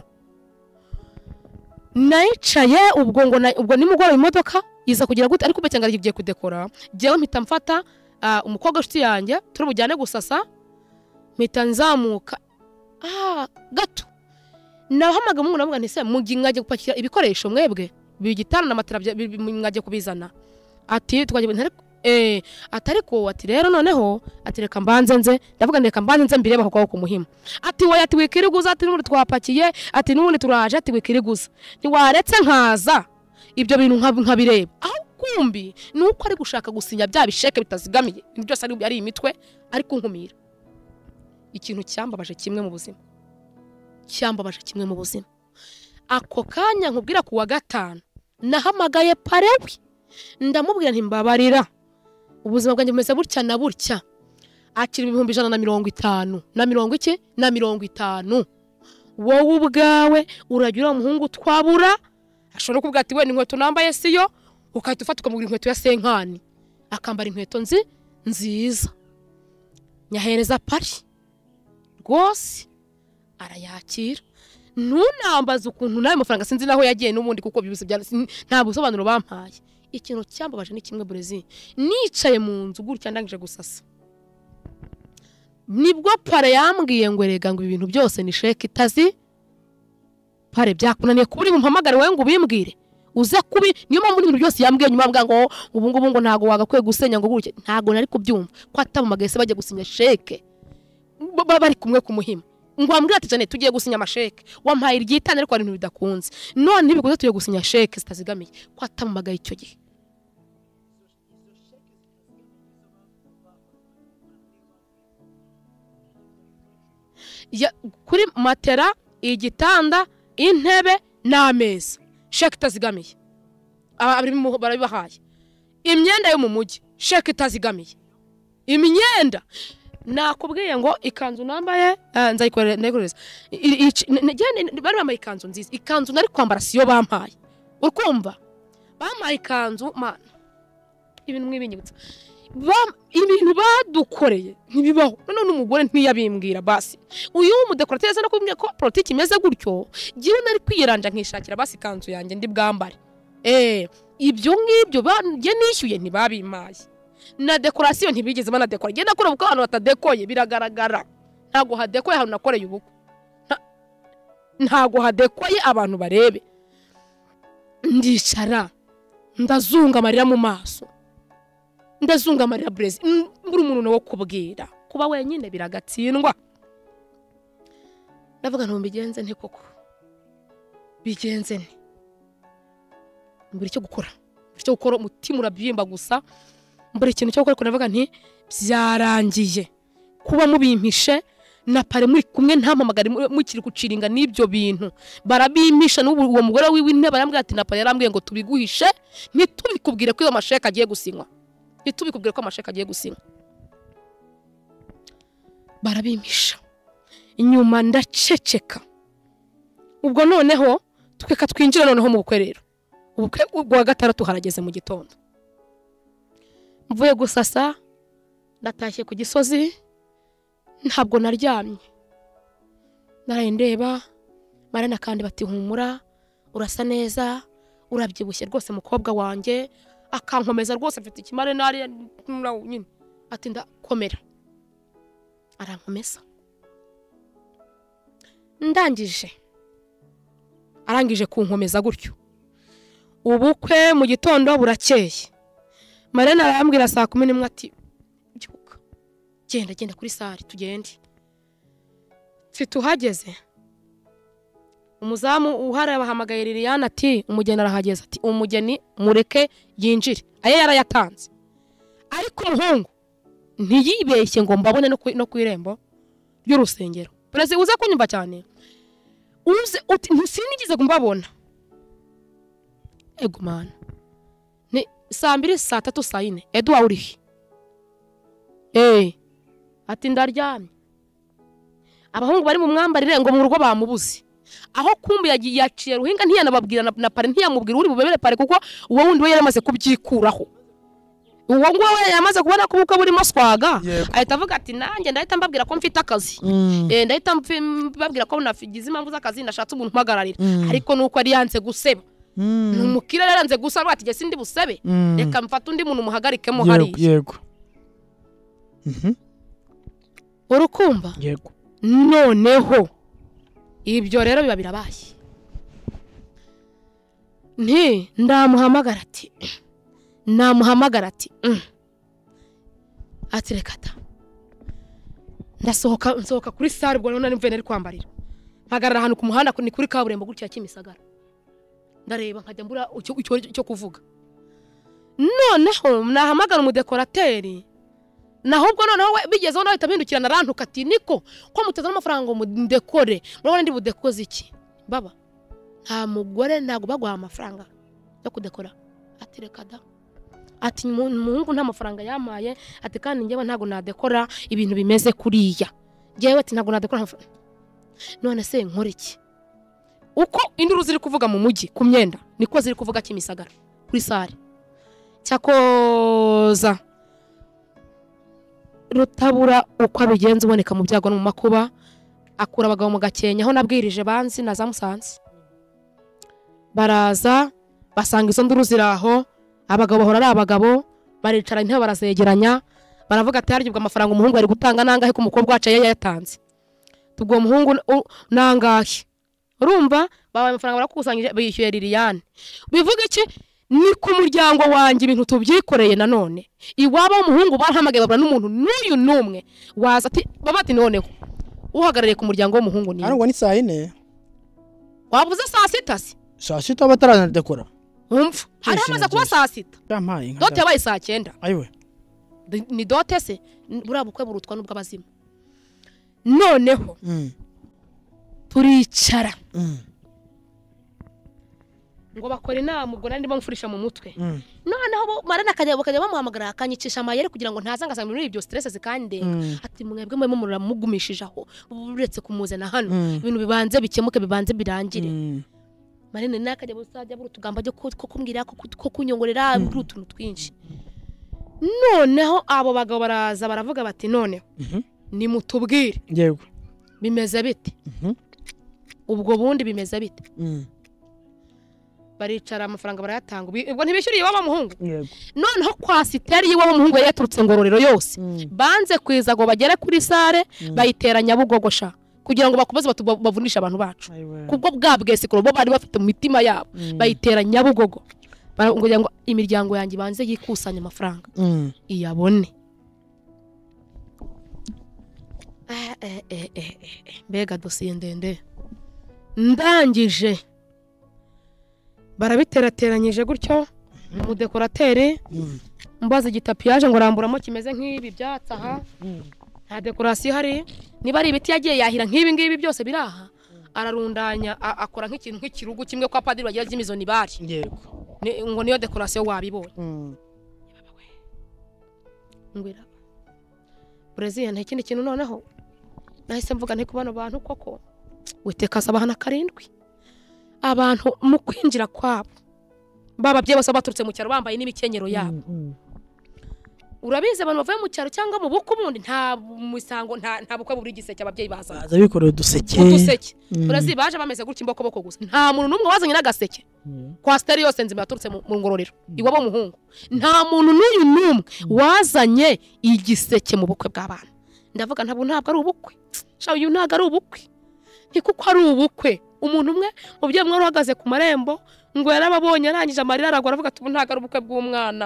Speaker 1: nayicaye ubwo ngo na- ubwo nimugoroba imodoka iza kugira gute ariko ubwo cyangwa igiye kudekora jyewe mpita mfata ah, umukobwa w'inshuti yanjye turi bujyane gusasa mpita nzamuka ah, gato nahamagaye umuhungu navuga nti se mugi mwajya gupakira ibikoresho mwebwe bigitanda na matera bya- bi- bi- mwajya kubizana ati twajya ntari- eh ati ariko ati rero noneho ati reka mbanze nze ndavuga nti reka mbanze nze mbirebe kuko ku muhima ati wowe ati wikiriguza ati n'ubundi twapakiye ati n'ubundi turaje ati wikiriguza ntiwaretse nkaza ibyo bintu nka- nkabireba aho kumbi ni uko ari gushaka gusinya bya bisheke bitazigamiye ibintu byose ari ari imitwe ari kunkumira ikintu cyambabaje kimwe mu buzima cyambabaje kimwe mu buzima ako kanya nkubwira ku wa gatanu nahamagaye parewi ndamubwira ntimbabarira ubuzima bwanjye bumeze butya na butya akira ibihumbi ijana na mirongo itanu na mirongo iki na mirongo itanu wowe ubwawe uragira uwo muhungu twabura ashobora no kuvuga ati wenda inkweto nambaye siyo ukahita ufata ukamugura inkweto ya senkani akambara inkweto nzi nziza nyahereza pari rwose arayakira ntunambaze ukuntu nawe mafaranga sinzi naho yagiye n'ubundi kuko bibuse bya sin- nta busobanuro bampaye ikintu cyambabaje ni kimwe burezi nicaye mu nzu gutya ndangije gusasa nibwo pare yambwiye ngo erega ngo ibi bintu byose ni sheke itazi pare byakunaniye kuba uri bumpamagare wowe ngo ubimbwire uze kubi niyo mpamvu n'ibintu byose yambwiye nyuma mbwa ngo ubu ngubu ngo ntabwo wagakwiye gusenya ngo gutya ntabwo nari kubyumva ko atabumagaye se bajya gusinya sheke Ba- ba- bari kumwe ku muhima ngo wambwira ati jane tugiye gusinya amasheke wampaye iryitane ariko hari ibintu bidakunze none ntibikoze tugiye gusinya sheke zitazigamiye ko atamumagaye icyo gihe ya, kuri matera igitanda intebe n'ameza sheke itazigamiye abarimu barabibahaye imyenda yo mu mujyi sheke itazigamiye imyenda nakubwiye ngo ikanzu nambaye eh, nzayikorera ndekoreza bari bambaye ikanzu nziza ikanzu nari kwambara siyo bampaye urkumva bampaye ikanzu mana ibintu mwibinyibutsa Bam- ibintu badukoreye ntibibaho none umugore ntiyabimbwira basi uyu w'umudekorateri aza no kumbwira ko politiki imeze gutyo jyewe nari kwiyiranja nkishakira basi ikanzu yanjye ndi bwambare eh ibyo ngibyo banjye nishyuye ntibabimpaye na dekorasiyo ntibigeze banadekora ngenda nakora ubukwe ahantu hatadekoye biragaragara ntabwo hadekoye ahantu nakoreye ubukwe Nta- ntabwo hadekoye abantu barebe ndicara ndazunga amarira mu maso ndazunga amarira burezi M- mbura umuntu nawe kubwira kuba wenyine biragatsindwa ndavuga nti mbigenze nte koko bigenze nte mbura icyo gukora mbura icyo gukora umutima urabyimba gusa mbura ikintu cyo gukora ariko ndavuga nti byarangiye kuba mubimpishe na pare muri kumwe ntampamagare mu- mukiri guciringa n'ibyo bintu barabimpisha n'ubu uwo mugore wiwe intebe arambwira ati na pare yarambwiye ngo tubiguhishe ntitubikubwire ko iyo masheke agiye gusinywa ntitubikubwire ko amasheka agiye gusinywa barabimpisha inyuma ndaceceka ubwo noneho tweka twinjira noneho mu bukwe rero ubukwe bwa gatandatu harageze mu gitondo mvuye gusasa natashye ku gisozi ntabwo naryamye naraye ndeba marina kandi bati humura urasa neza urabyibushye rwose mukobwa wanjye akankomeza rwose afite ikimare nariya murawo nyine ati ndakomera arankomeza ndangije arangije kunkomeza gutyo ubukwe mu gitondo burakeye marena arambwira saa kumi n'imwe ati byuka genda genda kuri sare tugende mfite uhageze umuzamu uhari abahamagaye liliane ati umugeni arahageze ati umugeni mureke yinjire ayo yarayatanze ariko umuhungu ntiyibeshye ngo mbabone no ku- no ku irembo ry'urusengero perezida uze kunyumva cyane uze uti ntisinigeze mbabona ego mana ni saa mbiri saa tatu saa yine eduwa urihe eee ati ndaryamye abahungu bari mu mwambarire ngo mu rugo bamubuze aho kumbi yagiye yaciye ruhinga ntiyanababwira na, na pare ntiyamubwira uri bubemere pare kuko uwo wundi we yari amaze kubyikuraho uwo nguwo we yamaze kubona ko ubukwe burimo swaga
Speaker 2: Yego.
Speaker 1: ahita avuga ati nanjye ndahita mbabwira ko mfite akazi Eh, ndahita mpfi- mbabwira ko nafigize impamvu z'akazi ndashatse umuntu umpagararira
Speaker 2: Mm.
Speaker 1: ariko nuko yari yanze guseba ni umukire yari yanze gusaba ati jye sindi busebe reka mfate undi muntu muhagarikemo
Speaker 2: yego
Speaker 1: hariya
Speaker 2: yego Mhm,
Speaker 1: urukumva
Speaker 2: yego
Speaker 1: noneho ibyo rero biba birabaye nti ndamuhamagara ati namuhamagara ati "Mm." ati reka ta ndasohoka nsohoka kuri sare ubwo noneho mvuye nari kwambarira mpagarara ahantu ku muhanda ni kuri kaburimbo gutya ya kimisagara ndareba nkajya mbura icyo- icyo icyo kuvuga noneho nahamagara umudekorateri naho ubwo noneho we bigezeho nawe ahita bindukirana arantuka ati niko ko mutazana amafaranga ngo mudekore murabona ndi budekoze iki baba nta mugore ntabwo baguha amafaranga yo kudekora ati reka da ati "Mu- umuhungu nta mafaranga yamaye ati kandi njyewe ntabwo nadekora ibintu bimeze kuriya njyewe ati ntabwo nadekora amafaranga none se nkore iki uko induru ziri kuvuga mu mujyi ku myenda niko ziri kuvuga kimisagara kuri sare cyakoza rutabura uko abigenza uboneka mu byago no mu makuba akura abagabo mu gakenya aho nabwirije banzi na za musanze baraza basanga izo nduru ziri aho abagabo bahora ari abagabo baricara intebe barazegeranya baravuga ati harya ubwo amafaranga umuhungu yari gutanga nangahe ko umukobwa wacu yari yayatanze ubwo muhungu n- u- nangahe urumva babaye amafaranga barakusanyije bishyuye liliane bivuga iki ni ku muryango wanjye ibintu tubyikoreye nanone iwabo w'umuhungu barahamagaye babura n'umuntu n'uyu n'umwe waza ati baba ati noneho uhagarariye ku muryango w'umuhungu ni
Speaker 2: arangwa ni saa yine
Speaker 1: wabuze saa sita se
Speaker 2: saa sita bataranadekora
Speaker 1: wumva hari hamaze kuba saa sita
Speaker 2: yampaye nka
Speaker 1: dote yabaye saa cyenda
Speaker 2: ayiwe
Speaker 1: Ni- ni dote se N- buriya bukwe burutwa n'ubw'abazimu noneho
Speaker 2: Mm,
Speaker 1: turicara
Speaker 2: mm,
Speaker 1: ngo bakore inama ubwo nari ndimo mfurisha mu mutwe
Speaker 2: Mm.
Speaker 1: noneho bo marana akajya bakajya bamuhamagara akanyicisha amayeri kugira ngo ntaza ngasanga muri ibyo stress zikandenga
Speaker 2: Mm.
Speaker 1: ati mwebwe mwe mumurura mugumishije aho uretse kumuzana hano
Speaker 2: Mm.
Speaker 1: ibintu bibanze bikemuke bibanze birangire
Speaker 2: Mm.
Speaker 1: marene nawe akajya gusajya buri utugamba ajya ko ko kumbwira ko ko kunyongorera buri utuntu twinshi noneho abo bagabo baraza baravuga bati noneho
Speaker 2: Mhm.
Speaker 1: nimutubwire
Speaker 2: yego
Speaker 1: bimeze bite
Speaker 2: Mhm.
Speaker 1: ubwo bundi bimeze bite
Speaker 2: Mm.
Speaker 1: baricara amafaranga barayatanga Ubi- ubwo ntibishyuriye iwabo muhungu
Speaker 2: yego
Speaker 1: noneho kwasiteri y'iwabo muhungu yari yaturutse ngororero yose
Speaker 2: Mm.
Speaker 1: banze kwiza ngo bagere kuri sare
Speaker 2: Mm.
Speaker 1: bayitera nyabugogosha kugira ngo bakomeze batu- bavunishe abantu bacu
Speaker 2: Ayiwe.
Speaker 1: kubwo bwa bwesikoro bo bari bafite mu mitima yabo
Speaker 2: Mm.
Speaker 1: bayitera nyabugogo Bara- kugira ngo imiryango yanjye ibanze yikusanye amafaranga
Speaker 2: Mm.
Speaker 1: iyabone Eh, eh, eh, eh, eh, eh. mbega dosiye ndende ndangije barabiterateranyije gutyo umudekorateri
Speaker 2: Mm.
Speaker 1: mbaza igitapi yaje ngo aramburamo kimeze nk'ibi byatsi aha
Speaker 2: Mm.
Speaker 1: nta dekorasiyo ihari niba ari ibiti yagiye yahira nk'ibi ngibi byose biri aha ararundanya a- akora nk'ikintu nk'ikirugu kimwe kwa padiri bagira by'imizo nibari
Speaker 2: yego
Speaker 1: Ni- ngo niyo dekorasiyo wabibonye
Speaker 2: Mm.
Speaker 1: ngwira Brezil nta kindi kintu noneho nahise mvuga nti ku bano bantu koko witeka asabahana karindwi abantu mu kwinjira kwabo bababyeyi bose baturutse mu cyaro bambaye n'imikenyero yabo
Speaker 2: Mm.
Speaker 1: urabizi abantu bavuye mu cyaro cyangwa mu bukwe bundi nta musango nta nta bukwe buri giseke ababyeyi bazana
Speaker 2: baza bikoreye uduseke
Speaker 1: uduseke
Speaker 2: Mm.
Speaker 1: urazi baje bameze gutya imbokoboko gusa nta muntu n'umwe wazanye n'agaseke
Speaker 2: Mm.
Speaker 1: kwa sitari yose nzima yaturutse mu mu ngororero iwabo muhungu nta muntu n'uyu n'umwe wazanye igiseke mu bukwe bw'abana ndavuga ntabwo ntabwo ari ubukwe shaho uyu ntabwo ari ubukwe ni kuko ari ubukwe umuntu umwe umubyeyi umwe wari uhagaze ku marembo ngo yarababonye arangije amarira aragwa aravuga ati ubu ntabwo ari ubukwe bw'umwana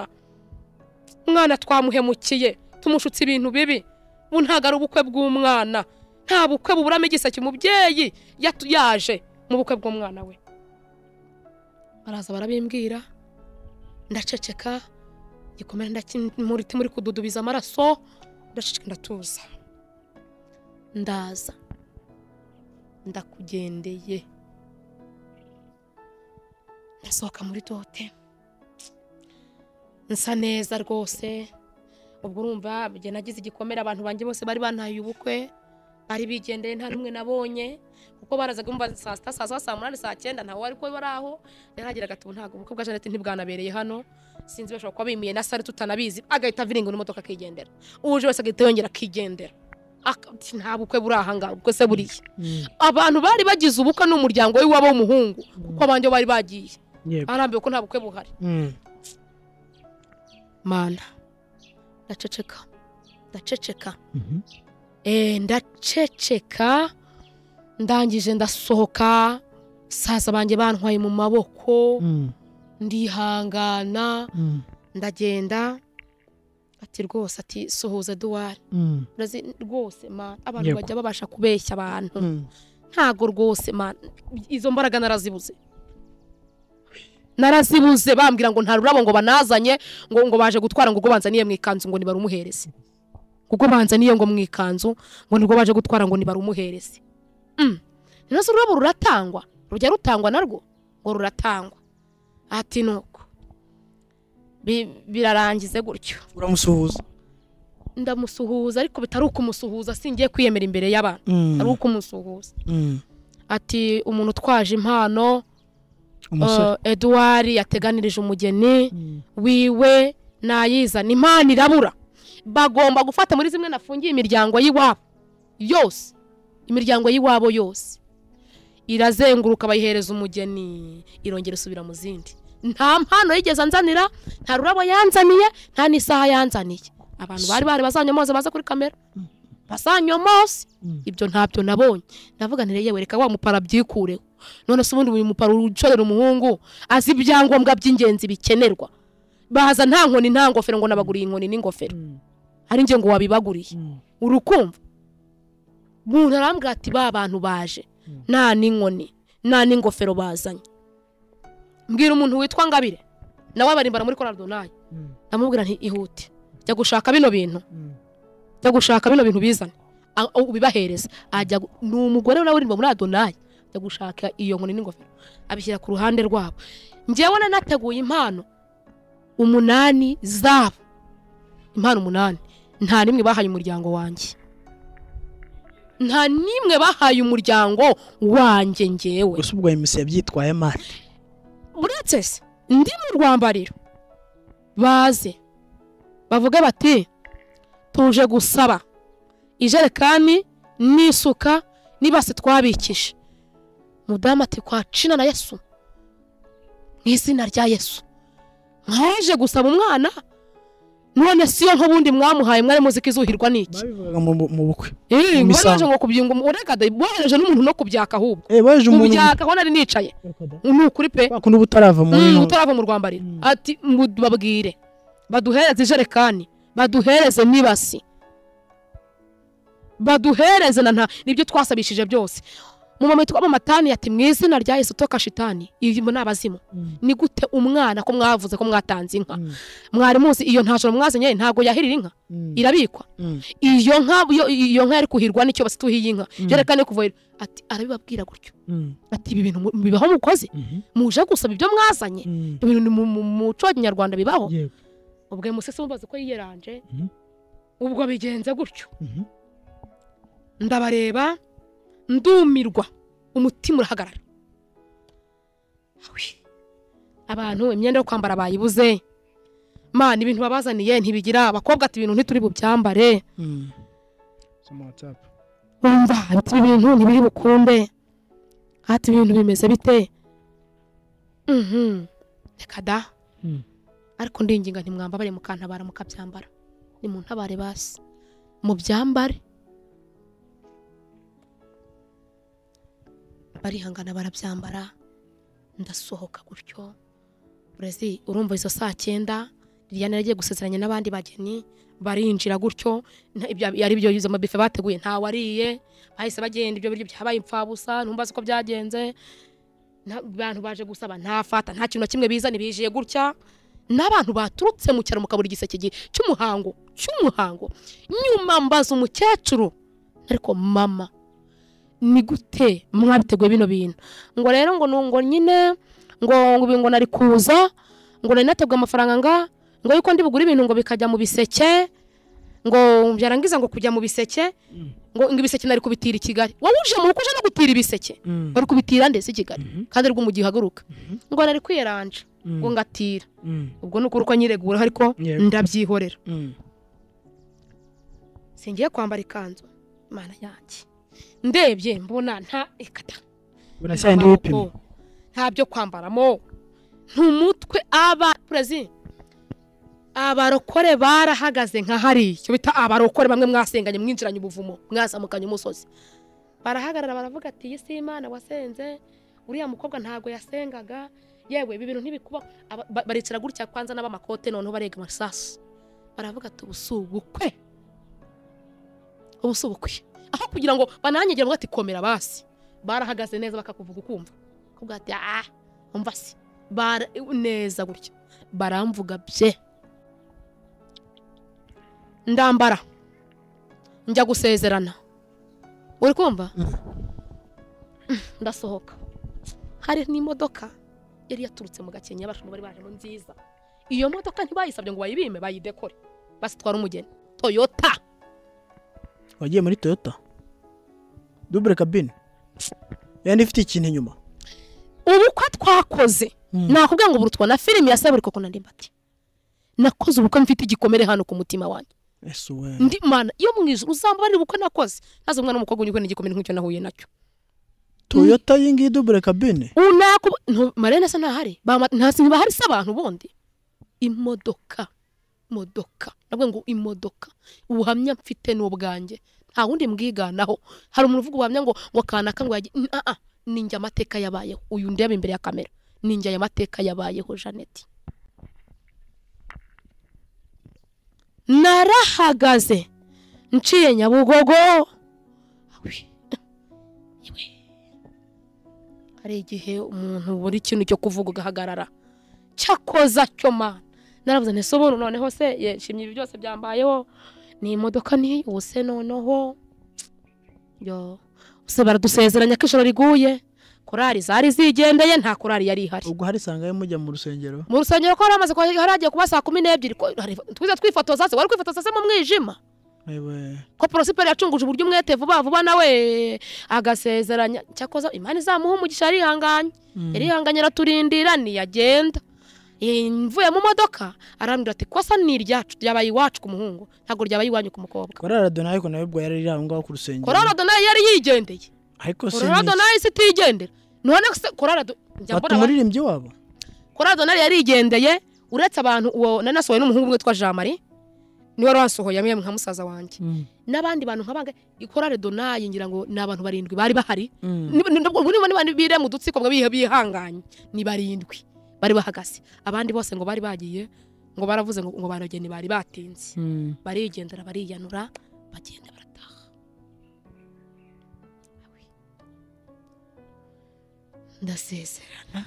Speaker 1: umwana twamuhemukiye tumushutse ibintu bibi ubu ntabwo ari ubukwe bw'umwana nta bukwe buburamo igiseke umubyeyi yatu- yaje mu bukwe bw'umwana we baraza barabimbwira ndaceceka igikomere ndakimuriti muri kududubiza amaraso ndaceceka ndatuza ndaza ndakugendeye ndasohoka muri dote nsa neza rwose ubwo urumva njye nagize igikomere abantu banjye bose bari bantaye ubukwe bari bigendeye nta n'umwe nabonye kuko barazaga bumva saa sita saa saba saa munani saa cyenda ntawe wari kuba bari aho yarageraga ati "Ubu ntabwo ubukwe bwa Jeannette ntibwanabereye hano sinzi bashobora kuba bimiye na sare tutanabizi agahita aviringa n'imodoka akigendera uje wese agahita yongera akigendera Aka- ati, nta bukwe buri aha ngaha ubwo se buriya
Speaker 2: Mm.
Speaker 1: abantu bari bagize ubukwe n'umuryango w'iwabo w'umuhungu kuko abandi bo bari bagiye
Speaker 2: yego
Speaker 1: arambiwe ko nta bukwe buhari
Speaker 2: Mm.
Speaker 1: mana ndaceceka ndaceceka
Speaker 2: Mhm.
Speaker 1: Eh, ndaceceka ndangije ndasohoka saza banjye bantwaye mu maboko
Speaker 2: Mm.
Speaker 1: ndihangana
Speaker 2: Mm.
Speaker 1: ndagenda ati rwose ati suhuza duwari
Speaker 2: Mm.
Speaker 1: urazi rwose man abantu
Speaker 2: Yego.
Speaker 1: bajya babasha kubeshya abantu
Speaker 2: Mm.
Speaker 1: ntago rwose man izo mbaraga narazibuze narazibuze bambwira ngo nta rurabo ngo banazanye ngo ngo baje gutwara ngo ubwo banzaniye mu ikanzu ngo nibarumuhereze ubwo banzaniye ngo mu ikanzu ngo nibwo baje gutwara ngo nibarumuhereze Mm. rero se ururabo ruratangwa rujya rutangwa narwo ngo ruratangwa ati nuko Bi- birarangize gutyo
Speaker 2: uramusuhuza
Speaker 1: ndamusuhuza ariko bitari ukumusuhuza singiye kwiyemera imbere y'abantu
Speaker 2: Mm.
Speaker 1: ari ukumusuhuza
Speaker 2: Mm.
Speaker 1: ati umuntu utwaje impano
Speaker 2: umusore
Speaker 1: eh, Edouard yateganirije umugeni
Speaker 2: Mm.
Speaker 1: wiwe nayizana impano irabura bagomba gufata muri zimwe nafungiye imiryango y'iwabo yose imiryango y'iwabo yose irazenguruka bayihereza umugeni irongera isubira mu zindi nta mpano yigeze anzanira nta rurabo yanzaniye nta n'isaha yanzaniye abantu bari bari bazanywa mose baza kuri kamera bazanywa mose
Speaker 2: Mm.
Speaker 1: ibyo ntabyo nabonye ndavuga nti yewe reka wa mupara byikureho none se ubundi uyu mupara ucorera umuhungu azi ibyangombwa by'ingenzi bikenerwa baza nta nkoni nta ngofero ngo nabaguriye inkoni n'ingofero
Speaker 2: Mm.
Speaker 1: ari njye ngo wabibaguriye
Speaker 2: Mm.
Speaker 1: urukumva umuntu arambwira ati ba bantu baje nta n'inkoni nta n'ingofero bazanye mbwira umuntu witwa ngabire nawe abarimbara muri koradonari
Speaker 2: Mm.
Speaker 1: ndamubwira nti ihute jya gushaka bino bintu
Speaker 2: Mm.
Speaker 1: jya gushaka bino bintu bizane A- ubibahereza ajya gu- ni umugore nawe uririmba muri adonayi ajya gushaka iyo nkoni n'ingofero abishyira ku ruhande rwabo ngewe nanateguye impano umunani zabo impano umunani nta n'imwe bahaye umuryango wanjye nta n'imwe bahaye umuryango wanjye ngewe
Speaker 2: gusa ubwo emusi yabyitwaye mari
Speaker 1: uretse se ndi mu rwambariro baze bavuge bati tuje gusaba ijerekani n'isuka n'ibase twabikije mudamu ati kwa cina na yesu mu izina rya yesu mwaje gusaba umwana none si yo nk'ubundi mwamuhaye mwari muzi ko izuhirwa n'iki
Speaker 2: babivugaga mu mu bukwe
Speaker 1: Ee, ngo
Speaker 2: Imisango.
Speaker 1: waje ngo kubyinga umu- urega da bohereje n'umuntu no kubyaka ahubwo
Speaker 2: eh baje umuntu
Speaker 1: mubyaka aho nari nicaye ni ukuri pe
Speaker 2: bakunda ubutarava mu
Speaker 1: Mm,
Speaker 2: ntoki.
Speaker 1: utarava mu rwambariro
Speaker 2: Mm.
Speaker 1: ati ngo babwire baduhereze ijerekani baduhereze n'ibasi baduhereze na nta nibyo twasabishije byose mu momento w'amamatani ati mu izina rya yesu toka shitani iyi ni abazimu
Speaker 2: Mm.
Speaker 1: ni gute umwana ko mwavuze ko mwatanze inka
Speaker 2: Mm.
Speaker 1: mwari muzi iyo ntashoro mwazanye ntabwo yahirira inka
Speaker 2: Mm.
Speaker 1: irabikwa
Speaker 2: Mm.
Speaker 1: iyo nka iyo- iyo nka yari kuhirwa n'icyo basituhiye inka
Speaker 2: Mm.
Speaker 1: ijerekani yo kuvohera ati arabibabwira gutyo
Speaker 2: Mm.
Speaker 1: ati ibi bintu mu- bibaho mukozi
Speaker 2: Mhm.
Speaker 1: muje gusaba ibyo mwazanye
Speaker 2: Mm.
Speaker 1: ibintu ni mu mu- mu muco wa kinyarwanda bibaho
Speaker 2: Yego.
Speaker 1: ubwo uyu musese mubaze ko yiyeranje
Speaker 2: Mhm.
Speaker 1: ubwo bigenze gutyo
Speaker 2: Mhm.
Speaker 1: ndabareba ndumirwa umutima urahagarara Awi. abantu imyenda yo kwambara bayibuze mana ibintu babazaniye ntibigira abakobwa ati ibintu ntituri bubyambare
Speaker 2: Mm. Soma WhatsApp.
Speaker 1: wumva ati ibi bintu ntibiri bukunde ati ibi bintu bimeze bite Mhm. reka da
Speaker 2: Mm.
Speaker 1: ariko ndinginga ntimwambabare mukantabara mukabyambara nimuntabare basi mubyambare barihangana barabyambara ndasohoka gutyo burezi urumva izo saa cyenda Liliane yari agiye gusezeranya n'abandi bageni barinjira gutyo nta- ibyo- ari byo izo mabife bateguye ntawariye bahise bagenda ibyo biryo byabaye impfabusa ntumbaze uko byagenze nta- abantu baje gusaba ntafata nta kintu na kimwe bizanye bijiye gutya n'abantu baturutse mu cyaro mukabura igiseke gi- cy'umuhango cy'umuhango nyuma mbaza umukecuru ariko mama ni gute mwabiteguye bino bintu ngo rero ngo nungo nyine ngo ngo ibi ngo nari kuza ngo nari nateguye amafaranga nga ngo yuko ndi bugure ibintu ngo bikajya mu biseke ngo byarangiza ngo kujya mu biseke
Speaker 2: Mm.
Speaker 1: ngo ngo ibiseke nari kubitira i Kigali wowe uje mu rugo uje no gutira ibiseke
Speaker 2: Mm.
Speaker 1: bari kubitira ndetse i Kigali
Speaker 2: Mhm.
Speaker 1: kandi ari bwo mu gihe uhaguruka
Speaker 2: Mhm.
Speaker 1: ngo nari kwiyeranja
Speaker 2: Mm.
Speaker 1: ngo ngatira
Speaker 2: Mm.
Speaker 1: ubwo ni ukuri ko nyiregura ariko
Speaker 2: Yego.
Speaker 1: ndabyihorera
Speaker 2: Mm.
Speaker 1: singiye kwambara ikanzu imana yanjye ndebye mbona nta ikata
Speaker 2: Burasa yandi
Speaker 1: amaboko,
Speaker 2: wipima.
Speaker 1: nta byo kwambaramo ntumutwe aba perezida abarokore barahagaze nka hariya icyo bita abarokore bamwe mwasenganye mwinjiranye ubuvumo mwazamukanye umusozi barahagarara baravuga ati iyi si imana wasenze uriya mukobwa ntabwo yasengaga yewe ibi bintu ntibikuba Aba- ba- baricara gutya kwanza n'abamakote noneho barega amasasu baravuga ati ubu si ubukwe ubu si ubukwe aho kugira ngo bananyegere ngo ati komera basi barahagaze neza bakakuvuga ukumva kuvuga ati ah umva se bara neza gutya baramvuga bye ndambara njya gusezerana uri kumva ndasohoka hari n'imodoka yari yaturutse mu gakenya abantu bari bajemo nziza iyo modoka ntibayisabye ngo bayibime bayidekore basitwara umugeni toyota
Speaker 2: wagiye muri toyota dubure kabine yandi ifite ikintu inyuma
Speaker 1: ubukwe twakoze
Speaker 2: Mm.
Speaker 1: nakubwira ngo burutwa na filime ya saburiko ko nandi mbati nakoze ubukwe mfite igikomere hano ku mutima wanjye
Speaker 2: ese we
Speaker 1: ndi mana iyo mu ijoro uzambarira ubukwe nakoze naze umwana w'umukobwa unyugwe n'igikomere nk'icyo nahuye nacyo
Speaker 2: toyota iyi ngiyi dubure kabine
Speaker 1: unaku marene se ntahari Bama- ntasi ntibahari se abantu bundi imodoka imodoka nabwo ngo imodoka ubuhamya mfite ni ubwanjye nta wundi mbwiganaho hari umuntu uvuga ubuhamya ngo ngo kanaka ngo yagiye N- ah, ah, ni njye amateka yabayeho uyu ndeba imbere ya kamera ni njye aya mateka yabayeho jeannette narahagaze nciye nyabugogo Awi. hari igihe umuntu buri ikintu cyo kuvuga ugahagarara cyakoza cyo mana naravuze nti sobono noneho se yishimye ibi byose byambayeho ni imodoka ni ubu se noneho yo se baradusezeranya ko ijoro riguye korari zari zigendeye nta korari yari ihari
Speaker 2: ubwo hari sangahe mujya mu rusengero
Speaker 1: mu rusengero ko hari hamaze ko hari hagiye kuba saa kumi n'ebyiri ko hareba- twize twifotoza se wari kwifotoza se mu mwijima
Speaker 2: Ewe,
Speaker 1: ko porosiperi yacunguje uburyo umwete vuba vuba nawe agasezeranya cyakoze imana izamuha umugisha arihanganye
Speaker 2: mm,
Speaker 1: yarihanganye araturindira ntiyagenda Eh, mvuye mu modoka arambwira ati kosa ni iryacu ryabaye iwacu ku muhungu ntabwo ryabaye iwanyu ku mukobwa
Speaker 2: korari adonayi ariko nawe ubwo yari iri aho ngaho ku rusengero
Speaker 1: korora donayi yari yigendeye
Speaker 2: ariko
Speaker 1: korora
Speaker 2: sinzi
Speaker 1: donayi si itigendera none se korora Do- njya mbona wa-
Speaker 2: batumuririmbyi wabo
Speaker 1: korora donayi yari yigendeye uretse abantu uwo nari nasohoye n'umuhungu umwe witwa jean marie niwe wari wansohoye amwe nka musaza wanjye n'abandi bantu nk'abanga ikorare donayi ngira ngo ni abantu barindwi bari bahari Niba- niba- niba niba bire mu dutsiko ngo bihe- bihanganye ni barindwi bari bahagaze abandi bose ngo bari bagiye ngo baravuze ngo ngo barageni bari batinze barigendera bariyanura bagenda barataha ndasezerana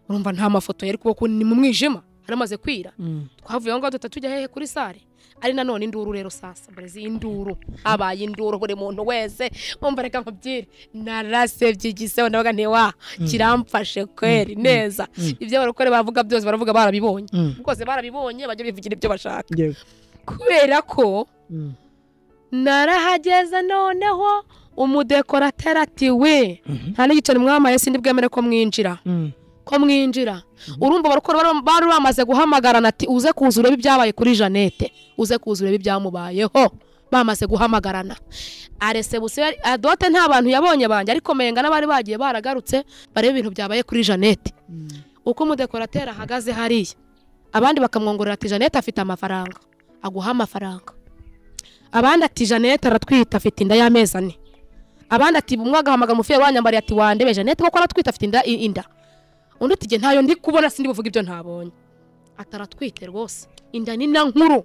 Speaker 1: urumva nta mafoto yari kuba ni mu mwijima haramaze kwira twavuye aho ngaho duhita tujya hehe kuri sare ari nanone induru rero sasa burezi induru habaye induru buri muntu wese mwumva reka nkubwire narasebye igiseho ndabaga nti wa kiramfashe kweri neza
Speaker 2: Mm.
Speaker 1: ibyo barokore bavuga byose baravuga barabibonye rwose barabibonye bajya bivugira ibyo bashaka kubera ko narahageze noneho umudekorateri ati we nta n'igiceri mwamaye sindi bwemere ko mwinjira ko mwinjira urumva barokora bari- bari bamaze guhamagarana ati uze kuza urebe ibyabaye kuri janete uze kuza urebe ibyamubayeho bamaze guhamagarana aresebusiyo yari- adote nta bantu yabonye banjye ariko menga n'abari bagiye baragarutse barebe ibintu byabaye kuri janete uko umudekorateri ahagaze hariya abandi bakamwongorera ati janete afite amafaranga aguha amafaranga abandi ati janete aratwita afite inda y'amezi ane abandi ati umwe agahamagara umufiyeri wanyambariye ati wandebe janete koko aratwita afite inda i- inda undi ati "Jye ntayo ndi kubona sindi buvuga ibyo ntabonye ataratwite rwose inda ni na nkuru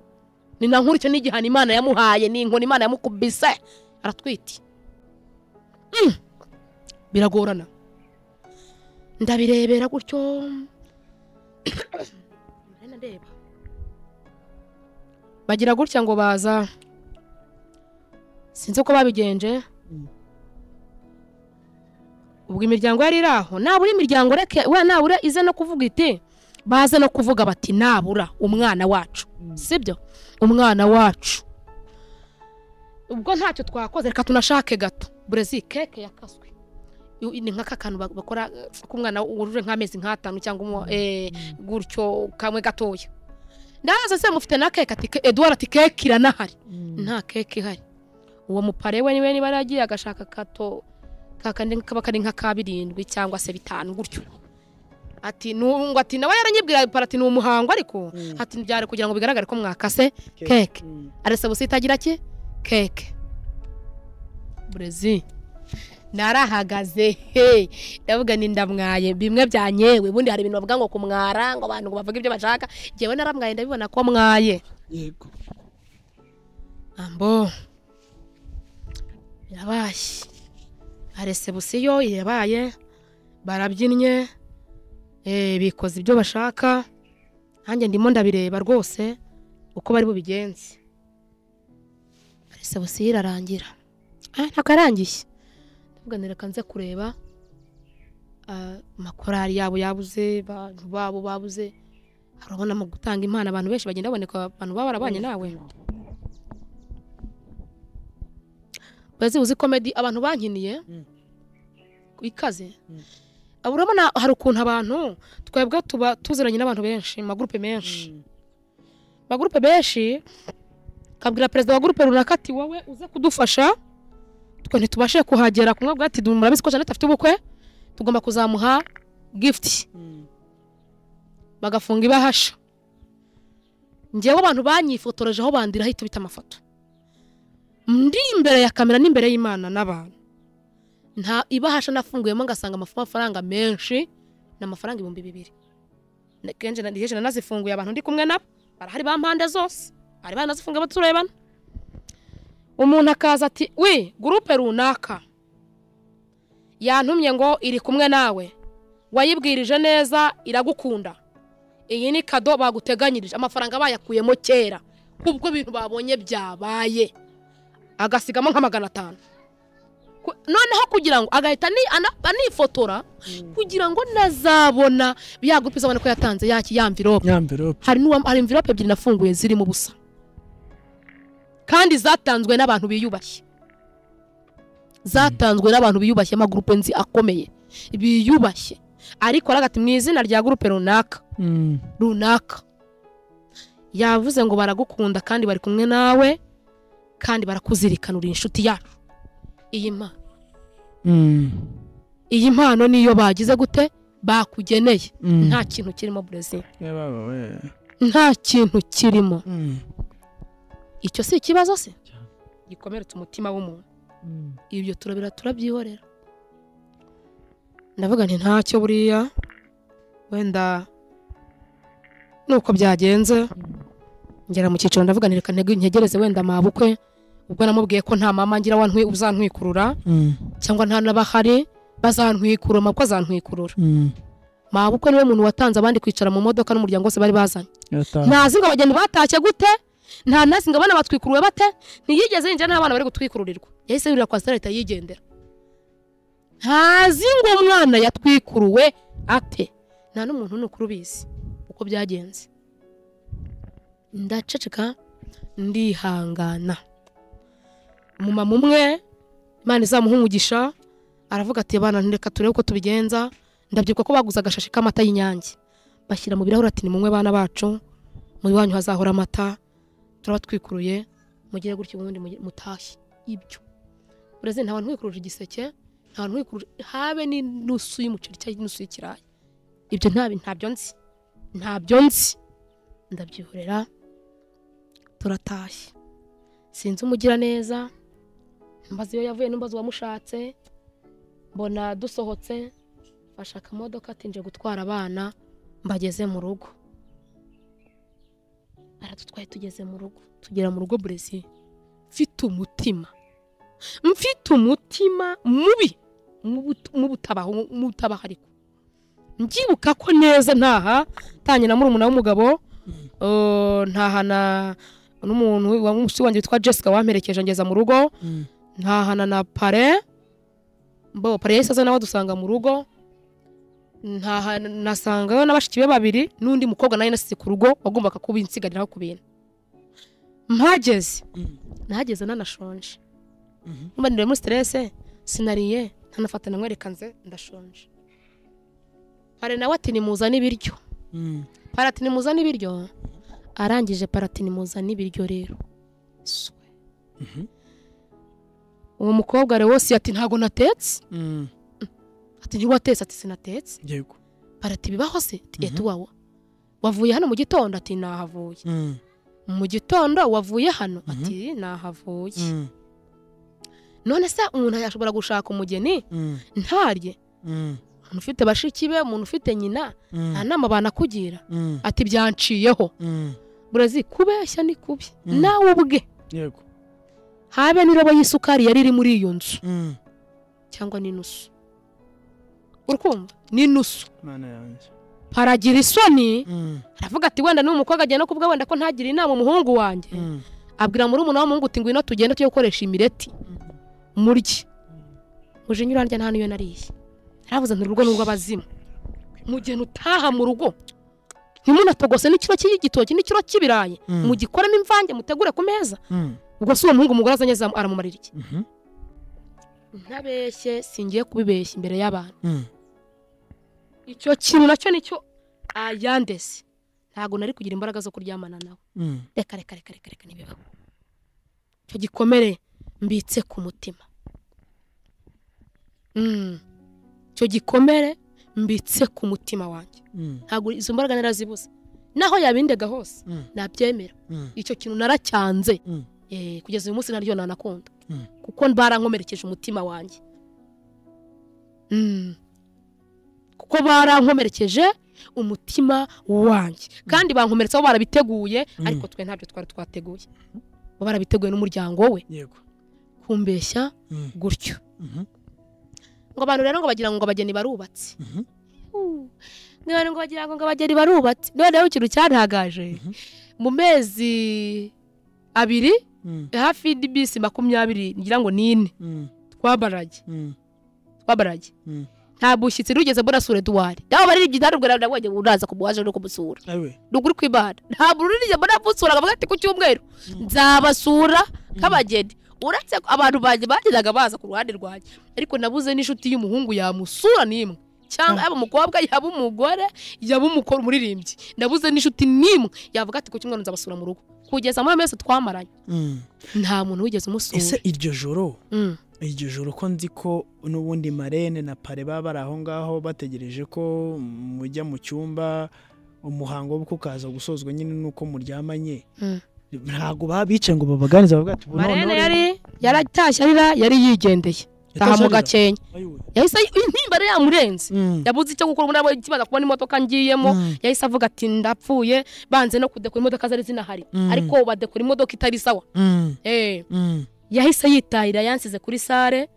Speaker 1: ni na nkuru icyo ni igihano imana yamuhaye ni inkoni imana yamukubise aratwite Mm. biragorana ndabirebera gutyo Ndagenda ndeba. bagira gutya ngo baza sinzi uko babigenje
Speaker 2: Mm.
Speaker 1: ubwo imiryango yari iri aho nabura imiryango reke we nabura ize no kuvuga iti baze no kuvuga bati nabura umwana wacu sibyo umwana wacu ubwo ntacyo twakoze reka tunashake gato burezi keke yakaswe Iyo- ni nk'aka kantu ba- bakora eh, k'umwana wujuje nk'amezi nk'atanu cyangwa umwe, eh, gutyo kamwe gatoya ndaza se mufite na keke ati "Ke- eduwara ati keke iranahari nta keke ihari uwo mupare we niwe niba yaragiye agashaka kato kakandi kaba kari nka ka birindwi cyangwa se bitanu gutyo ati nungu ati nawe yaranyibwira ipara ati ni umuhango ariko
Speaker 2: Mm.
Speaker 1: ati byari kugira ngo bigaragare ko mwakase keke arasaba usitagira ki keke burezi narahagaze he ndavuga ni ndamwaye bimwe byanyewe ubundi hari ibintu bavuga ngo kumwara ngo abantu ngo bavuge ibyo bashaka njyewe naramwaye ndabibona ko mwaye
Speaker 2: yego
Speaker 1: ambo yabaye aresebusiyo yabaye barabyinnye eh, bikoze ibyo bashaka nanjye ndimo ndabireba rwose uko bari bubigenze aresebusiyo irarangira Ah, ntabwo yarangiye ndavuga nti reka nze kureba ah, amakorari yabo yabuze abantu babo babuze urabona mu gutanga impano abantu benshi bagenda baboneka abantu baba barabanye nawe bazi uzi komedi abantu bankiniye
Speaker 2: Mm.
Speaker 1: ikaze
Speaker 2: Mm.
Speaker 1: Aba urabona hari ukuntu abantu twebwe tuba tuziranye n'abantu benshi mu magurupe menshi magurupe benshi kabwira perezida wa gurupe runaka ati wowe uze kudufasha twe ntitubashe kuhagera kumwe bwati murabizi ko janete afite ubukwe tugomba kuzamuha gifuti bagafunga ibahasha ngewe abantu banyifotoreje aho bandira ahita bita amafoto ndi imbere ya kamera n'imbere y'imana n'abantu nta ibahasha nafunguyemo ngasanga amafu- amafaranga menshi ni amafaranga ibihumbi bibiri Na- kenshi na- kenshi nanazifunguye abantu ndi kumwe nabo barahari ba mpande zose bari banazifunga baturebana umuntu akaza ati we gurupe runaka yantumye ngo iri kumwe nawe wayibwirije neza iragukunda iyi ni kado baguteganyirije amafaranga bayakuyemo kera kubwo ibintu babonye byabaye agasigamo nka magana atanu Ku- noneho kugira ngo agahita ni- ana- anifotora kugira ngo nazabona ya gurupe izabona ko yatanze yaki ya mvirope
Speaker 2: nyamvirope
Speaker 1: hari n'uwa- hari mvirope ebyiri nafunguye zirimo ubusa kandi zatanzwe n'abantu biyubashye zatanzwe n'abantu biyubashye amagurupe nzi akomeye biyubashye ariko aragati mu izina rya gurupe runaka
Speaker 2: Mm.
Speaker 1: runaka yavuze ngo baragukunda kandi bari kumwe nawe kandi barakuzirikana uri inshuti yacu iyi mpano
Speaker 2: Mm.
Speaker 1: iyi mpano niyo bagize gute bakugeneye
Speaker 2: Mm.
Speaker 1: nta kintu kirimo burezil
Speaker 2: Yeah, baba, we.
Speaker 1: nta kintu kirimo
Speaker 2: Mm.
Speaker 1: icyo si ikibazo se
Speaker 2: Cyane.
Speaker 1: gikomeretsa umutima w'umuntu
Speaker 2: Mm.
Speaker 1: ibyo turabira turabyihorera ndavuga nti ntacyo buriya wenda nuko byagenze ngera mu cyiciro ndavuga nti reka ntege- ntegereze wenda mabukwe ubwo namubwiye ko nta mama ngira wantwi uzantwikurura
Speaker 2: Mm.
Speaker 1: cyangwa nta n'abahari bazantwikurura mabukwe azantwikurura
Speaker 2: Mm.
Speaker 1: mabukwe niwe muntu watanze abandi kwicara mu modoka n'umuryango wose bari bazanye
Speaker 2: Yataha.
Speaker 1: ntazi ngo abageni batashye gute nta nazi ngo abana batwikuruwe bate ntiyigeze yinjira n'abana bari gutwikururirwa yahise yurira kwa sitari ahita yigendera ntazi ngo umwana yatwikuruwe ate nta n'umuntu ni ukuri ubizi uko byagenze ndaceceka ndihangana umumama umwe imana izamuha umugisha aravuga ati abana reka turebe uko tubigenza ndabyibuka ko baguze agashashi k'amata y'inyange bashyira mu birahuri ati ni mumwe bana bacu mu iwanyu hazahora amata turaba twikuruye mugire gutyo ubundi mujye- mutashye ibyo bureze nta bantu wikuruje igiseke nta bantu wikuruje habe n'inusu y'umuceri cyangwa inusu y'ikirayi ibyo ntabyo ntabyo nzi ntabyo nzi ndabyihorera turatashye sinzi umugira neza mbaza iyo yavuye n'umbaza uwamushatse mbona dusohotse mfashe akamodoka atinje gutwara abana mbageze mu rugo aradutwaye tugeze mu rugo tugera mu rugo burezi mfite umutima mfite umutima mubi mubutabahariko mbyibuka ko neza ntaha tanye na murumuna w'umugabo eh, ntaha na n'umuntu wa- w'umusore wanjye witwa jessica wamperekeje ngeza mu rugo
Speaker 2: Mm.
Speaker 1: ntahana na pare mbo pare yahise aza nawe adusanga mu rugo ntaha nasangayo na bashiki be babiri n'undi mukobwa nawe nasize ku rugo wagombaga kuba insigariraho ku bintu mpageze
Speaker 2: Mm.
Speaker 1: nahageze nanashonje
Speaker 2: Mhm.
Speaker 1: mba niriwe muri siterese sinariye ntanafata namwerekanze ndashonje pare nawe ati nimuzane ibiryo
Speaker 2: Mm.
Speaker 1: parati nimuzane ibiryo arangije parati nimuzane ibiryo rero Swe.
Speaker 2: Mhm.
Speaker 1: uwo mukobwa rero wose ati ntago natetse
Speaker 2: Mm.
Speaker 1: ati ntiwatetse ati sinatetse
Speaker 2: Yego.
Speaker 1: parati bibaho se ati
Speaker 2: Mhm.
Speaker 1: etu wawo wavuye hano mu gitondo ati nahavuye
Speaker 2: Mm.
Speaker 1: mu gitondo wavuye hano
Speaker 2: Mhm.
Speaker 1: ati nahavuye
Speaker 2: Mm.
Speaker 1: none se umuntu yashobora gushaka umugeni
Speaker 2: Mm.
Speaker 1: ntarye
Speaker 2: Mm.
Speaker 1: umuntu ufite bashiki be umuntu ufite nyina
Speaker 2: Mm.
Speaker 1: nta nama banakugira
Speaker 2: Mm.
Speaker 1: ati byanciyeho
Speaker 2: Mm.
Speaker 1: burazi kubeshya ni kubi
Speaker 2: Mhm.
Speaker 1: nawe ubwe
Speaker 2: Yego.
Speaker 1: habe n'irobo y'isukari yari iri muri iyo nzu
Speaker 2: Mm.
Speaker 1: cyangwa n'inusu urukumva n'inusu
Speaker 2: Mana yanjye.
Speaker 1: haragira isoni
Speaker 2: Mm.
Speaker 1: aravuga ati wenda n'uwo mukobwa agenda kubwa wenda ko ntagira inama umuhungu wanjye
Speaker 2: Mm.
Speaker 1: abwira muri umuntu w'umuhungu uti ngwino tugende tujye gukoresha imireti murye muje nyurandya nta n'iyo nariye aravuze nti urugo n'urwo abazimu mugeni utaha mu rugo ntimunatogose n'ikiro cy'igitoki n'ikiro cy'ibirayi
Speaker 2: Mm.
Speaker 1: mugikoremo imvange mutegure ku meza
Speaker 2: Mm.
Speaker 1: ubwo si uwo muhungu umugore azanye azamu- aramumarira iki
Speaker 2: Mhm.
Speaker 1: ntabeshye singiye kubibeshya imbere y'abantu
Speaker 2: Mm.
Speaker 1: icyo kintu nacyo nicyo ayandese ntabwo nari kugira imbaraga zo kuryamana nawe
Speaker 2: Mm.
Speaker 1: reka reka reka reka reka ntibibaho icyo gikomere mbitse ku mutima Mm. icyo gikomere mbitse ku mutima wanjye
Speaker 2: Mm.
Speaker 1: ntabwo izo mbaraga narazibuze naho yabindega hose
Speaker 2: Mm.
Speaker 1: nabyemera
Speaker 2: Mm.
Speaker 1: icyo kintu naracyanze
Speaker 2: Mm.
Speaker 1: Eh, kugeza uyu munsi naryo nanakunda
Speaker 2: Mm.
Speaker 1: kuko barankomerekeje umutima wanjye Mm. kuko barankomerekeje umutima wanjye kandi bankomeretsa bo barabiteguye
Speaker 2: Mm.
Speaker 1: ariko twe ntabyo twari twateguye bo barabiteguye n'umuryango we
Speaker 2: Yego.
Speaker 1: kumbeshya
Speaker 2: Mm.
Speaker 1: gutyo
Speaker 2: Mhm.
Speaker 1: ngo abantu rero ngo bagira ngo abageni barubatse
Speaker 2: Mhm.
Speaker 1: niba ngo bagira ngo ngo abageni barubatse noneho ikintu cyantagaje
Speaker 2: Mhm.
Speaker 1: mu mezi abiri
Speaker 2: Mm.
Speaker 1: hafi y'ibisi makumyabiri ngira ngo n'ine
Speaker 2: Mm.
Speaker 1: twabarage
Speaker 2: Mm,
Speaker 1: twabarage
Speaker 2: mm.
Speaker 1: nta bushyitsi rugeze mbona sura eduwari nawe baririmbyi ntarubwo nabonye uraza kumuhaje no kumusura
Speaker 2: Ewe.
Speaker 1: ni ukuri kw'imana ntabwo uririmbyi mbona musura akavuga ati ku cyumweru nzabasura nk'abageni uretse ko abantu banjye bagendaga baza ku ruhande rwanjye ariko nabuze n'inshuti y'umuhungu yamusura n'imwe cyangwa
Speaker 2: Ah.
Speaker 1: yaba umukobwa yaba umugore yaba umukoro umuririmbyi nabuze n'inshuti n'imwe yavuga ati ku cyumweru nzabasura mu rugo kugeza amahame yose twamaranye
Speaker 2: Mm.
Speaker 1: nta muntu wigeze
Speaker 2: ese
Speaker 1: umusura
Speaker 2: iryo joro
Speaker 1: Mm.
Speaker 2: iryo joro ko nzi ko n'ubundi marene na pare baba bari aho ngaho bategereje ko mujya mu cyumba umuhango wo kukaza gusozwa nyine nuko muryamanye
Speaker 1: Mm.
Speaker 2: ntabwo baba bicaye ngo babaganize bavuga ati
Speaker 1: marene yari yaratashye arira yari yigendeye aha mu gakenya yahise intimba yari yamurenze yabuze icyo gukora ubundi yabonye kibaza kubona imodoka ngiyemo yahise avuga ati ndapfuye banze no kudekura imodoka zari zinahari
Speaker 2: Mm.
Speaker 1: ariko badekura imodoka itari sawa Eh, yahise yitahira yansize kuri sare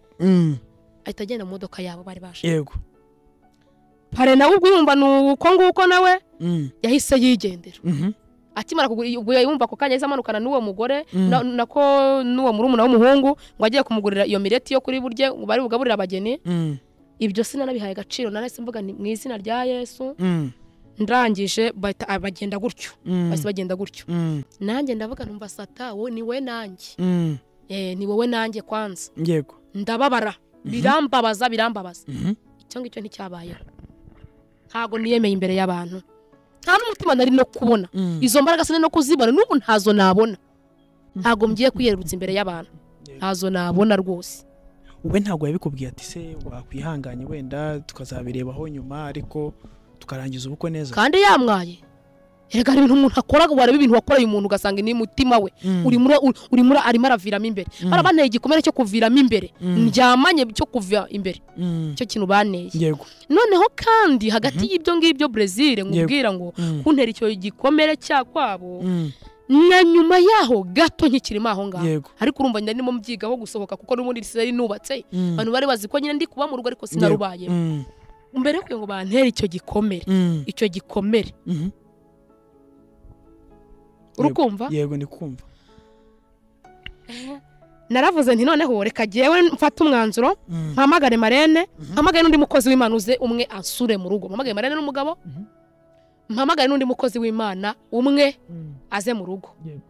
Speaker 1: ahita agenda mu modoka yabo bari baje
Speaker 2: yego
Speaker 1: pare nawe ubwo yumva ni uko nguko nawe
Speaker 2: Mm,
Speaker 1: yahise yigendera
Speaker 2: mhm,
Speaker 1: akimara kugura ubwo yumva ako kanya yahise amanukana n'uwo mugore
Speaker 2: Mm.
Speaker 1: na- nako n'uwo murumuna w'umuhungu ngo agiye kumugurira iyo mireti yo kuri burye ngo bari bugaburire abageni
Speaker 2: mm,
Speaker 1: ibyo sinanabihaye agaciro nanahise mvuga ni mu izina rya yesu
Speaker 2: mm,
Speaker 1: ndangije bahita ah, bagenda gutyo
Speaker 2: mm,
Speaker 1: bahise bagenda gutyo
Speaker 2: mm,
Speaker 1: nanjye ndavuga numva sata wowe ni we nanjye
Speaker 2: mm,
Speaker 1: eh, ni wowe nanjye kwanza
Speaker 2: yego
Speaker 1: ndababara birambabaza birambabaza
Speaker 2: Mhm,
Speaker 1: icyo ngicyo nticyabayeho ntago niyemeye imbere y'abantu nta n'umutima nari no kubona
Speaker 2: mm,
Speaker 1: izo mbaraga sinari no kuzibona n'ubu ntazo nabona
Speaker 2: Mhm.
Speaker 1: ntago ngiye kwiyerurutsa imbere y'abantu ntazo nabona rwose
Speaker 2: we ntabwo yabikubwiye ati se wakwihanganye wenda tukazabirebaho nyuma ariko tukarangiza ubukwe neza
Speaker 1: kandi yamwaye erega hari ibintu umuntu akora wareba ibintu wakoreye umuntu ugasanga ni mutima we
Speaker 2: Mm,
Speaker 1: uri muri uri- uri muri arimo araviramo imbere
Speaker 2: Mm.
Speaker 1: barabanteye igikomere cyo kuviramo imbere
Speaker 2: Mm.
Speaker 1: ndyamanye cyo kuva imbere
Speaker 2: mm,
Speaker 1: cyo kintu banteye
Speaker 2: yego
Speaker 1: noneho kandi hagati y'ibyo ngibyo brezil nkubwira ngo
Speaker 2: Mm,
Speaker 1: kuntera icyo gikomere cya kwabo
Speaker 2: mm,
Speaker 1: na nyuma yaho gato nkikirimo aho ngaho
Speaker 2: yego
Speaker 1: ariko urumva nyine ndimo mbyigaho gusohoka kuko n'ubundi sinari nubatse
Speaker 2: Mm,
Speaker 1: abantu bari bazi ko nyine ndi kuba mu rugo ariko
Speaker 2: yego,
Speaker 1: sinarubaye
Speaker 2: mm,
Speaker 1: mbere yo kugira ngo bantere icyo gikomere
Speaker 2: mm,
Speaker 1: icyo gikomere
Speaker 2: mhm,
Speaker 1: uri kumva
Speaker 2: yego ndi kumva
Speaker 1: naravuze nti noneho reka jyewe mfate umwanzuro
Speaker 2: Mm,
Speaker 1: mpamagare marene
Speaker 2: Mhm.
Speaker 1: mpamagare n'undi mukozi w'imana uze umwe ansure mu rugo mpamagare marene n'umugabo
Speaker 2: Mhm.
Speaker 1: mpamagare n'undi mukozi w'imana umwe
Speaker 2: mm,
Speaker 1: aze mu rugo
Speaker 2: Yego.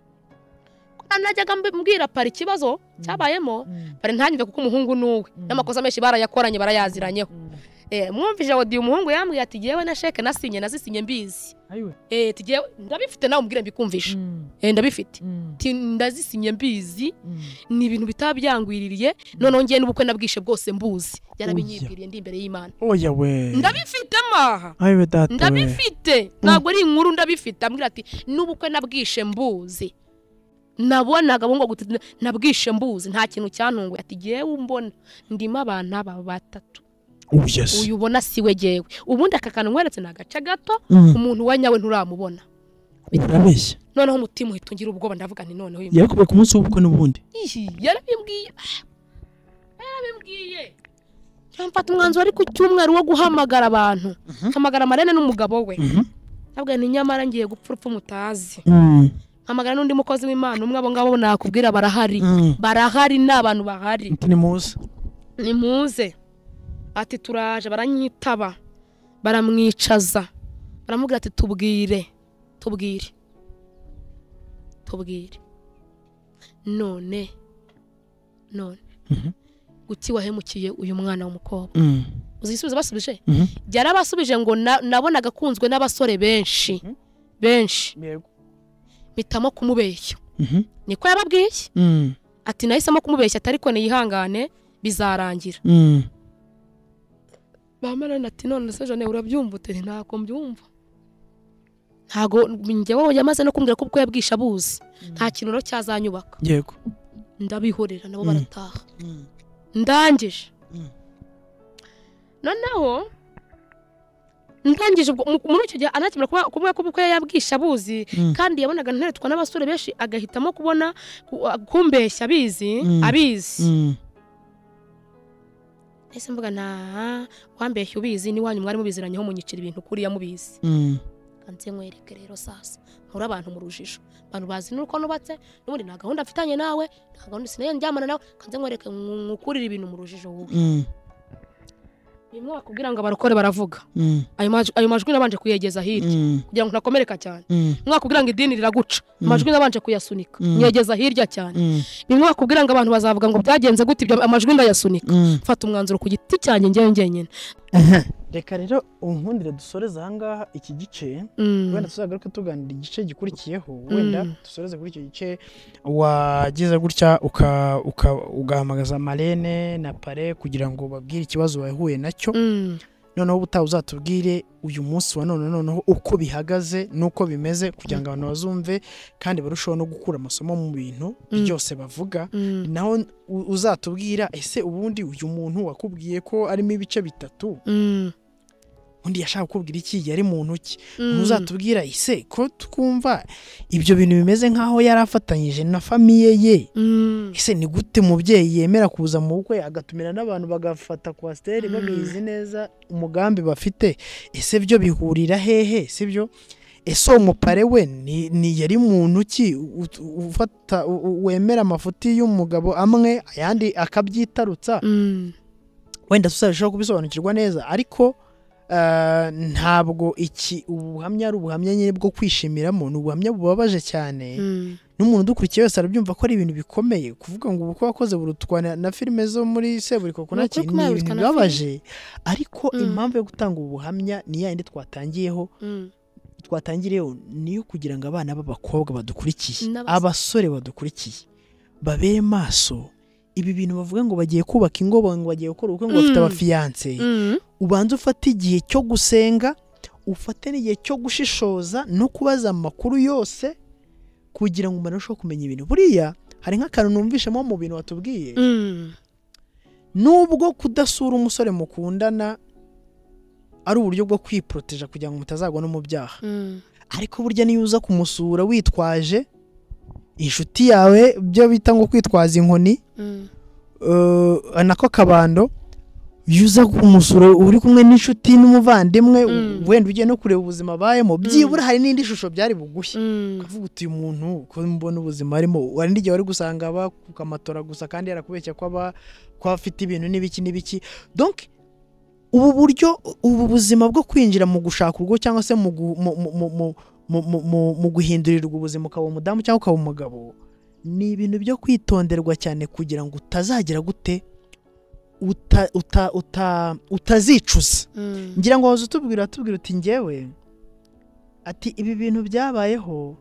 Speaker 1: Ko najyaga mbi- mbwira pari ikibazo cyabayemo
Speaker 2: mm,
Speaker 1: pari ntanyumve kuko umuhungu n'uwe
Speaker 2: Mhm.
Speaker 1: n'amakosa menshi barayakoranye barayaziranyeho
Speaker 2: mm,
Speaker 1: Eh, mwumvije wodiye umuhungu yambwiye ati yewe na sheke nasinye nazisinye mbizi
Speaker 2: ayiwe,
Speaker 1: Eh, ati "Jyewe ndabifite nawe umbwire mbikumvishe
Speaker 2: mm,
Speaker 1: Eh, ndabifite
Speaker 2: mm,
Speaker 1: Ati, ndazisinye mbizi
Speaker 2: mm.
Speaker 1: ni ibintu bitaba byangwiririye noneho ngiye n'ubukwe nabwishe bwose mbuzi yarabinyibwiriye ndi imbere y'imana
Speaker 2: oya we
Speaker 1: ndabifite maha
Speaker 2: ayiwe data we.
Speaker 1: ndabifite ntabwo ari inkuru ndabifite ambwira ati n'ubukwe nabwishe mbuzi nabonaga bungo gutita nabwishe mbuzi nta kintu cyantunguye ati yewe umbona ndimo abantu aba batatu
Speaker 2: Oh, yes.
Speaker 1: uyu ubona si we jyewe ubundi aka kantu nkweretse ni agace gato
Speaker 2: Mm,
Speaker 1: umuntu we nyawe nturamubona
Speaker 2: urabeshya
Speaker 1: noneho umutima uhita ungira ubwoba ndavuga nti noneho uyu
Speaker 2: yakubwiye ku munsi w'ubukwe n'ubundi
Speaker 1: Ihi, yarabimbwiye Ah, yarabimbwiye yamfata umwanzuro ariko icyumweru wo guhamagara abantu hamagara marene n'umugabo we
Speaker 2: Mhm.
Speaker 1: ntabwo ni nyamara ngiye gupfa urupfu mutazi
Speaker 2: Mm,
Speaker 1: hamagara n'undi mukozi w'imana umwe abo ngabo nakubwira barahari
Speaker 2: mm.
Speaker 1: barahari ni abantu bahari
Speaker 2: Ati nimuze
Speaker 1: nimuze ati turaje baranyitaba baramwicaza baramubwira ati tubwire tubwire tubwire none none
Speaker 2: Mhm.
Speaker 1: guti wahemukiye uyu mwana w'umukobwa
Speaker 2: Mm,
Speaker 1: uzi igisubizo basubije
Speaker 2: mhm.
Speaker 1: byarabasubije ngo na- nabonaga akunzwe n'abasore benshi
Speaker 2: Mhm.
Speaker 1: benshi mpitamo kumubeshya
Speaker 2: Mhm.
Speaker 1: niko yababwiye
Speaker 2: Mm,
Speaker 1: ati nahisemo kumubeshya ati ariko niyihangane bizarangira
Speaker 2: mm.
Speaker 1: bamarana ati none se jane urabyumva uti ntabwo mbyumva ntago njyewe yamaze no kumbwira ko ubwo yabwisha abuzi nta kintu rero cyazanyubaka
Speaker 2: yego
Speaker 1: ndabihorera nabo
Speaker 2: Mm.
Speaker 1: barataha ndangije
Speaker 2: Mm.
Speaker 1: noneho ndangije ubwo mu- muri icyo gihe anakemura kuba- kuvuga ko ubukwe yabwisha abuzi
Speaker 2: Mm.
Speaker 1: kandi yabonaga nteretwa n'abasore benshi agahitamo kubona ku- kumbeshya abizi
Speaker 2: Mm.
Speaker 1: abizi
Speaker 2: Mm,
Speaker 1: ese mvuga nta wambeshya ubizi n'iwanyu mwari mubiziranyeho munyicira ibintu kuriya mubizi
Speaker 2: mm.
Speaker 1: nze nkwereke rero sasa nkure abantu mu rujijo abantu bazi n'uko nubatse n'ubundi nta gahunda mfitanye nawe nta gahunda sinari ndyamana nawe nze nkwereke nkukurire ibintu mu rujijo wowe bimwe bakubwira ngo abarokore baravuga ayo maj- ayo majwi nabanje kuyegeza hirya kugira ngo ntakomereka cyane mwakubwira ngo idini riraguca amajwi nabanje kuyasunika
Speaker 2: Mm.
Speaker 1: nyegeza hirya cyane bimwe bakubwira ngo abantu bazavuga ngo byagenze gute ibyo amajwi ndayasunika mfata umwanzuro ku giti cyanjye njyewe njyenyine
Speaker 2: reka rero unkundire dusoreze ahangaha iki gice
Speaker 1: Mm.
Speaker 2: wenda tuzagaruke tuganira igice gikurikiyeho wenda
Speaker 1: Mm.
Speaker 2: dusoreze kuri icyo gice wagize gutya uka- uka- ugahamagaza marene na pare kugira ngo babwire ikibazo wahuye nacyo
Speaker 1: Mm.
Speaker 2: noneho ubutaha uzatubwire uyu munsi wa none noneho uko bihagaze n'uko bimeze kugira ngo abantu bazumve kandi barusheho no gukura amasomo mu bintu
Speaker 1: Mm.
Speaker 2: byose bavuga
Speaker 1: Mm.
Speaker 2: naho u- uzatubwira ese ubundi uyu muntu wakubwiye ko arimo ibice bitatu
Speaker 1: Mm.
Speaker 2: undi yashaka kukubwira iki yari muntu ki
Speaker 1: Mm.
Speaker 2: uzatubwira ese ko twumva ibyo bintu bimeze nk'aho yari afatanyije na famiye ye
Speaker 1: Mm.
Speaker 2: ese ni gute umubyeyi yemera kuza mu bukwe agatumira n'abantu bagafata kwasiteri
Speaker 1: Mm.
Speaker 2: babizi neza umugambi bafite ese byo bihurira hehe sibyo ese uwo mupare we ni, ni yari muntu ki U- u- ufata u- u- wemera amafuti y'umugabo amwe ayandi akabyitarutsa
Speaker 1: Mm.
Speaker 2: wenda tuzarushaho kubisobanukirwa neza ariko ah, ntabwo iki ubu buhamya ari ubuhamya nyine bwo kwishimiramo ni ubuhamya bubabaje cyane
Speaker 1: Mm.
Speaker 2: n'umuntu udukurikiye wese arabyumva ko ari ibintu bikomeye kuvuga ngo ubukwe wakoze burutwa na, na filime zo muri seburikoko
Speaker 1: Ni
Speaker 2: naki
Speaker 1: ukuri ko
Speaker 2: ni
Speaker 1: nawe
Speaker 2: ibintu
Speaker 1: burutwa na
Speaker 2: bibabaje ariko
Speaker 1: Mm.
Speaker 2: impamvu yo gutanga ubu buhamya ni ya yindi twatangiriyeho
Speaker 1: Mm.
Speaker 2: twatangiriyeho niyo kugira ngo abana b'abakobwa badukurikiye
Speaker 1: N'abasore.
Speaker 2: abasore badukurikiye babere maso ibi bintu bavuga ngo bagiye kubaka ingo ngo bagiye gukora ubukwe ngo bafite
Speaker 1: Mm.
Speaker 2: abafiyanse
Speaker 1: Mm.
Speaker 2: ubanza ufate igihe cyo gusenga ufate n'igihe cyo gushishoza no kubaza amakuru yose kugira ngo umuntu arusheho kumenya ibintu buriya hari nk'akantu numvishemo mu bintu watubwiye
Speaker 1: Mm.
Speaker 2: nubwo kudasura umusore mukundana ari uburyo bwo kwiporoteja kugira ngo mutazagwa no mu byaha
Speaker 1: Mm.
Speaker 2: ariko burya niyo uza kumusura witwaje inshuti yawe byo bita ngo kwitwaza inkoni
Speaker 1: Mm.
Speaker 2: eh, nako kabando iyo uza kumusura uri kumwe n'inshuti n'umuvandimwe
Speaker 1: Mm.
Speaker 2: wenda ugiye no kureba ubuzima abayemo byibura hari n'indi shusho byari bugushye
Speaker 1: Mm.
Speaker 2: ukavuga uti uyu muntu ko mbona ubuzima arimo hari n'igihe wari gusanga aba ku kamatora gusa kandi yarakubeshya ko aba ko afite ibintu n'ibiki n'ibiki donc ubu buryo ubu buzima bwo kwinjira mu gushaka urugo cyangwa se mu gu- mu- mu- mu- mu- mu- mu- mu- mu guhindurirwa ubuzima ukaba umudamu cyangwa ukaba umugabo ni ibintu byo kwitonderwa cyane kugira ngo utazagira gute uta- uta- uta- utazicuza
Speaker 1: Mm.
Speaker 2: ngira ngo waza utubwira atubwira uti ngewe ati ibi bintu byabayeho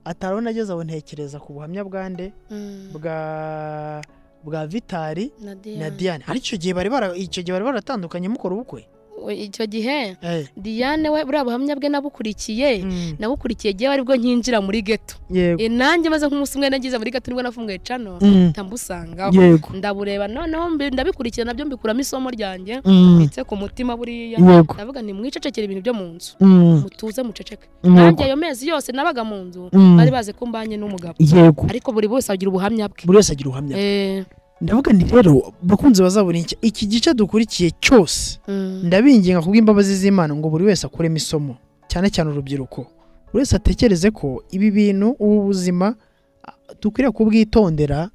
Speaker 2: atarabona ageze aho ntekereza ku buhamya bwa nde
Speaker 1: Mm.
Speaker 2: bwa bwa vitari
Speaker 1: Na
Speaker 2: na
Speaker 1: Diane.
Speaker 2: diane ariko icyo gihe bari bara- icyo gihe bari baratandukanye mukora ubukwe
Speaker 1: We- icyo gihe diane we buriya buhamya bwe nabukurikiye
Speaker 2: Mm.
Speaker 1: nabukurikiye gihe ari bwo nkinjira muri geto
Speaker 2: yego
Speaker 1: E, nanjye maze nk'umunsi umwe nagize muri gato nibwo nafunguye cano
Speaker 2: Mm.
Speaker 1: ndamusangaho
Speaker 2: yego
Speaker 1: ndabureba noneho mbi- ndabikurikira nabyo mbikuramo isomo ryanjye
Speaker 2: Mm.
Speaker 1: ndetse ku mutima buriya
Speaker 2: yego
Speaker 1: ndavuga nti mwicecekere ibintu byo mu nzu
Speaker 2: Mm.
Speaker 1: mutuze muceceke
Speaker 2: yego
Speaker 1: nanjye ayo mezi yose nabaga mu nzu
Speaker 2: Mm.
Speaker 1: bari bazi ko mbanye n'umugabo
Speaker 2: yego
Speaker 1: ariko buri wese agira ubuhamya bwe
Speaker 2: buri wese agira ubuhamya
Speaker 1: Eh,
Speaker 2: ndavuga nti rero bakunzi bazabura iki iki gice dukurikiye cyose
Speaker 1: mm,
Speaker 2: ndabinginga kubw'imbabazi z'imana ngo buri wese akuremo isomo cyane cyane urubyiruko buri wese atekereze ko ibi bintu ubu buzima ah, dukwiriye kubwitondera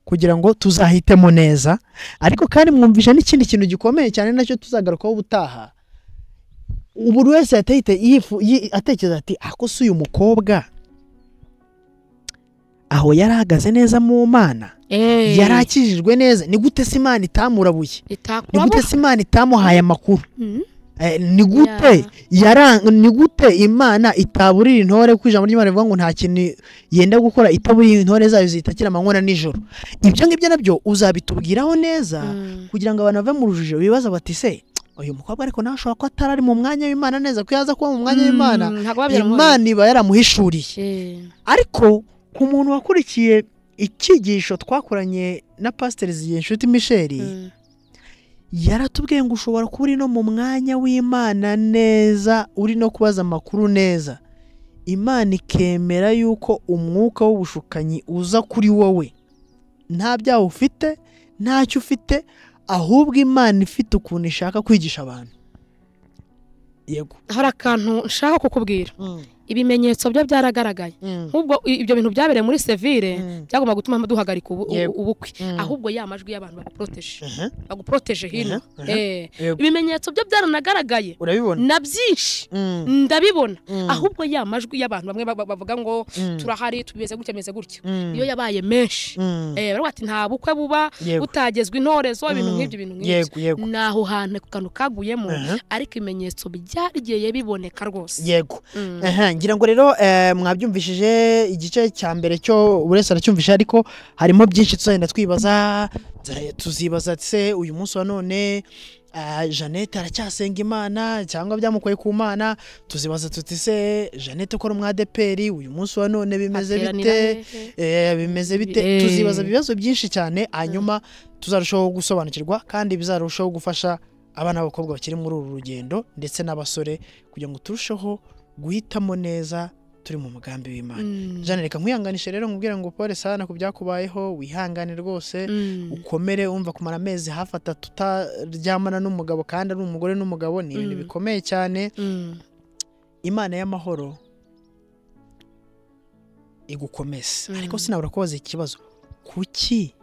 Speaker 2: kugira ngo tuzahitemo neza ariko kandi mwumvisha n'ikindi kintu gikomeye cyane nacyo tuzagarukaho ubutaha buri wese yatahite yifu- yi- atekereza ati ako si uyu mukobwa aho yari ahagaze neza mu mana
Speaker 1: eh,
Speaker 2: yari akijijwe neza ni gute se imana itamurabuye ni gute
Speaker 1: itakurabuka
Speaker 2: se imana itamuhaye amakuru
Speaker 1: Mm,
Speaker 2: Eh, ni gute yarang- ni gute imana itaburira intore ku ijambo ry'imana rivuga ngo nta kintu yenda gukora itaburira intore zayo zitakira amanywa na nijoro ibyo ngibyo nabyo uzabitubwiraho neza
Speaker 1: mm,
Speaker 2: kugira ngo abantu bave mu rujijo bibaza bati se uyu mukobwa ariko nawe ashobora kuba atari ari mu mwanya w'imana neza ko yaza kuba mu mwanya w'imana
Speaker 1: mm, ntabwo babyara umuhoro.
Speaker 2: imana iba yaramuhishuriye
Speaker 1: Eh,
Speaker 2: ariko ku muntu wakurikiye icyigisho twakoranye na pasiteri zigenshuti michel
Speaker 1: mm,
Speaker 2: yaratubwiye ngo ushobora kuba uri no mu mwanya w'imana neza uri no kubaza amakuru neza imana ikemera yuko umwuka w'ubushukanyi uza kuri wowe nta byaha ufite ntacyo ufite ahubwo imana ifite ukuntu ishaka kwigisha abantu yego
Speaker 1: hari akantu nshaka kukubwira ibimenyetso byo byaragaragaye nk'ubwo i- ibyo bintu byabereye muri sevire
Speaker 2: Mm.
Speaker 1: byagomba gutuma duhagarika ubu- ubu-
Speaker 2: Yego.
Speaker 1: ubukwe
Speaker 2: Mm.
Speaker 1: ahubwo ya majwi y'abantu babiporoteje
Speaker 2: Aha,
Speaker 1: baguproteje hino
Speaker 2: Aha, aha.
Speaker 1: Eh,
Speaker 2: yego.
Speaker 1: ibimenyetso byo byaranagaragaye
Speaker 2: urabibona
Speaker 1: na byinshi
Speaker 2: Mm,
Speaker 1: ndabibona
Speaker 2: mm,
Speaker 1: ahubwo ya majwi y'abantu bamwe ba- ba- bavuga ngo
Speaker 2: mm,
Speaker 1: turahari tumeze gutya meze gutya
Speaker 2: mm,
Speaker 1: iyo yabaye menshi
Speaker 2: mm,
Speaker 1: eh baravuga ati nta bukwe buba
Speaker 2: yego,
Speaker 1: butagezwa intorezo ibintu
Speaker 2: Mm.
Speaker 1: nk'ibyo ibintu nk'ibyo
Speaker 2: yego yego
Speaker 1: naho hantu ku kantu kaguyemo
Speaker 2: Aha.
Speaker 1: ariko ibimenyetso byagiye biboneka rwose
Speaker 2: yego
Speaker 1: Mm.
Speaker 2: Aha, ngira ngo rero eh, mwabyumvishije igice cya mbere cyo buri wese aracyumvisha ariko harimo byinshi tuzagenda twibaza tuzagenda tuzibaza se uyu munsi wa none eh, jeannette aracyasenga imana cyangwa byamukoye ku mana tuzibaza tuti se jeannette ukora umwadeperi uyu munsi wa none bimeze
Speaker 1: Hateranira
Speaker 2: bite
Speaker 1: hehe?
Speaker 2: Eh, bimeze bite
Speaker 1: Eh.
Speaker 2: tuzibaza ibibazo byinshi cyane hanyuma tuzarushaho gusobanukirwa kandi bizarushaho gufasha abana b'abakobwa bakiri muri uru rugendo ndetse n'abasore kugira ngo turusheho guhitamo neza turi mu mugambi w'imana
Speaker 1: Mm.
Speaker 2: jana reka nkwihanganishe rero nkubwire ngo pole sana ku byakubayeho wihangane rwose
Speaker 1: Mm.
Speaker 2: ukomere wumva kumara amezi hafi atatu utaryamana n'umugabo kandi ari umugore n'umugabo ni ibintu
Speaker 1: Mm.
Speaker 2: bikomeye cyane
Speaker 1: Mm.
Speaker 2: imana y'amahoro igukomeze
Speaker 1: Mm.
Speaker 2: ariko sinabura kubaza ikibazo kuki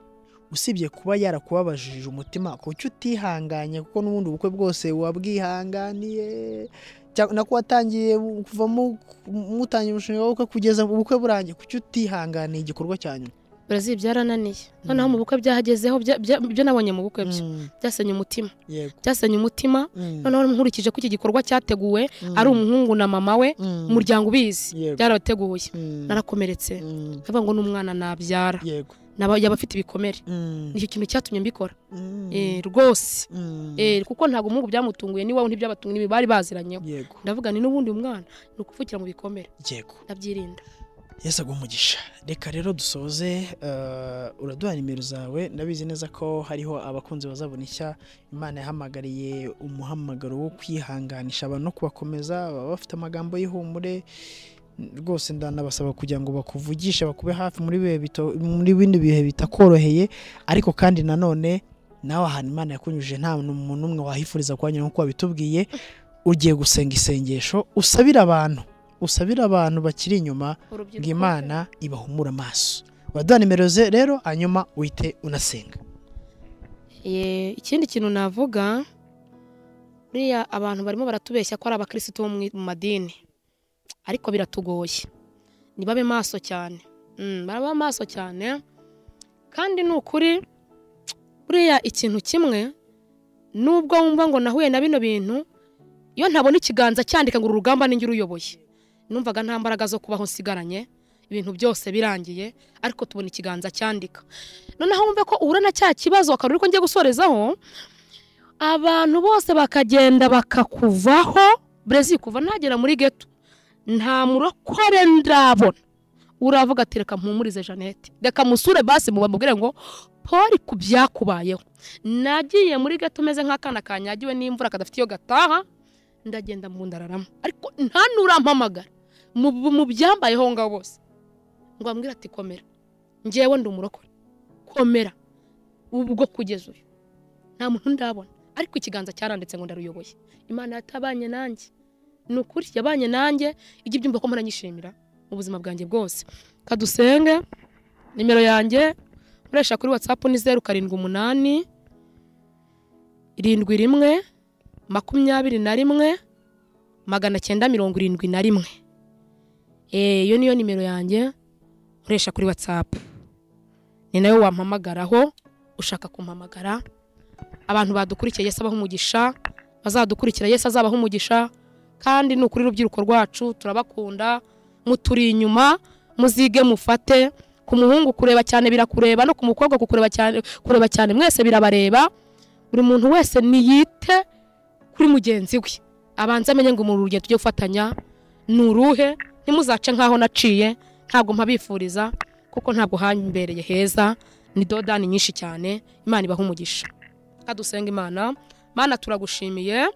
Speaker 2: usibye kuba yarakubabajije umutima kuki utihanganye kuko n'ubundi ubukwe bwose wabwihanganiye cyangwa nako watangiye kuva mu- mutangira umushinga w'ubukwe kugeza ubukwe burangiye kuki utihanganiye igikorwa cya nyuma
Speaker 1: brazil byarananiye
Speaker 2: Mm.
Speaker 1: noneho mu bukwe byahagezeho bya- bya- ibyo nabonye mu bukwe byo
Speaker 2: Mm,
Speaker 1: byasenye umutima
Speaker 2: yego
Speaker 1: byasenye umutima
Speaker 2: Mm,
Speaker 1: noneho nkurikije ko iki gikorwa cyateguwe
Speaker 2: mm,
Speaker 1: ari umuhungu na mama we
Speaker 2: mm,
Speaker 1: umuryango ubizi
Speaker 2: Yego.
Speaker 1: byarabateguye
Speaker 2: mm,
Speaker 1: narakomeretse
Speaker 2: mm,
Speaker 1: ndavuga ngo n'umwana nabyara
Speaker 2: yego
Speaker 1: Naba- yaba afite ibikomere
Speaker 2: Mm,
Speaker 1: nicyo kintu cyatumye mbikora
Speaker 2: mm,
Speaker 1: Eh, rwose
Speaker 2: mm,
Speaker 1: Eh, kuko ntabwo umuhungu byamutunguye n'iwabo ntibyabatunguye n'ibi bari baziranyeho
Speaker 2: yego
Speaker 1: ndavuga ni n'ubundi umwana ni ukuvukira mu bikomere
Speaker 2: yego
Speaker 1: ndabyirinda
Speaker 2: Yesu aguha umugisha reka rero dusoze eh, uraduha nimero zawe ndabizi neza ko hariho abakunzi bazabona ishya imana yahamagariye umuhamagaro wo kwihanganisha abantu no kubakomeza baba bafite amagambo y'ihumure rwose ndanabasaba kugira ngo bakuvugishe bakube hafi muri bihe bito- muri bindi bihe bitakoroheye ariko kandi nanone nawe ahantu imana yakunyujije nta muntu n'umwe wahifuriza kuhanyura nk'uko wabitubwiye ugiye gusenga isengesho usabire abantu usabire abantu bakiri inyuma ngo imana ibahumure amaso waduha nimero ze rero hanyuma uhite unasenga
Speaker 1: Eh, ikindi kintu navuga buriya abantu barimo baratubeshya ko ari abakirisitu bo mu madini ariko biratugoye ntibabe maso cyane Mm, baraba maso cyane kandi ni ukuri buriya ikintu kimwe nubwo wumva ngo nahuye na bino bintu iyo ntabona ikiganza cyandika ngo uru rugamba ninjye uruyoboye numvaga nta mbaraga zo kubaho nsigaranye ibintu byose birangiye ariko tubona ikiganza cyandika noneho wumve ko uhura na cya kibazo akaba uri ko ngiye gusorezaho abantu bose bakagenda bakakuvaho brezi kuva nagera muri geto nta murokore ndabona uravuga ati reka mpumurize jeannette reka musure basi mubamubwire ngo poli ku byakubayeho nagiye muri geto meze nk'akana kanyagiwe n'imvura kadafite iyo gataha ndagenda mu ndararama ariko nta n'urampamagara mu mu byambayeho aho ngaho bose ngo bambwire ati komera ngewe ndi umurokore komera ubwo kugeza uyu nta muntu ndabona ariko ikiganza cyaranditse ngo ndaruyoboye imana yatabanye nanjye ni ukuri yabanye nanjye ijya ibyumva ko muranyishimira mu buzima bwanjye bwose kadusenge nimero yanjye nkoresha kuri watsapu ni zeru karindwi umunani irindwi rimwe makumyabiri na rimwe magana cyenda mirongo irindwi na rimwe Eh, iyo niyo nimero yanjye nkoresha kuri watsapu ni nawe wampamagaraho ushaka kumpamagara abantu badukurikiye Yesu abaha umugisha bazadukurikira Yesu azabaha umugisha kandi ni ukuri rubyiruko rwacu turabakunda muturi inyuma muzige mufate ku muhungu kureba cyane birakureba no ku mukobwa kukureba cyane kureba cyane mwese birabareba buri muntu wese niyite kuri mugenzi we abanze amenye ngo mu rugendo tujye gufatanya ni uruhe ntimuzace nk'aho naciye ntabwo mpabifuriza kuko ntabwo hambereye heza ni dodani nyinshi cyane imana ibaha umugisha kadusenga imana mana turagushimiye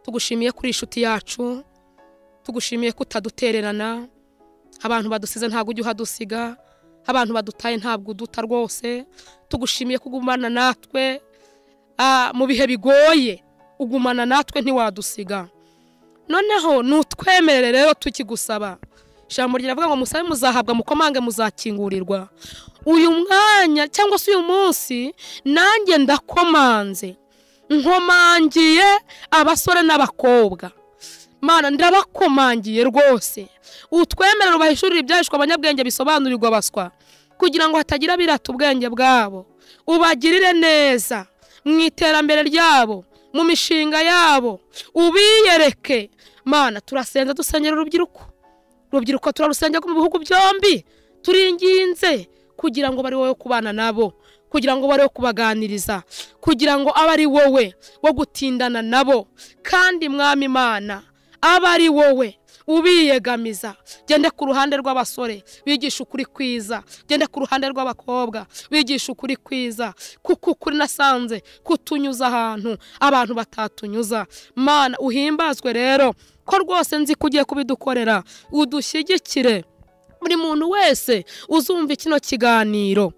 Speaker 1: tugushimiye kuri iyi inshuti yacu tugushimiye ko utadutererana abantu badusize ntabwo ujya uhadusiga abantu badutaye ntabwo uduta rwose tugushimiye ko ugumana natwe Ah, mu bihe bigoye ugumana natwe ntiwadusiga noneho nutwemerere rero tukigusaba ijambo riravuga ngo musabe muzahabwa mukomange muzakingurirwa uyu mwanya cyangwa se uyu munsi nanjye ndakomanze nkomangiye abasore n'abakobwa mana ndabakomangiye rwose utwemerere ubahishurire ibyahishwe abanyabwenge bisobanurirwa baswa kugira ngo hatagira birata ubwenge bwabo ubagirire neza mu iterambere ryabo mu mishinga yabo ubiyereke mana turasenza dusengera urubyiruko urubyiruko turarusengera mu bihugu byombi turinginze kugira ngo bari wowe kubana nabo kugira ngo bari kubaganiriza kugira ngo abe ari wowe wo gutindana nabo kandi mwami imana abe ari wowe ubiyegamiza gende ku ruhande rw'abasore bigisha ukuri kwiza gende ku ruhande rw'abakobwa bigisha ukuri kwiza kuko ukuri nasanze kutunyuza ahantu abantu batatunyuza mana uhimbazwe rero ko rwose nzi ko ugiye kubidukorera udushyigikire buri muntu wese uzumva kino kiganiro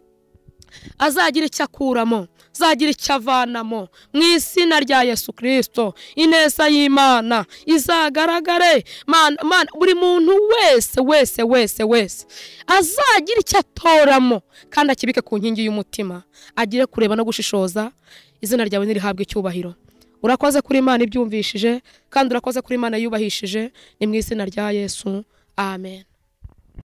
Speaker 1: azagira icyo akuramo azagira icyo avanamo mu izina rya yesu kirisito ineza y'imana izagaragare Mana- Mana, buri muntu wese wese wese wese azagira icyo atoramo kandi akibike ku nkingi y'umutima agire kureba no gushishoza izina ryawe ntirihabwe icyubahiro urakoze kuri imana ibyumvishije kandi urakoze kuri imana yubahishije ni mu izina rya yesu amen